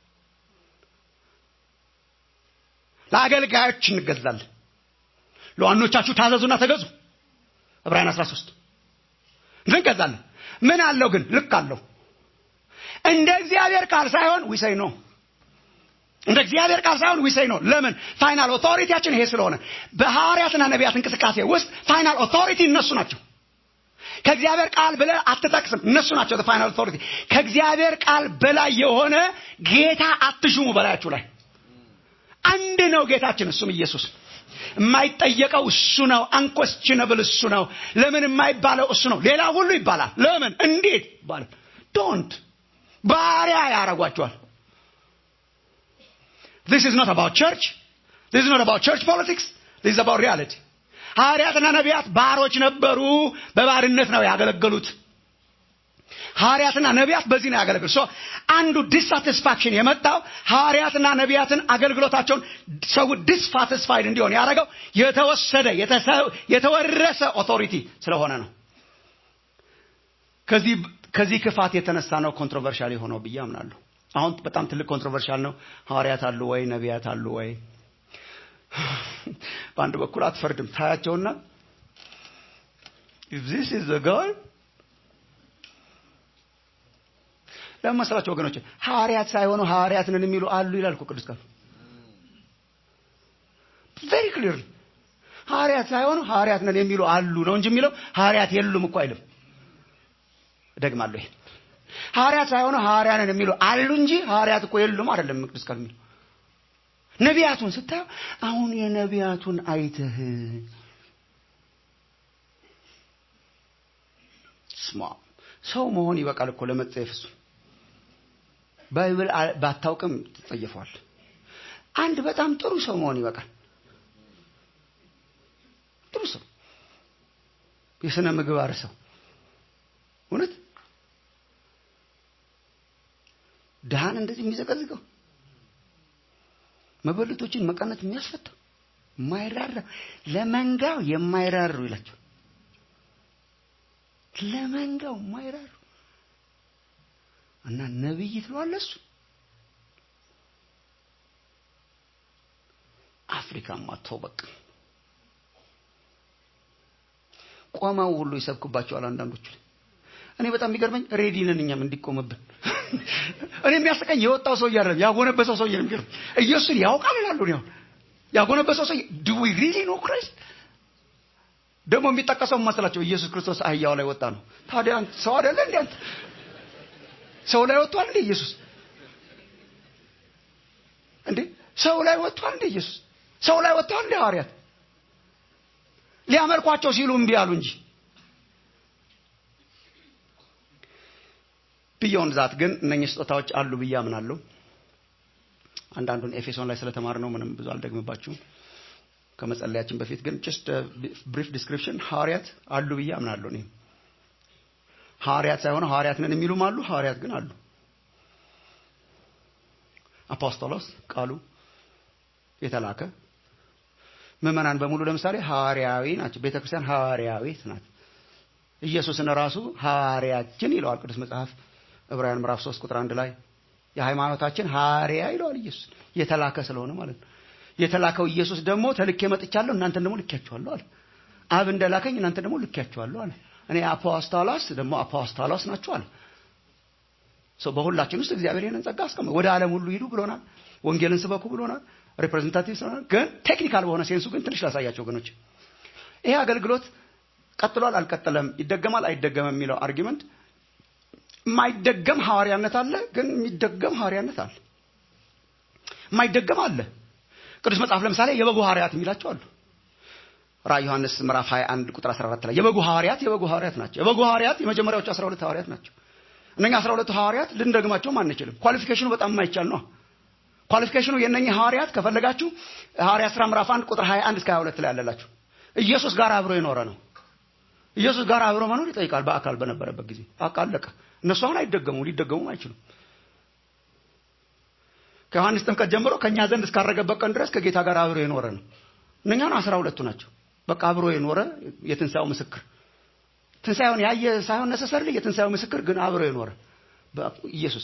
S4: ለአገልጋዮች እንገዛለን ለዋኖቻችሁ ታዘዙና ተገዙ ዕብራውያን 13 እንገዛለን ምን አለው ግን ልክ አለው እንደ እግዚአብሔር ቃል ሳይሆን ዊሰይ ነው እንደ እግዚአብሔር ቃል ሳይሆን ዊሰይ ነው ለምን ፋይናል ኦቶሪቲያችን ይሄ ስለሆነ በሐዋርያትና ነቢያት እንቅስቃሴ ውስጥ ፋይናል ኦቶሪቲ እነሱ ናቸው ከእግዚአብሔር ቃል ብለ አትጠቅስም እነሱ ናቸው ፋይናል ኦቶሪቲ ከእግዚአብሔር ቃል በላይ የሆነ ጌታ አትሹሙ በላያችሁ ላይ አንድ ነው ጌታችን እሱም ኢየሱስ የማይጠየቀው እሱ ነው አንኮስችነብል እሱ ነው ለምን የማይባለው እሱ ነው ሌላ ሁሉ ይባላል ለምን እንዴት ይባላል ዶንት ባሪያ ያረጓቸዋል this is not about church this is not about church politics this is about reality ሐዋርያትና ነቢያት ባሮች ነበሩ በባርነት ነው ያገለገሉት ሐዋርያትና ነቢያት በዚህ ነው ያገለግሉ ሶ አንዱ ዲሳቲስፋክሽን የመጣው ሐዋርያትና ነቢያትን አገልግሎታቸውን ሰው ዲስሳቲስፋይድ እንዲሆን ያደረገው የተወሰደ የተወረሰ ኦቶሪቲ ስለሆነ ነው ከዚህ ከዚህ ክፋት የተነሳ ነው ኮንትሮቨርሻል የሆነው ብዬ አምናለሁ አሁን በጣም ትልቅ ኮንትሮቨርሻል ነው ሐዋርያት አሉ ወይ ነቢያት አሉ ወይ በአንድ በኩል አትፈርድም ታያቸውና if this is the God ለመሰላቸው ወገኖች ሐዋርያት ሳይሆኑ ሐዋርያት ነን የሚሉ አሉ ይላል እኮ ቅዱስ ቃል ቬሪ ክሊርሊ ሐዋርያት ሳይሆኑ ሐዋርያት ነን የሚሉ አሉ ነው እንጂ የሚለው ሐዋርያት የሉም እኮ አይልም ደግማለሁ ይሄ ሐዋርያት ሳይሆኑ ሐዋርያ ነን የሚሉ አሉ እንጂ ሐዋርያት እኮ የሉም አይደለም ቅዱስ ቃል የሚለው ነቢያቱን ስታየው አሁን የነቢያቱን አይተህ ስማ ሰው መሆን ይበቃል እኮ ለመጸየፍ እሱ ባይብል ባታውቅም ትጸየፈዋል አንድ በጣም ጥሩ ሰው መሆን ይበቃል ጥሩ ሰው የስነ ምግባር ሰው እውነት ድሃን እንደዚህ የሚዘቀዝቀው መበለቶችን መቀነት የሚያስፈታው የማይራራ ለመንጋው የማይራሩ ይላቸው ለመንጋው የማይራሩ እና ነብይ ትለዋለ እሱ አፍሪካማ ተው በቃ ቆመው ሁሉ ይሰብኩባቸዋል አንዳንዶቹ እኔ በጣም የሚገርመኝ ሬዲ ነን እኛም እንዲቆምብን እኔ የሚያስቀኝ የወጣው ሰው እያለ ያጎነበሰው ሰው የሚገርም ኢየሱስን ያውቃል ይላሉ ነው ያጎነበሰው ሰው ዱ ዊ ሪሊ ኖ ክራይስት ደግሞ የሚጠቀሰው መሰላቸው ኢየሱስ ክርስቶስ አህያው ላይ ወጣ ነው ታዲያ ሰው አይደለ እንዴ አንተ ሰው ላይ ወጥቷል እንዴ ኢየሱስ እንዴ ሰው ላይ ወጥቷል እንዴ ኢየሱስ ሰው ላይ ወጥቷል እንዴ ሐዋርያት ሊያመልኳቸው ሲሉ እምቢ አሉ እንጂ ቢዮን ዛት ግን እነኚህ ስጦታዎች አሉ ብዬ አምናለሁ አንዳንዱን ኤፌሶን ላይ ስለተማር ነው ምንም ብዙ አልደግምባችሁም ከመጸለያችን በፊት ግን ጀስት ብሪፍ ዲስክሪፕሽን ሐዋርያት አሉ ብዬ አምናለሁ እኔ ሐዋርያት ሳይሆኑ ሐዋርያት ነን የሚሉም አሉ ሐዋርያት ግን አሉ አፖስቶሎስ ቃሉ የተላከ ምዕመናን በሙሉ ለምሳሌ ሐዋርያዊ ናቸው ቤተክርስቲያን ሐዋርያዊት ናት ኢየሱስን ራሱ ሐዋርያችን ይለዋል ቅዱስ መጽሐፍ ዕብራውያን ምዕራፍ 3 ቁጥር 1 ላይ የሃይማኖታችን ሐዋርያ ይለዋል ኢየሱስ የተላከ ስለሆነ ማለት ነው የተላከው ኢየሱስ ደግሞ ተልኬ መጥቻለሁ እናንተን ደግሞ ልኬያችኋለሁ አለ አብ እንደላከኝ እናንተ ደግሞ ልኬያችኋለሁ አለ እኔ አፖስቶሎስ ደግሞ አፖስቶሎስ ናችሁ አለ ሰው በሁላችን ውስጥ እግዚአብሔር ይህንን ጸጋ አስቀመ ወደ ዓለም ሁሉ ሂዱ ብሎናል ወንጌልን ስበኩ ብሎናል ሪፕሬዘንታቲቭ ስለሆነ ግን ቴክኒካል በሆነ ሴንሱ ግን ትንሽ ላሳያቸው ወገኖች ይሄ አገልግሎት ቀጥሏል አልቀጠለም ይደገማል አይደገምም የሚለው አርጊመንት የማይደገም ሐዋርያነት አለ ግን የሚደገም ሐዋርያነት አለ የማይደገም አለ ቅዱስ መጽሐፍ ለምሳሌ የበጉ ሐዋርያት የሚላቸው አሉ ራእይ ዮሐንስ ምዕራፍ 21 ቁጥር 14 ላይ የበጉ ሐዋርያት የበጉ ሐዋርያት ናቸው የበጉ ሐዋርያት የመጀመሪያዎቹ 12 ሐዋርያት ናቸው እነኛ 12 ሐዋርያት ልንደግማቸውም አንችልም ኳሊፊኬሽኑ በጣም የማይቻል ነው ኳሊፊኬሽኑ የእነኚህ ሐዋርያት ከፈለጋችሁ ሐዋርያት ሥራ ምዕራፍ 1 ቁጥር 21 እስከ 22 ላይ ያለላችሁ ኢየሱስ ጋር አብሮ የኖረ ነው ኢየሱስ ጋር አብሮ መኖር ይጠይቃል በአካል በነበረበት ጊዜ አቃለቀ እነሱ አሁን አይደገሙ ሊደገሙም አይችሉም ከዮሐንስ ጥምቀት ጀምሮ ከእኛ ዘንድ እስካረገበት ቀን ድረስ ከጌታ ጋር አብሮ የኖረ ነው እነኛን አስራ ሁለቱ ናቸው በቃ አብሮ የኖረ የትንሣኤው ምስክር ትንሣኤውን ያየ ሳይሆን ነሰሰርል የትንሣኤው ምስክር ግን አብሮ የኖረ ኢየሱስ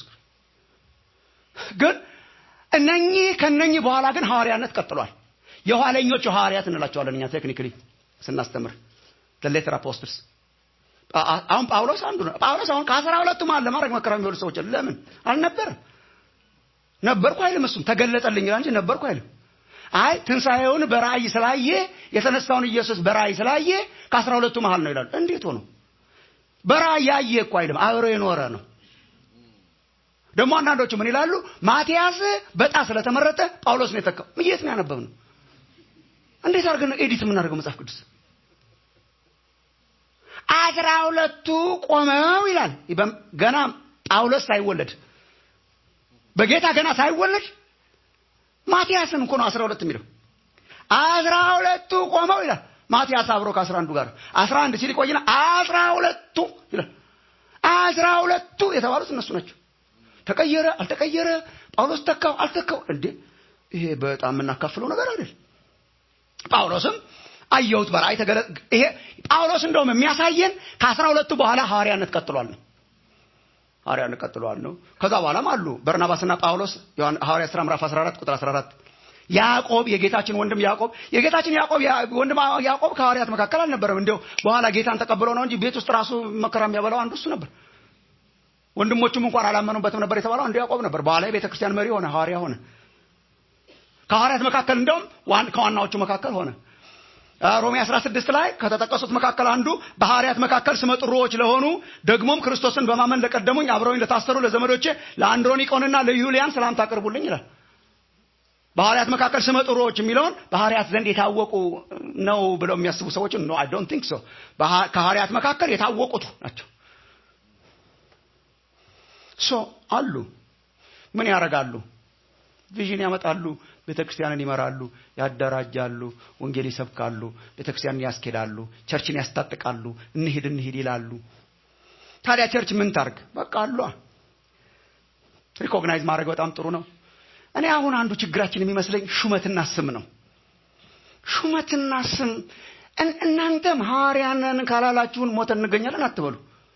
S4: ግን እነኚህ ከነኚህ በኋላ ግን ሐዋርያነት ቀጥሏል። የኋለኞቹ ሐዋርያት እንላቸዋለን እኛ ቴክኒክሊ ስናስተምር ሌተር አፖስትልስ አሁን ጳውሎስ አንዱ ነው። ጳውሎስ አሁን ከአስራ ሁለቱም አለ ማድረግ መከራ የሚወዱ ሰዎች አሉ። ለምን አልነበረ? ነበርኩ አይልም። እሱም ተገለጠልኝ ይላል እንጂ ነበርኩ አይልም። አይ ትንሣኤውን በራእይ ስላየ የተነሳውን ኢየሱስ በራእይ ስላየ ከአስራ ሁለቱ መሀል ነው ይላል። እንዴት ሆኖ በራእይ ያየ እኮ አይልም፣ አብሮ የኖረ ነው። ደግሞ አንዳንዶቹ ምን ይላሉ? ማቲያስ በጣ ስለተመረጠ ጳውሎስ ነው የተካው። የት ነው ያነበብነው? እንዴት አድርገን ነው ኤዲት የምናደርገው መጽሐፍ ቅዱስ? አስራ ሁለቱ ቆመው ይላል። ገና ጳውሎስ ሳይወለድ በጌታ ገና ሳይወለድ ማቲያስን እኮ ነው አስራ ሁለት የሚለው። አስራ ሁለቱ ቆመው ይላል። ማቲያስ አብሮ ከአስራ አንዱ ጋር አስራ አንድ ሲል ይቆይና አስራ ሁለቱ ይላል። አስራ ሁለቱ የተባሉት እነሱ ናቸው። ተቀየረ አልተቀየረ፣ ጳውሎስ ተካው አልተካው፣ እንዴ ይሄ በጣም የምናካፍለው ነገር አይደል። ጳውሎስም አየሁት በራእይ ተገለ ይሄ ጳውሎስ እንደውም የሚያሳየን ከአስራ ሁለቱ በኋላ ሐዋርያነት ቀጥሏል ነው ሐዋርያነት ቀጥሏል ነው። ከዛ በኋላም አሉ በርናባስና ጳውሎስ ሐዋርያ ሥራ ምዕራፍ 14 ቁጥር 14 ያዕቆብ የጌታችን ወንድም ያዕቆብ የጌታችን ያዕቆብ ወንድም ያዕቆብ ከሐዋርያት መካከል አልነበረም። እንዲያው በኋላ ጌታን ተቀብሎ ነው እንጂ ቤት ውስጥ ራሱ መከራ የሚያበላው አንዱ እሱ ነበር። ወንድሞቹም እንኳን አላመኑበትም ነበር የተባለው አንዱ ያዕቆብ ነበር። በኋላ የቤተ ክርስቲያን መሪ ሆነ፣ ሐዋርያ ሆነ። ከሐዋርያት መካከል እንደውም ከዋናዎቹ መካከል ሆነ። ሮሜ 16 ላይ ከተጠቀሱት መካከል አንዱ በሐዋርያት መካከል ስመጥሮዎች ለሆኑ ደግሞም ክርስቶስን በማመን ለቀደሙኝ አብረውኝ ለታሰሩ ለዘመዶቼ ለአንድሮኒቆንና ለዩሊያን ሰላምታ አቅርቡልኝ ይላል። በሐዋርያት መካከል ስመጥሮዎች የሚለውን በሐዋርያት ዘንድ የታወቁ ነው ብለው የሚያስቡ ሰዎች ኖ አይ ዶንት ቲንክ ሶ ከሐዋርያት መካከል የታወቁት ናቸው። ሶ አሉ ምን ያደርጋሉ? ቪዥን ያመጣሉ፣ ቤተ ክርስቲያንን ይመራሉ፣ ያደራጃሉ፣ ወንጌል ይሰብካሉ፣ ቤተ ክርስቲያንን ያስኬዳሉ፣ ቸርችን ያስታጥቃሉ፣ እንሂድ እንሂድ ይላሉ። ታዲያ ቸርች ምን ታርግ? በቃ አሏ። ሪኮግናይዝ ማድረግ በጣም ጥሩ ነው። እኔ አሁን አንዱ ችግራችን የሚመስለኝ ሹመትና ስም ነው። ሹመትና ስም እናንተም ሐዋርያንን ካላላችሁን ሞተን እንገኛለን አትበሉ።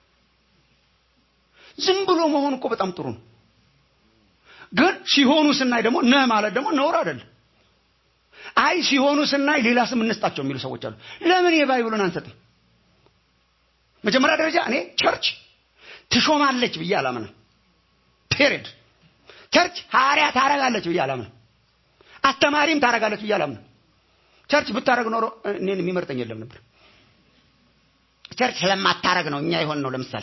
S4: ዝም ብሎ መሆን እኮ በጣም ጥሩ ነው። ግን ሲሆኑ ስናይ ደግሞ ነህ ማለት ደግሞ ነውር አይደለም። አይ ሲሆኑ ስናይ ሌላ ስም እንስጣቸው የሚሉ ሰዎች አሉ። ለምን የባይብሉን አንሰጥም? መጀመሪያ ደረጃ እኔ ቸርች ትሾማለች ብዬ አላምንም። ፔሬድ ቸርች ሐዋርያ ታረጋለች ብዬ አላምንም። አስተማሪም ታረጋለች ብዬ አላምንም። ቸርች ብታረግ ኖሮ እኔን የሚመርጠኝ የለም ነበር። ቸርች ስለማታረግ ነው እኛ የሆን ነው። ለምሳሌ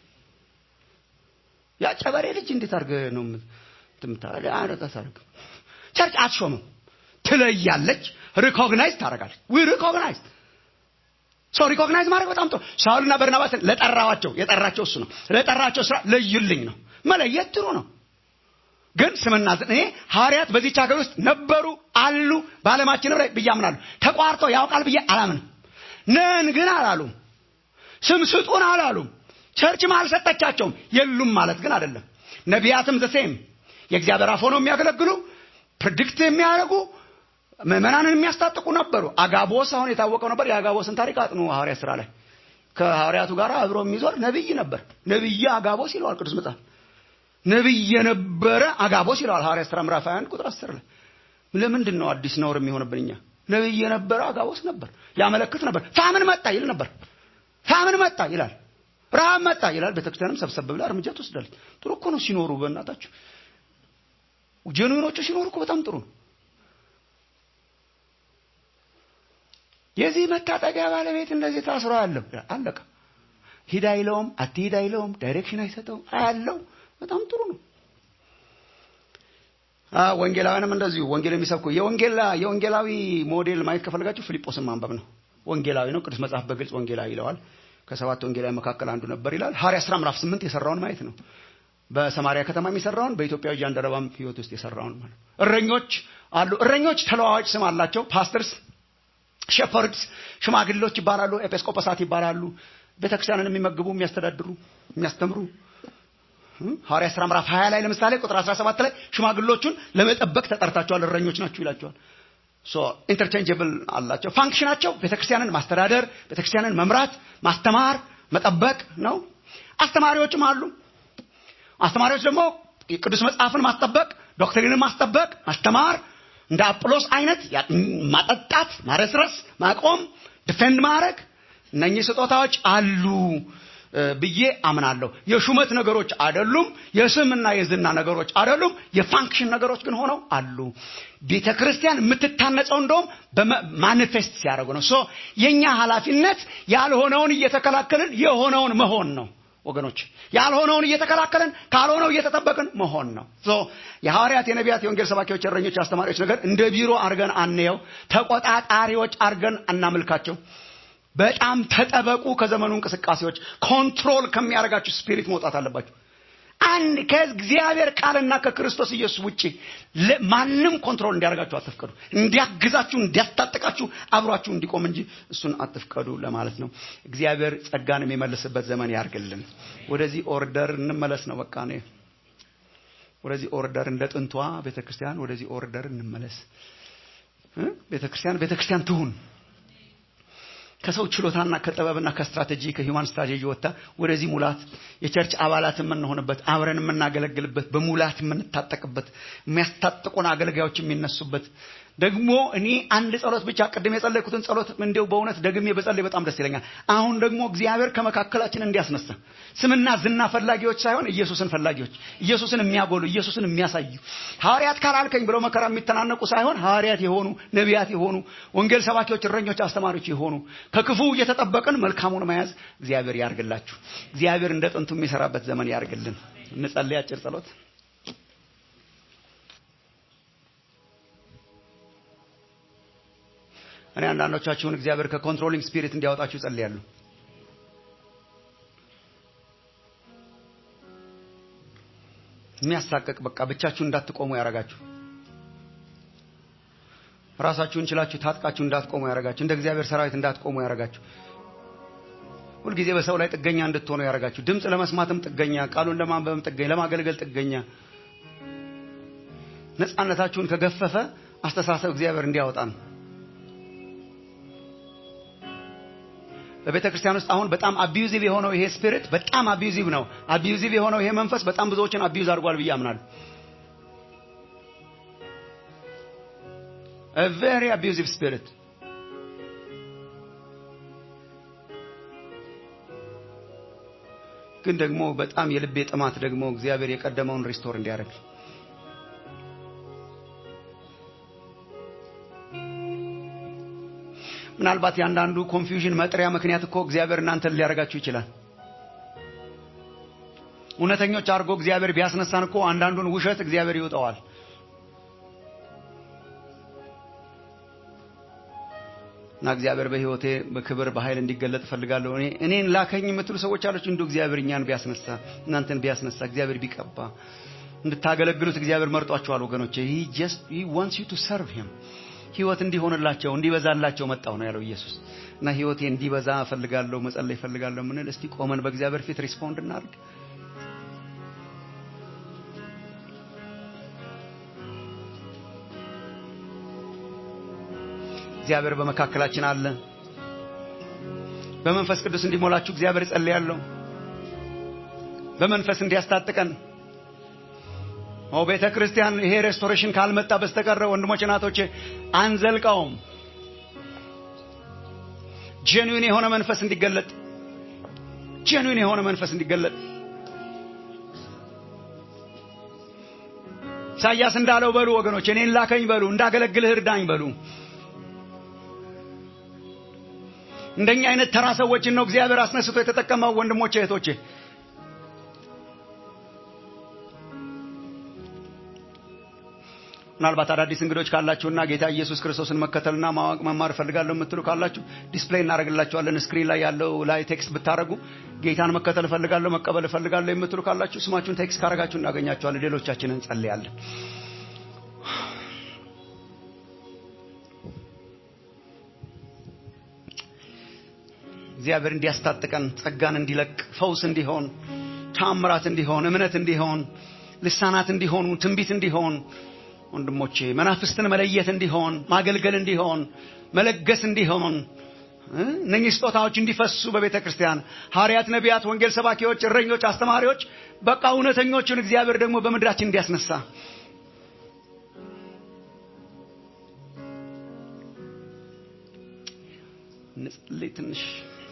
S4: ያ ጨበሬ ልጅ እንዴት አድርገህ ነው ምታረግ? ቸርች አትሾምም፣ ትለያለች። ሪኮግናይዝ ታደርጋለች። ዊ ሪኮግናይዝ ሰው ሪኮግናይዝ ማድረግ በጣም ጥሩ። ሳውልና በርናባስን ለጠራዋቸው የጠራቸው እሱ ነው። ለጠራቸው ስራ ለዩልኝ ነው። መለየት ጥሩ ነው። ግን ስምና ዝና እኔ ሐዋርያት በዚች ሀገር ውስጥ ነበሩ አሉ፣ በዓለማችን ላይ ብዬ አምናለሁ። ተቋርጦ ያውቃል ብዬ አላምንም። ነን ግን አላሉም። ስም ስጡን አላሉም። ቸርችም አልሰጠቻቸውም። የሉም ማለት ግን አይደለም። ነቢያትም ዘሴም የእግዚአብሔር አፍ ሆነው የሚያገለግሉ ፕሬዲክት የሚያደርጉ ምዕመናንን የሚያስታጥቁ ነበሩ። አጋቦስ አሁን የታወቀው ነበር። የአጋቦስን ታሪክ አጥኑ። ሐዋርያ ስራ ላይ ከሐዋርያቱ ጋር አብሮ የሚዞር ነቢይ ነበር። ነቢየ አጋቦስ ይለዋል ቅዱስ መጽሐፍ። ነቢይ የነበረ አጋቦስ ይለዋል ሐዋርያ ስራ ምዕራፍ 21 ቁጥር 10 ላይ። ለምንድን ነው አዲስ ነውር የሚሆንብን? እኛ ነቢይ የነበረ አጋቦስ ነበር፣ ያመለክት ነበር። ፋምን መጣ ይል ነበር። ፋምን መጣ ይላል። ረሃብ መጣ ይላል። ቤተክርስቲያንም ሰብሰብ ብላ እርምጃ ትወስዳለች። ጥሩ እኮ ነው ሲኖሩ፣ በእናታችሁ ጀኑኖቹ ሲኖሩ እኮ በጣም ጥሩ ነው። የዚህ መታጠቂያ ባለቤት እንደዚህ ታስሮ አለው አለቀ። ሂድ አይለውም፣ አትሂድ አይለውም፣ ዳይሬክሽን አይሰጠውም። አያለው በጣም ጥሩ ነው። ወንጌላውያንም እንደዚሁ ወንጌል የሚሰብኩ የወንጌላ የወንጌላዊ ሞዴል ማየት ከፈለጋችሁ ፊልጶስን ማንበብ ነው። ወንጌላዊ ነው። ቅዱስ መጽሐፍ በግልጽ ወንጌላዊ ይለዋል። ከሰባት ወንጌላዊ መካከል አንዱ ነበር ይላል። ሐዋርያ ሥራ ምዕራፍ ስምንት የሰራውን ማየት ነው። በሰማሪያ ከተማ የሚሰራውን በኢትዮጵያዊ ጃንደረባም ሕይወት ውስጥ የሰራውን ማለት ነው። እረኞች አሉ። እረኞች ተለዋዋጭ ስም አላቸው። ፓስተርስ፣ ሼፐርድስ ሽማግሌዎች ይባላሉ። ኤጲስቆጶሳት ይባላሉ። ቤተክርስቲያንን የሚመግቡ የሚያስተዳድሩ፣ የሚያስተምሩ ሐዋርያ ሥራ ምዕራፍ 20 ላይ ለምሳሌ ቁጥር 17 ላይ ሽማግሎቹን ለመጠበቅ ተጠርታቸዋል፣ እረኞች ናችሁ ይላቸዋል። ሶ ኢንተርቼንጀብል አላቸው። ፋንክሽናቸው ቤተክርስቲያንን ማስተዳደር፣ ቤተክርስቲያንን መምራት፣ ማስተማር፣ መጠበቅ ነው። አስተማሪዎችም አሉ። አስተማሪዎች ደግሞ ቅዱስ መጽሐፍን ማስጠበቅ፣ ዶክትሪንን ማስጠበቅ፣ ማስተማር፣ እንደ አጵሎስ አይነት ማጠጣት፣ ማረስረስ፣ ማቆም፣ ዲፌንድ ማድረግ እነኚህ ስጦታዎች አሉ ብዬ አምናለሁ። የሹመት ነገሮች አይደሉም። የስምና የዝና ነገሮች አይደሉም። የፋንክሽን ነገሮች ግን ሆነው አሉ። ቤተ ክርስቲያን የምትታነጸው እንደውም በማኒፌስት ሲያደርጉ ነው። ሶ የእኛ ኃላፊነት ያልሆነውን እየተከላከልን የሆነውን መሆን ነው። ወገኖች ያልሆነውን እየተከላከልን ካልሆነው እየተጠበቅን መሆን ነው። የሐዋርያት፣ የነቢያት፣ የወንጌል ሰባኪዎች፣ እረኞች፣ አስተማሪዎች ነገር እንደ ቢሮ አርገን አንየው። ተቆጣጣሪዎች አርገን አናምልካቸው። በጣም ተጠበቁ ከዘመኑ እንቅስቃሴዎች። ኮንትሮል ከሚያደርጋችሁ ስፒሪት መውጣት አለባችሁ። አንድ ከእግዚአብሔር ቃልና ከክርስቶስ ኢየሱስ ውጭ ማንም ኮንትሮል እንዲያደርጋችሁ አትፍቀዱ። እንዲያግዛችሁ፣ እንዲያስታጥቃችሁ፣ አብሯችሁ እንዲቆም እንጂ እሱን አትፍቀዱ ለማለት ነው። እግዚአብሔር ጸጋን የሚመልስበት ዘመን ያርግልን። ወደዚህ ኦርደር እንመለስ ነው በቃ እኔ ወደዚህ ኦርደር እንደ ጥንቷ ቤተክርስቲያን ወደዚህ ኦርደር እንመለስ። ቤተክርስቲያን ቤተክርስቲያን ትሁን ከሰው ችሎታና ከጥበብና ከስትራቴጂ ከሂውማን ስትራቴጂ ወጥታ ወደዚህ ሙላት የቸርች አባላት የምንሆንበት አብረን የምናገለግልበት በሙላት የምንታጠቅበት የሚያስታጥቁን አገልጋዮች የሚነሱበት ደግሞ እኔ አንድ ጸሎት ብቻ ቅድም የጸለይኩትን ጸሎት እንዲው በእውነት ደግሜ በጸለይ በጣም ደስ ይለኛል። አሁን ደግሞ እግዚአብሔር ከመካከላችን እንዲያስነሳ ስምና ዝና ፈላጊዎች ሳይሆን ኢየሱስን ፈላጊዎች፣ ኢየሱስን የሚያጎሉ፣ ኢየሱስን የሚያሳዩ ሐዋርያት ካላልከኝ ብለው መከራ የሚተናነቁ ሳይሆን ሐዋርያት የሆኑ ነቢያት የሆኑ ወንጌል ሰባኪዎች፣ እረኞች፣ አስተማሪዎች የሆኑ ከክፉ እየተጠበቅን መልካሙን መያዝ እግዚአብሔር ያርግላችሁ። እግዚአብሔር እንደ ጥንቱ የሚሰራበት ዘመን ያርግልን። እንጸልይ አጭር ጸሎት። እኔ አንዳንዶቻችሁን እግዚአብሔር ከኮንትሮሊንግ ስፒሪት እንዲያወጣችሁ ጸልያለሁ። የሚያሳቀቅ በቃ ብቻችሁን እንዳትቆሙ ያረጋችሁ፣ ራሳችሁን ችላችሁ ታጥቃችሁ እንዳትቆሙ ያረጋችሁ፣ እንደ እግዚአብሔር ሰራዊት እንዳትቆሙ ያረጋችሁ፣ ሁልጊዜ በሰው ላይ ጥገኛ እንድትሆኑ ያረጋችሁ፣ ድምፅ ለመስማትም ጥገኛ፣ ቃሉን ለማንበብም ጥገኛ፣ ለማገልገል ጥገኛ፣ ነፃነታችሁን ከገፈፈ አስተሳሰብ እግዚአብሔር እንዲያወጣ ነው። በቤተ ክርስቲያን ውስጥ አሁን በጣም አቢዩዚቭ የሆነው ይሄ ስፒሪት በጣም አቢዩዚቭ ነው። አቢዩዚቭ የሆነው ይሄ መንፈስ በጣም ብዙዎችን አቢዩዝ አድርጓል ብዬ አምናለሁ። a very abusive spirit ግን ደግሞ በጣም የልቤ ጥማት ደግሞ እግዚአብሔር የቀደመውን ሪስቶር እንዲያደርግ ምናልባት የአንዳንዱ ኮንፊውዥን መጥሪያ ምክንያት እኮ እግዚአብሔር እናንተን ሊያደርጋችሁ ይችላል። እውነተኞች አድርጎ እግዚአብሔር ቢያስነሳን እኮ አንዳንዱን ውሸት እግዚአብሔር ይውጠዋል። እና እግዚአብሔር በሕይወቴ በክብር በኃይል እንዲገለጥ እፈልጋለሁ። እኔ እኔን ላከኝ የምትሉ ሰዎች አለች። እንዲሁ እግዚአብሔር እኛን ቢያስነሳ እናንተን ቢያስነሳ እግዚአብሔር ቢቀባ እንድታገለግሉት እግዚአብሔር መርጧቸዋል ወገኖቼ። he just he wants you to serve him ህይወት እንዲሆንላቸው እንዲበዛላቸው መጣው ነው ያለው ኢየሱስ። እና ህይወቴ እንዲበዛ እፈልጋለሁ፣ መጸለይ እፈልጋለሁ ምንል እስቲ ቆመን በእግዚአብሔር ፊት ሪስፖንድ እናድርግ። እግዚአብሔር በመካከላችን አለ። በመንፈስ ቅዱስ እንዲሞላችሁ እግዚአብሔር ጸልያለሁ። በመንፈስ እንዲያስታጥቀን ኦ ቤተ ክርስቲያን ይሄ ሬስቶሬሽን ካልመጣ በስተቀረ ወንድሞች እናቶቼ አንዘልቀውም። ጄኑዊን የሆነ መንፈስ እንዲገለጥ ጄኑዊን የሆነ መንፈስ እንዲገለጥ ኢሳያስ እንዳለው በሉ ወገኖች፣ እኔን ላከኝ በሉ፣ እንዳገለግልህ እርዳኝ በሉ። እንደኛ አይነት ተራ ሰዎችን ነው እግዚአብሔር አስነስቶ የተጠቀመው ወንድሞቼ እህቶቼ። ምናልባት አዳዲስ እንግዶች ካላችሁና ጌታ ኢየሱስ ክርስቶስን መከተልና ማወቅ መማር እፈልጋለሁ የምትሉ ካላችሁ ዲስፕሌይ እናደርግላችኋለን። ስክሪን ላይ ያለው ላይ ቴክስት ብታደረጉ ጌታን መከተል እፈልጋለሁ መቀበል እፈልጋለሁ የምትሉ ካላችሁ ስማችሁን ቴክስት ካደረጋችሁ እናገኛችኋለን። ሌሎቻችንን እንጸልያለን። እግዚአብሔር እንዲያስታጥቀን ጸጋን እንዲለቅ ፈውስ እንዲሆን ታምራት እንዲሆን እምነት እንዲሆን ልሳናት እንዲሆኑ ትንቢት እንዲሆን ወንድሞቼ መናፍስትን መለየት እንዲሆን ማገልገል እንዲሆን መለገስ እንዲሆን እ? እነኚህ ስጦታዎች እንዲፈሱ በቤተ ክርስቲያን ሐዋርያት፣ ነቢያት፣ ወንጌል ሰባኪዎች፣ እረኞች፣ አስተማሪዎች በቃ እውነተኞቹን እግዚአብሔር ደግሞ በምድራችን እንዲያስነሳ እንጸልይ ትንሽ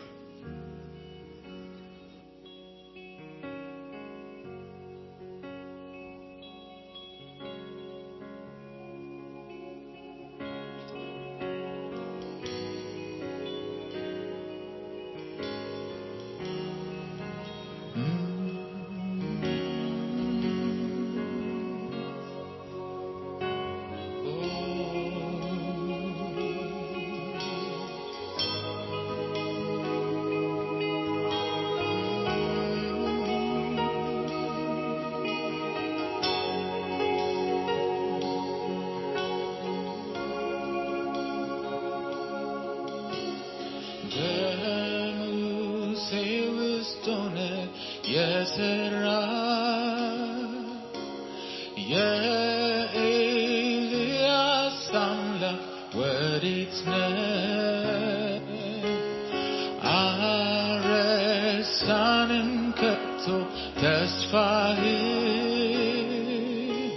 S5: በሙሴ ውስጥ ሆነ የሰራ የኤልያስ አምላክ ወዴት ነህ? አረሳንም ከቶ ተስፋህን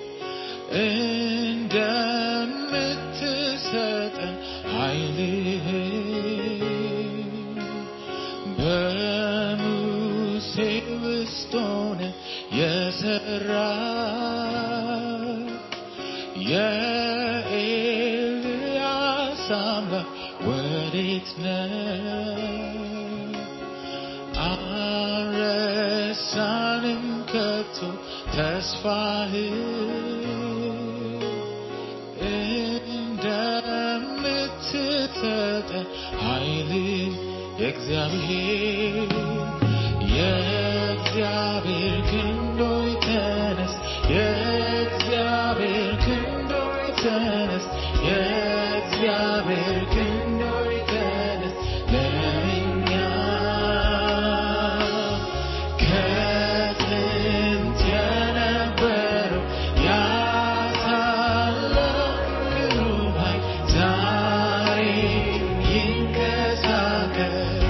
S5: እንደምትሰጠን ኃይልህን በሙሴ ውስጥ ሆነ የሰራ የኤልያስ አምላክ ወዴት ነህ? አረሳንም ከቶ ተስፋህን እንደምትሰጠን ኃይል የእግዚአብሔር የእግዚአብሔር ክንዶይ ተነስ የእግዚአብሔር ክንዶይ ተነስ የእግዚአብሔር ክንዶይ ተነስ ለእኛ ከጥንት የነበረው ያ ታላቅ ግሩም ኃይል ዛሬ ይንቀሳቀስ።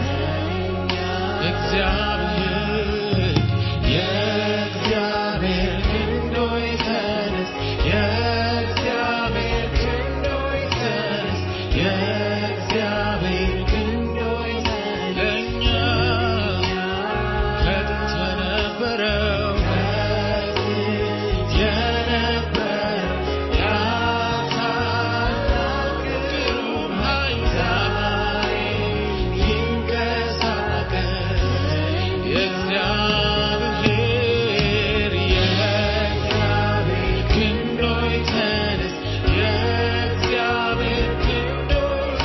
S5: እግዚአብሔር የእግዚአብሔር ክንዶይ ተነስ የእግዚአብሔር ክንዶይ ተነስ የእግዚአብሔር ክንዶይ ተነስ ለእኛ ከጥንት የነበረው የነበረው ያ ታላቅ ግሩም ኃይል ዛሬ ይንቀሳቀስ። የእግዚአብሔር የእግዚአብሔር ክንዶይ ተነስ የእግዚአብሔር ክንዶይ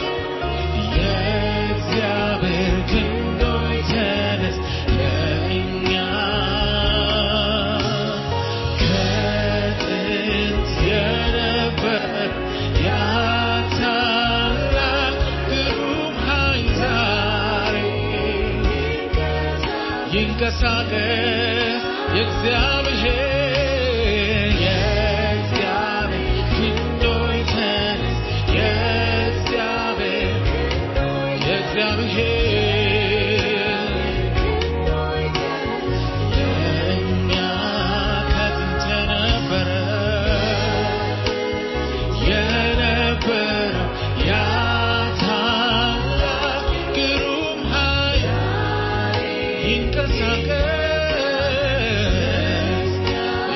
S5: የእግዚአብሔር ክንዶይ ተነስ ለእኛ ከጥንት የነበረ ያ ታላቅ ግሩም ኃይል ዛሬ ይንቀሳቀስ የእግዚአብሔር የእግዚአብሔር ክንዶይ ተነስ የእግዚአብሔር የእግዚአብሔር ለእኛ ከጥንት የነበረ የነበረው ያ ታላቅ ግሩም ኃይል ይንቀሳቀስ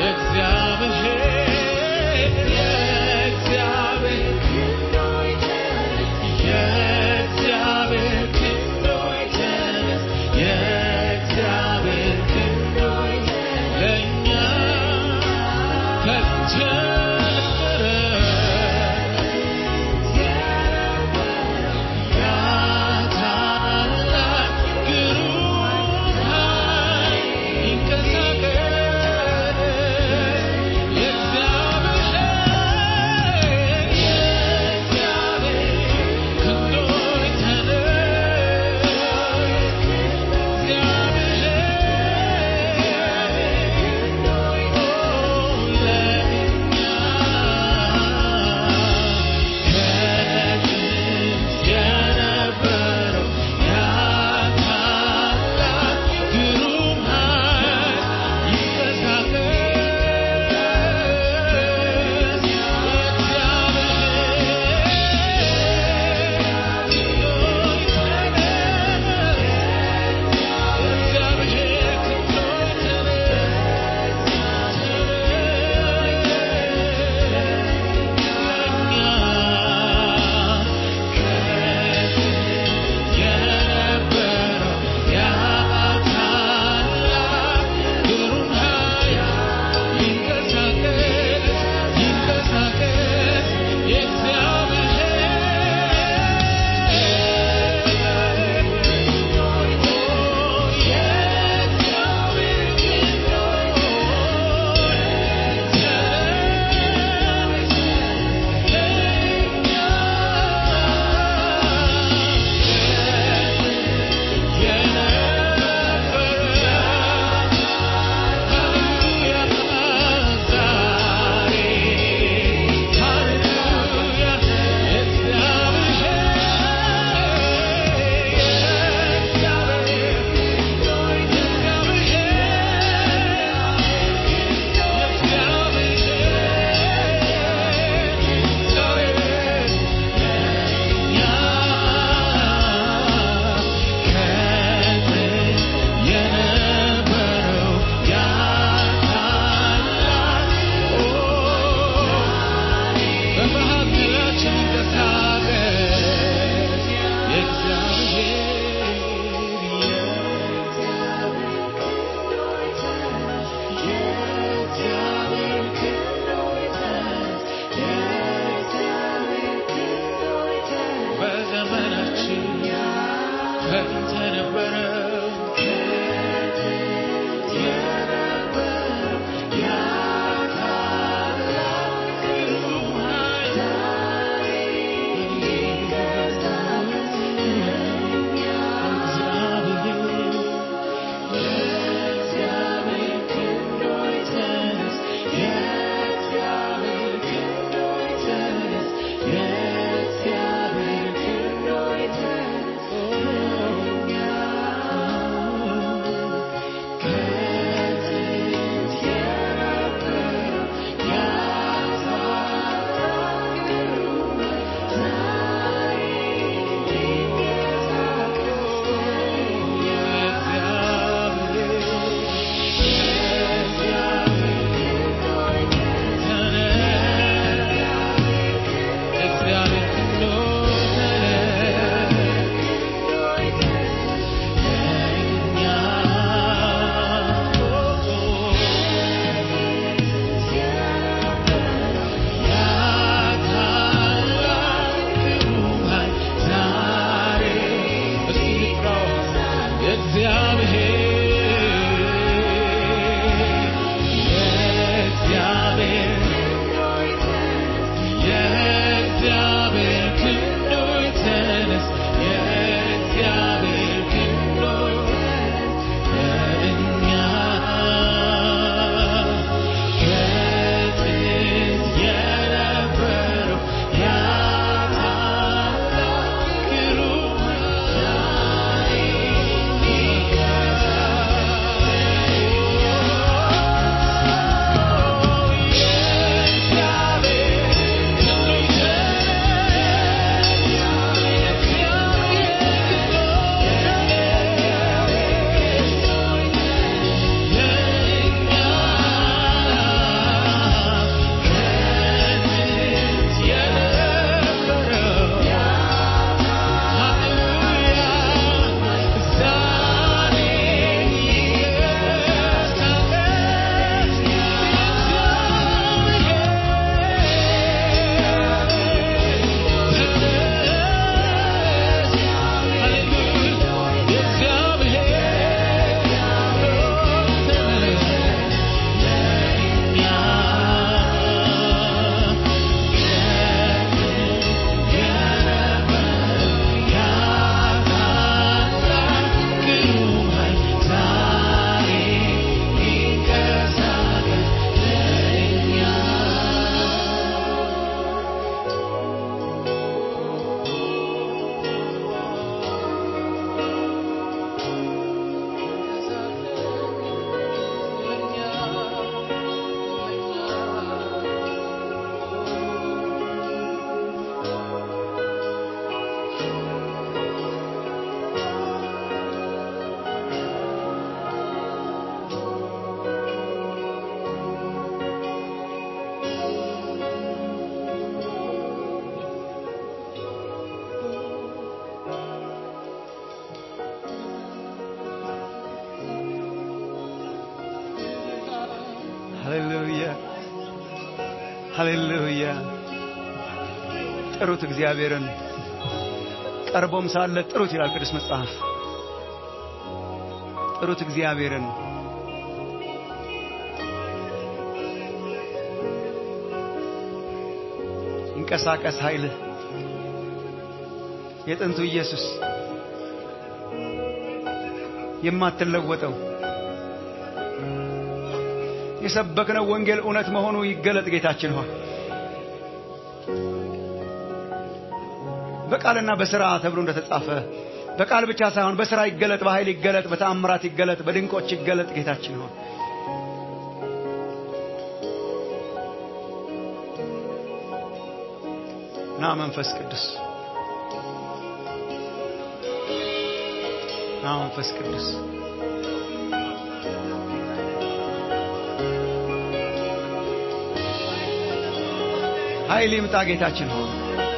S4: ሃሌሉያ ሃሌሉያ ጥሩት እግዚአብሔርን ቀርቦም ሳለ ጥሩት ይላል ቅዱስ መጽሐፍ ጥሩት እግዚአብሔርን ይንቀሳቀስ ኃይልህ የጥንቱ ኢየሱስ የማትለወጠው የሰበክነው ወንጌል እውነት መሆኑ ይገለጥ ጌታችን ሆይ በቃልና በስራ ተብሎ እንደተጻፈ በቃል ብቻ ሳይሆን በስራ ይገለጥ፣ በኃይል ይገለጥ፣ በተአምራት ይገለጥ፣ በድንቆች ይገለጥ ጌታችን ሆይ ና መንፈስ ቅዱስ ና መንፈስ ቅዱስ ኃይል ይምጣ ጌታችን ሆይ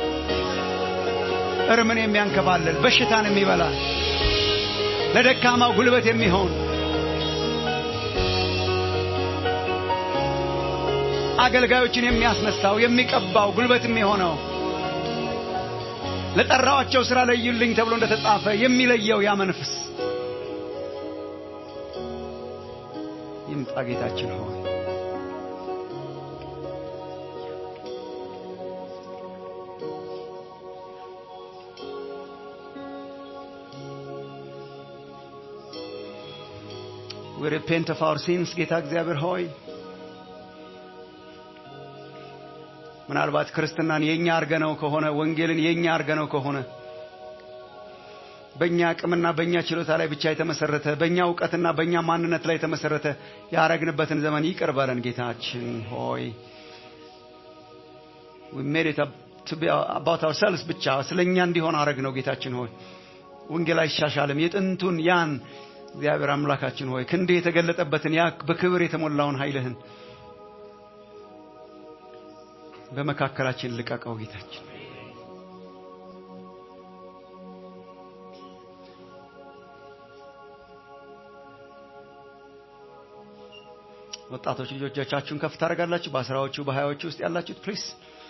S4: እርምን የሚያንከባልል በሽታን የሚበላ ለደካማው ጉልበት የሚሆን አገልጋዮችን የሚያስነሳው የሚቀባው ጉልበት የሚሆነው ለጠራዋቸው ስራ ለዩልኝ ተብሎ እንደተጻፈ የሚለየው ያ መንፈስ ይምጣ ጌታችን ሆይ we repent of our sins ጌታ እግዚአብሔር ሆይ ምናልባት ክርስትናን የኛ አርገነው ከሆነ ወንጌልን የኛ አርገነው ከሆነ በእኛ አቅምና በእኛ ችሎታ ላይ ብቻ የተመሰረተ በእኛ እውቀትና በእኛ ማንነት ላይ የተመሰረተ ያረግንበትን ዘመን ይቅር በለን ጌታችን ሆይ we made it up to be about ourselves ብቻ ስለኛ እንዲሆን አረግ ነው ጌታችን ሆይ ወንጌል አይሻሻልም የጥንቱን ያን እግዚአብሔር አምላካችን ሆይ ክንድ የተገለጠበትን ያ በክብር የተሞላውን ኃይልህን በመካከላችን ልቀቀው ጌታችን ወጣቶች ልጆቻችሁን ከፍ ታደርጋላችሁ በአስራዎቹ በሀያዎቹ ውስጥ ያላችሁት ፕሊስ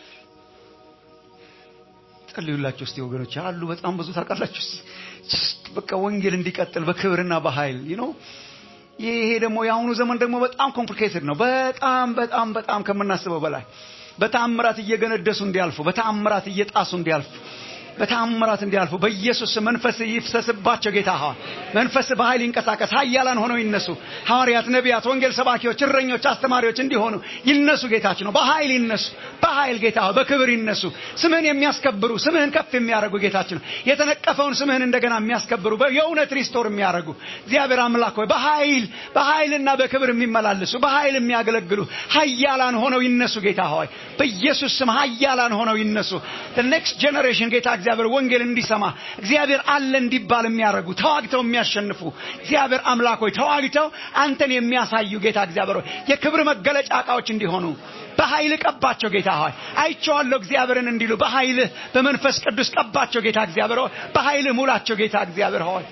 S4: ጸልዩላችሁ እስቲ ወገኖች አሉ በጣም ብዙ ታውቃላችሁ በቃ ወንጌል እንዲቀጥል በክብርና በኃይል ነው ይሄ ደግሞ የአሁኑ ዘመን ደግሞ በጣም ኮምፕሊኬትድ ነው በጣም በጣም በጣም ከምናስበው በላይ በተአምራት እየገነደሱ እንዲያልፉ በተአምራት እየጣሱ እንዲያልፉ በተአምራት እንዲያልፉ በኢየሱስ መንፈስ ይፍሰስባቸው ጌታ ሆይ መንፈስ በኃይል ይንቀሳቀስ ሀያላን ሆነው ይነሱ ሐዋርያት ነቢያት ወንጌል ሰባኪዎች እረኞች አስተማሪዎች እንዲሆኑ ይነሱ ጌታችን ነው በኃይል ይነሱ በኃይል ጌታ ሆይ በክብር ይነሱ ስምህን የሚያስከብሩ ስምህን ከፍ የሚያደርጉ ጌታችን ነው የተነቀፈውን ስምህን እንደገና የሚያስከብሩ የእውነት ሪስቶር የሚያደርጉ እግዚአብሔር አምላክ ሆይ በኃይል በኃይልና በክብር የሚመላለሱ በኃይል የሚያገለግሉ ሀያላን ሆነው ይነሱ ጌታ ሆይ በኢየሱስ ስም ሀያላን ሆነው ይነሱ ኔክስት ጄኔሬሽን ጌታ እግዚአብሔር ወንጌል እንዲሰማ እግዚአብሔር አለ እንዲባል የሚያደርጉ ተዋግተው የሚያሸንፉ እግዚአብሔር አምላክ ሆይ ተዋግተው አንተን የሚያሳዩ ጌታ እግዚአብሔር ሆይ የክብር መገለጫ እቃዎች እንዲሆኑ በኃይል ቀባቸው ጌታ ሆይ አይቼዋለሁ እግዚአብሔርን እንዲሉ በኃይልህ በመንፈስ ቅዱስ ቀባቸው ጌታ እግዚአብሔር ሆይ በኃይልህ ሙላቸው ጌታ እግዚአብሔር ሆይ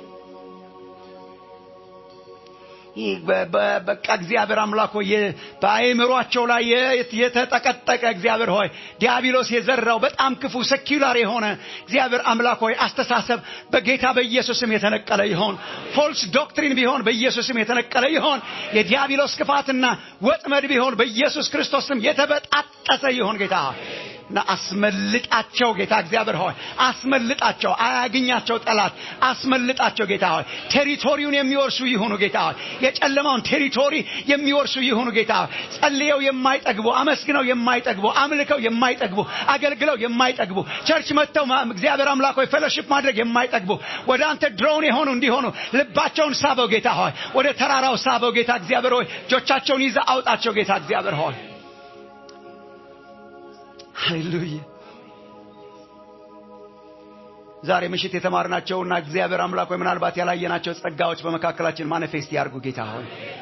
S4: በቃ እግዚአብሔር አምላክ ሆይ በአእምሯቸው ላይ የተጠቀጠቀ እግዚአብሔር ሆይ ዲያብሎስ የዘራው በጣም ክፉ ሰኪላር የሆነ እግዚአብሔር አምላክ ሆይ አስተሳሰብ በጌታ በኢየሱስም የተነቀለ ይሆን ፎልስ ዶክትሪን ቢሆን በኢየሱስም የተነቀለ ይሆን የዲያብሎስ ክፋትና ወጥመድ ቢሆን በኢየሱስ ክርስቶስም የተበጣጠሰ ይሆን ጌታ እና አስመልጣቸው ጌታ እግዚአብሔር ሆይ አስመልጣቸው አያግኛቸው ጠላት አስመልጣቸው ጌታ ሆይ ቴሪቶሪውን የሚወርሱ ይሁኑ ጌታ ሆይ የጨለማውን ቴሪቶሪ የሚወርሱ ይሁኑ ጌታ ሆይ ጸልየው የማይጠግቡ አመስግነው የማይጠግቡ አምልከው የማይጠግቡ አገልግለው የማይጠግቡ ቸርች መጥተው እግዚአብሔር አምላክ ሆይ ፌሎሺፕ ማድረግ የማይጠግቡ ወደ አንተ ድሮውን የሆኑ እንዲሆኑ ልባቸውን ሳበው ጌታ ሆይ ወደ ተራራው ሳበው ጌታ እግዚአብሔር ሆይ እጆቻቸውን ይዘ አውጣቸው ጌታ እግዚአብሔር ሆይ ሃሌሉያ ዛሬ ምሽት የተማርናቸውና እግዚአብሔር አምላክ ሆይ ምናልባት ያላየናቸው ጸጋዎች በመካከላችን ማኒፌስት ያርጉ ጌታ ሆይ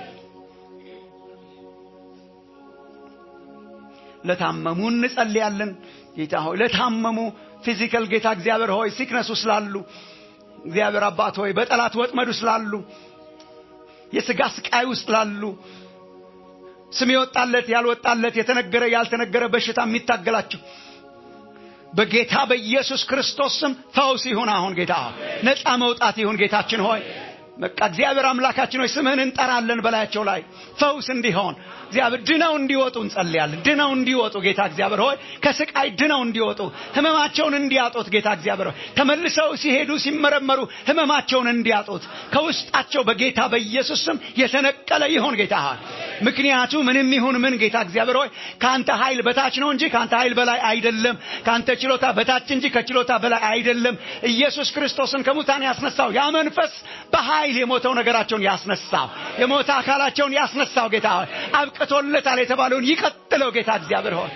S4: ለታመሙ እንጸልያለን ጌታ ሆይ ለታመሙ ፊዚካል ጌታ እግዚአብሔር ሆይ ሲክነሱ ስላሉ እግዚአብሔር አባት ሆይ በጠላት ወጥመዱ ስላሉ የስጋ ስቃይ ውስጥ ላሉ ስም የወጣለት ያልወጣለት የተነገረ ያልተነገረ በሽታ የሚታገላችሁ በጌታ በኢየሱስ ክርስቶስ ስም ፈውስ ይሁን። አሁን ጌታ ነፃ መውጣት ይሁን። ጌታችን ሆይ በቃ እግዚአብሔር አምላካችን ሆይ ስምህን እንጠራለን በላያቸው ላይ ፈውስ እንዲሆን እግዚአብሔር ድነው እንዲወጡ እንጸልያለን። ድነው እንዲወጡ ጌታ እግዚአብሔር ሆይ ከስቃይ ድነው እንዲወጡ ህመማቸውን እንዲያጡት ጌታ እግዚአብሔር ሆይ ተመልሰው ሲሄዱ ሲመረመሩ ህመማቸውን እንዲያጡት ከውስጣቸው በጌታ በኢየሱስ ስም የተነቀለ ይሁን ጌታ ሆይ ምክንያቱ ምንም ይሁን ምን ጌታ እግዚአብሔር ሆይ ከአንተ ኃይል በታች ነው እንጂ ከአንተ ኃይል በላይ አይደለም። ከአንተ ችሎታ በታች እንጂ ከችሎታ በላይ አይደለም። ኢየሱስ ክርስቶስን ከሙታን ያስነሳው ያ መንፈስ በኃይል የሞተው ነገራቸውን ያስነሳው የሞተ አካላቸውን ያስነሳው ጌታ ሆይ አብቅቶለታል የተባለውን ይቀጥለው ጌታ እግዚአብሔር ሆይ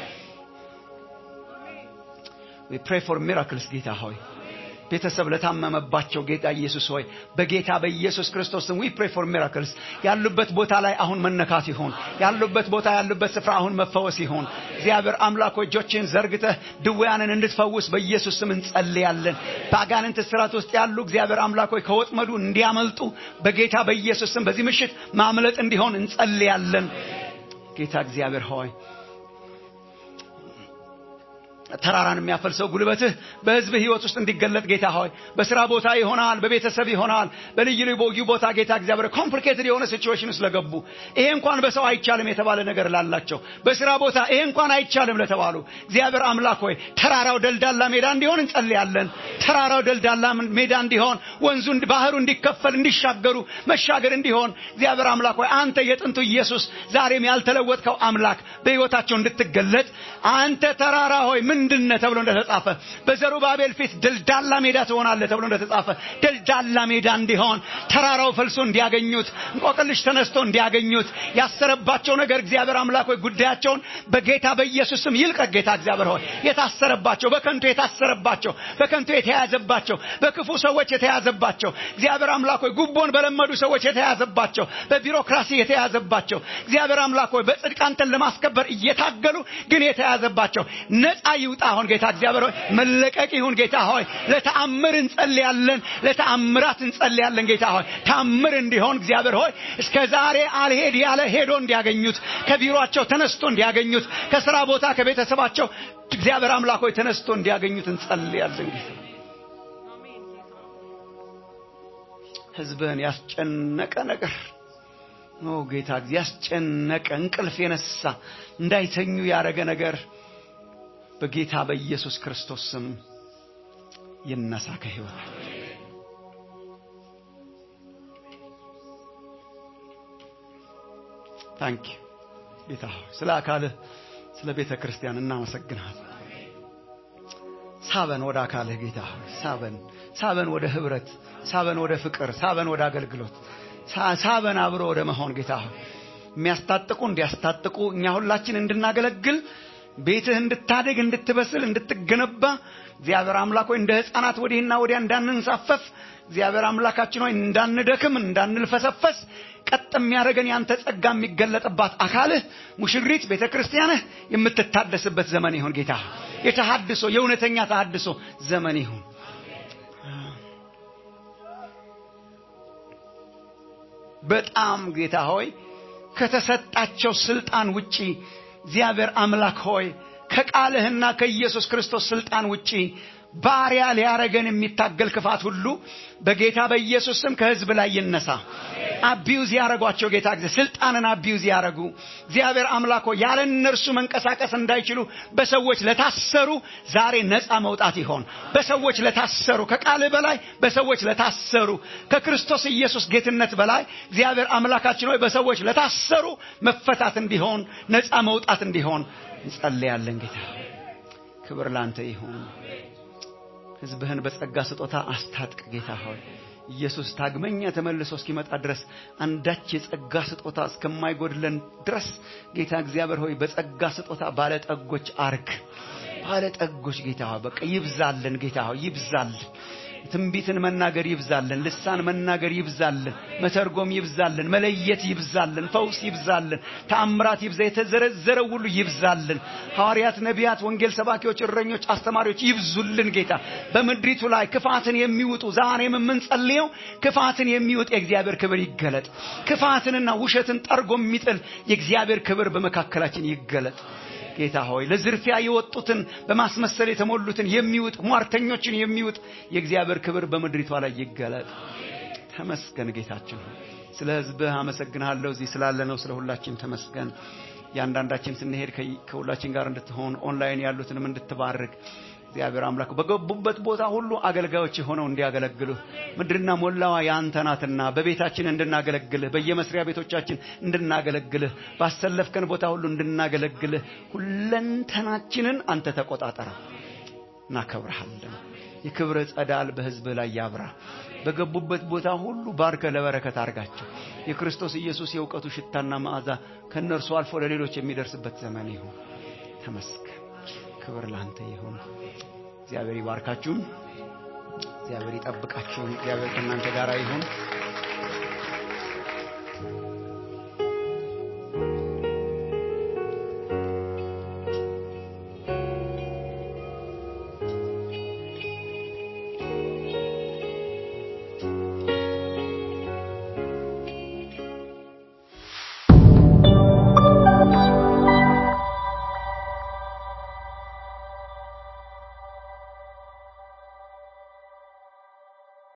S4: we pray for miracles ጌታ ሆይ ቤተሰብ ለታመመባቸው ጌታ ኢየሱስ ሆይ በጌታ በኢየሱስ ክርስቶስ ስም we pray for miracles ያሉበት ቦታ ላይ አሁን መነካት ይሁን ያሉበት ቦታ ያሉበት ስፍራ አሁን መፈወስ ይሁን እግዚአብሔር አምላክ ሆይ እጆችን ዘርግተህ ድውያንን እንድትፈውስ በኢየሱስ ስም እንጸልያለን በአጋንንት እስራት ውስጥ ያሉ እግዚአብሔር አምላክ ሆይ ከወጥመዱ እንዲያመልጡ በጌታ በኢየሱስ ስም በዚህ ምሽት ማምለጥ እንዲሆን እንጸልያለን ጌታ እግዚአብሔር ሆይ ተራራን የሚያፈልሰው ጉልበትህ በህዝብ ህይወት ውስጥ እንዲገለጥ ጌታ ሆይ በስራ ቦታ ይሆናል በቤተሰብ ይሆናል በልዩ ልዩ ቦታ ጌታ እግዚአብሔር ኮምፕሊኬትድ የሆነ ሲቹዌሽን ውስጥ ለገቡ ይሄ እንኳን በሰው አይቻልም የተባለ ነገር ላላቸው በስራ ቦታ ይሄ እንኳን አይቻልም ለተባሉ እግዚአብሔር አምላክ ሆይ ተራራው ደልዳላ ሜዳ እንዲሆን እንጸልያለን ተራራው ደልዳላ ሜዳ እንዲሆን ወንዙ ባህሩ እንዲከፈል እንዲሻገሩ መሻገር እንዲሆን እግዚአብሔር አምላክ ሆይ አንተ የጥንቱ ኢየሱስ ዛሬም ያልተለወጥከው አምላክ በህይወታቸው እንድትገለጥ አንተ ተራራ ሆይ ምንድነ ተብሎ እንደተጻፈ በዘሩባቤል ፊት ደልዳላ ሜዳ ትሆናለህ ተብሎ እንደተጻፈ ደልዳላ ሜዳ እንዲሆን ተራራው ፈልሶ እንዲያገኙት እንቆቅልሽ ተነስቶ እንዲያገኙት ያሰረባቸው ነገር እግዚአብሔር አምላክ ሆይ ጉዳያቸውን በጌታ በኢየሱስ ስም ይልቀቅ ጌታ እግዚአብሔር ሆይ የታሰረባቸው በከንቱ የታሰረባቸው በከንቱ የተያዘባቸው በክፉ ሰዎች የተያዘባቸው እግዚአብሔር አምላክ ሆይ ጉቦን በለመዱ ሰዎች የተያዘባቸው በቢሮክራሲ የተያዘባቸው እግዚአብሔር አምላክ ሆይ በጽድቅ አንተን ለማስከበር እየታገሉ ግን የተያዘባቸው ነፃ ይውጣ አሁን ጌታ እግዚአብሔር ሆይ መለቀቅ ይሁን ጌታ ሆይ ለተአምር እንጸልያለን ለተአምራት እንጸልያለን ጌታ ሆይ ተአምር እንዲሆን እግዚአብሔር ሆይ እስከ ዛሬ አልሄድ ያለ ሄዶ እንዲያገኙት ከቢሮአቸው ተነስቶ እንዲያገኙት ከስራ ቦታ ከቤተሰባቸው እግዚአብሔር አምላክ ሆይ ተነስቶ እንዲያገኙት እንጸልያለን ጌታ ህዝብህን ያስጨነቀ ነገር ኦ ጌታ ያስጨነቀ እንቅልፍ የነሳ እንዳይተኙ ያደረገ ነገር በጌታ በኢየሱስ ክርስቶስ ስም ይነሳ ከህይወታቸው ታንክ ጌታ ሆይ ስለ አካልህ ስለ ቤተ ክርስቲያን እናመሰግናል ሳበን ወደ አካልህ ጌታ ሆይ ሳበን ሳበን ወደ ህብረት ሳበን ወደ ፍቅር ሳበን ወደ አገልግሎት ሳበን አብሮ ወደ መሆን ጌታ ሆይ የሚያስታጥቁ እንዲያስታጥቁ እኛ ሁላችን እንድናገለግል ቤትህ እንድታደግ እንድትበስል እንድትገነባ እግዚአብሔር አምላክ ሆይ እንደ ህፃናት ወዲህና ወዲያ እንዳንንሳፈፍ እግዚአብሔር አምላካችን ሆይ እንዳንደክም እንዳንልፈሰፈስ ቀጥ የሚያደርገን ያንተ ጸጋ የሚገለጥባት አካልህ ሙሽሪት ቤተ ክርስቲያንህ የምትታደስበት ዘመን ይሁን ጌታ የተሃድሶ የእውነተኛ ተሃድሶ ዘመን ይሁን በጣም ጌታ ሆይ ከተሰጣቸው ስልጣን ውጪ እግዚአብሔር አምላክ ሆይ ከቃልህና ከኢየሱስ ክርስቶስ ስልጣን ውጪ ባሪያ ሊያረገን የሚታገል ክፋት ሁሉ በጌታ በኢየሱስ ስም ከህዝብ ላይ ይነሳ አቢዩዝ ያረጓቸው ጌታ ጊዜ ስልጣንን አቢዩዝ ያረጉ እግዚአብሔር አምላክ ሆይ ያለ እነርሱ መንቀሳቀስ እንዳይችሉ በሰዎች ለታሰሩ ዛሬ ነፃ መውጣት ይሆን በሰዎች ለታሰሩ ከቃልህ በላይ በሰዎች ለታሰሩ ከክርስቶስ ኢየሱስ ጌትነት በላይ እግዚአብሔር አምላካችን ሆይ በሰዎች ለታሰሩ መፈታት እንዲሆን ነፃ መውጣት እንዲሆን እንጸልያለን ጌታ ክብር ላንተ ይሁን ህዝብህን በጸጋ ስጦታ አስታጥቅ ጌታ ሆይ ኢየሱስ ዳግመኛ ተመልሶ እስኪመጣ ድረስ አንዳች የጸጋ ስጦታ እስከማይጎድለን ድረስ ጌታ እግዚአብሔር ሆይ በጸጋ ስጦታ ባለጠጎች አርግ ባለጠጎች ጌታ ሆይ በቃ ይብዛልን ጌታ ሆይ ይብዛልን ትንቢትን መናገር ይብዛልን፣ ልሳን መናገር ይብዛልን፣ መተርጎም ይብዛልን፣ መለየት ይብዛልን፣ ፈውስ ይብዛልን፣ ተአምራት ይብዛ፣ የተዘረዘረው ሁሉ ይብዛልን። ሐዋርያት፣ ነቢያት፣ ወንጌል ሰባኪዎች፣ እረኞች፣ አስተማሪዎች ይብዙልን። ጌታ በምድሪቱ ላይ ክፋትን የሚውጡ ዛሬም የምንጸልየው ክፋትን የሚውጥ የእግዚአብሔር ክብር ይገለጥ። ክፋትንና ውሸትን ጠርጎ የሚጥል የእግዚአብሔር ክብር በመካከላችን ይገለጥ። ጌታ ሆይ ለዝርፊያ የወጡትን በማስመሰል የተሞሉትን የሚውጥ ሟርተኞችን የሚውጥ የእግዚአብሔር ክብር በምድሪቷ ላይ ይገለጥ። ተመስገን ጌታችን ሆይ ስለ ሕዝብህ አመሰግንሃለሁ። እዚህ ስላለ ነው ስለ ሁላችን ተመስገን። ያንዳንዳችን ስንሄድ ከ- ከሁላችን ጋር እንድትሆን ኦንላይን ያሉትንም እንድትባርክ እግዚአብሔር አምላክ በገቡበት ቦታ ሁሉ አገልጋዮች ሆነው እንዲያገለግሉህ ምድርና ሞላዋ የአንተ ናትና በቤታችን እንድናገለግልህ በየመስሪያ ቤቶቻችን እንድናገለግልህ ባሰለፍከን ቦታ ሁሉ እንድናገለግልህ ሁለንተናችንን አንተ ተቆጣጠረው። እናከብረሃለን። የክብር ጸዳል በሕዝብህ ላይ ያብራ። በገቡበት ቦታ ሁሉ ባርከ ለበረከት አርጋቸው። የክርስቶስ ኢየሱስ የእውቀቱ ሽታና መዓዛ ከእነርሱ አልፎ ለሌሎች የሚደርስበት ዘመን ይሁን። ተመስገን። ክብር ላንተ ይሁን። እግዚአብሔር ይባርካችሁን። እግዚአብሔር ይጠብቃችሁን። እግዚአብሔር ከእናንተ ጋር ይሁን።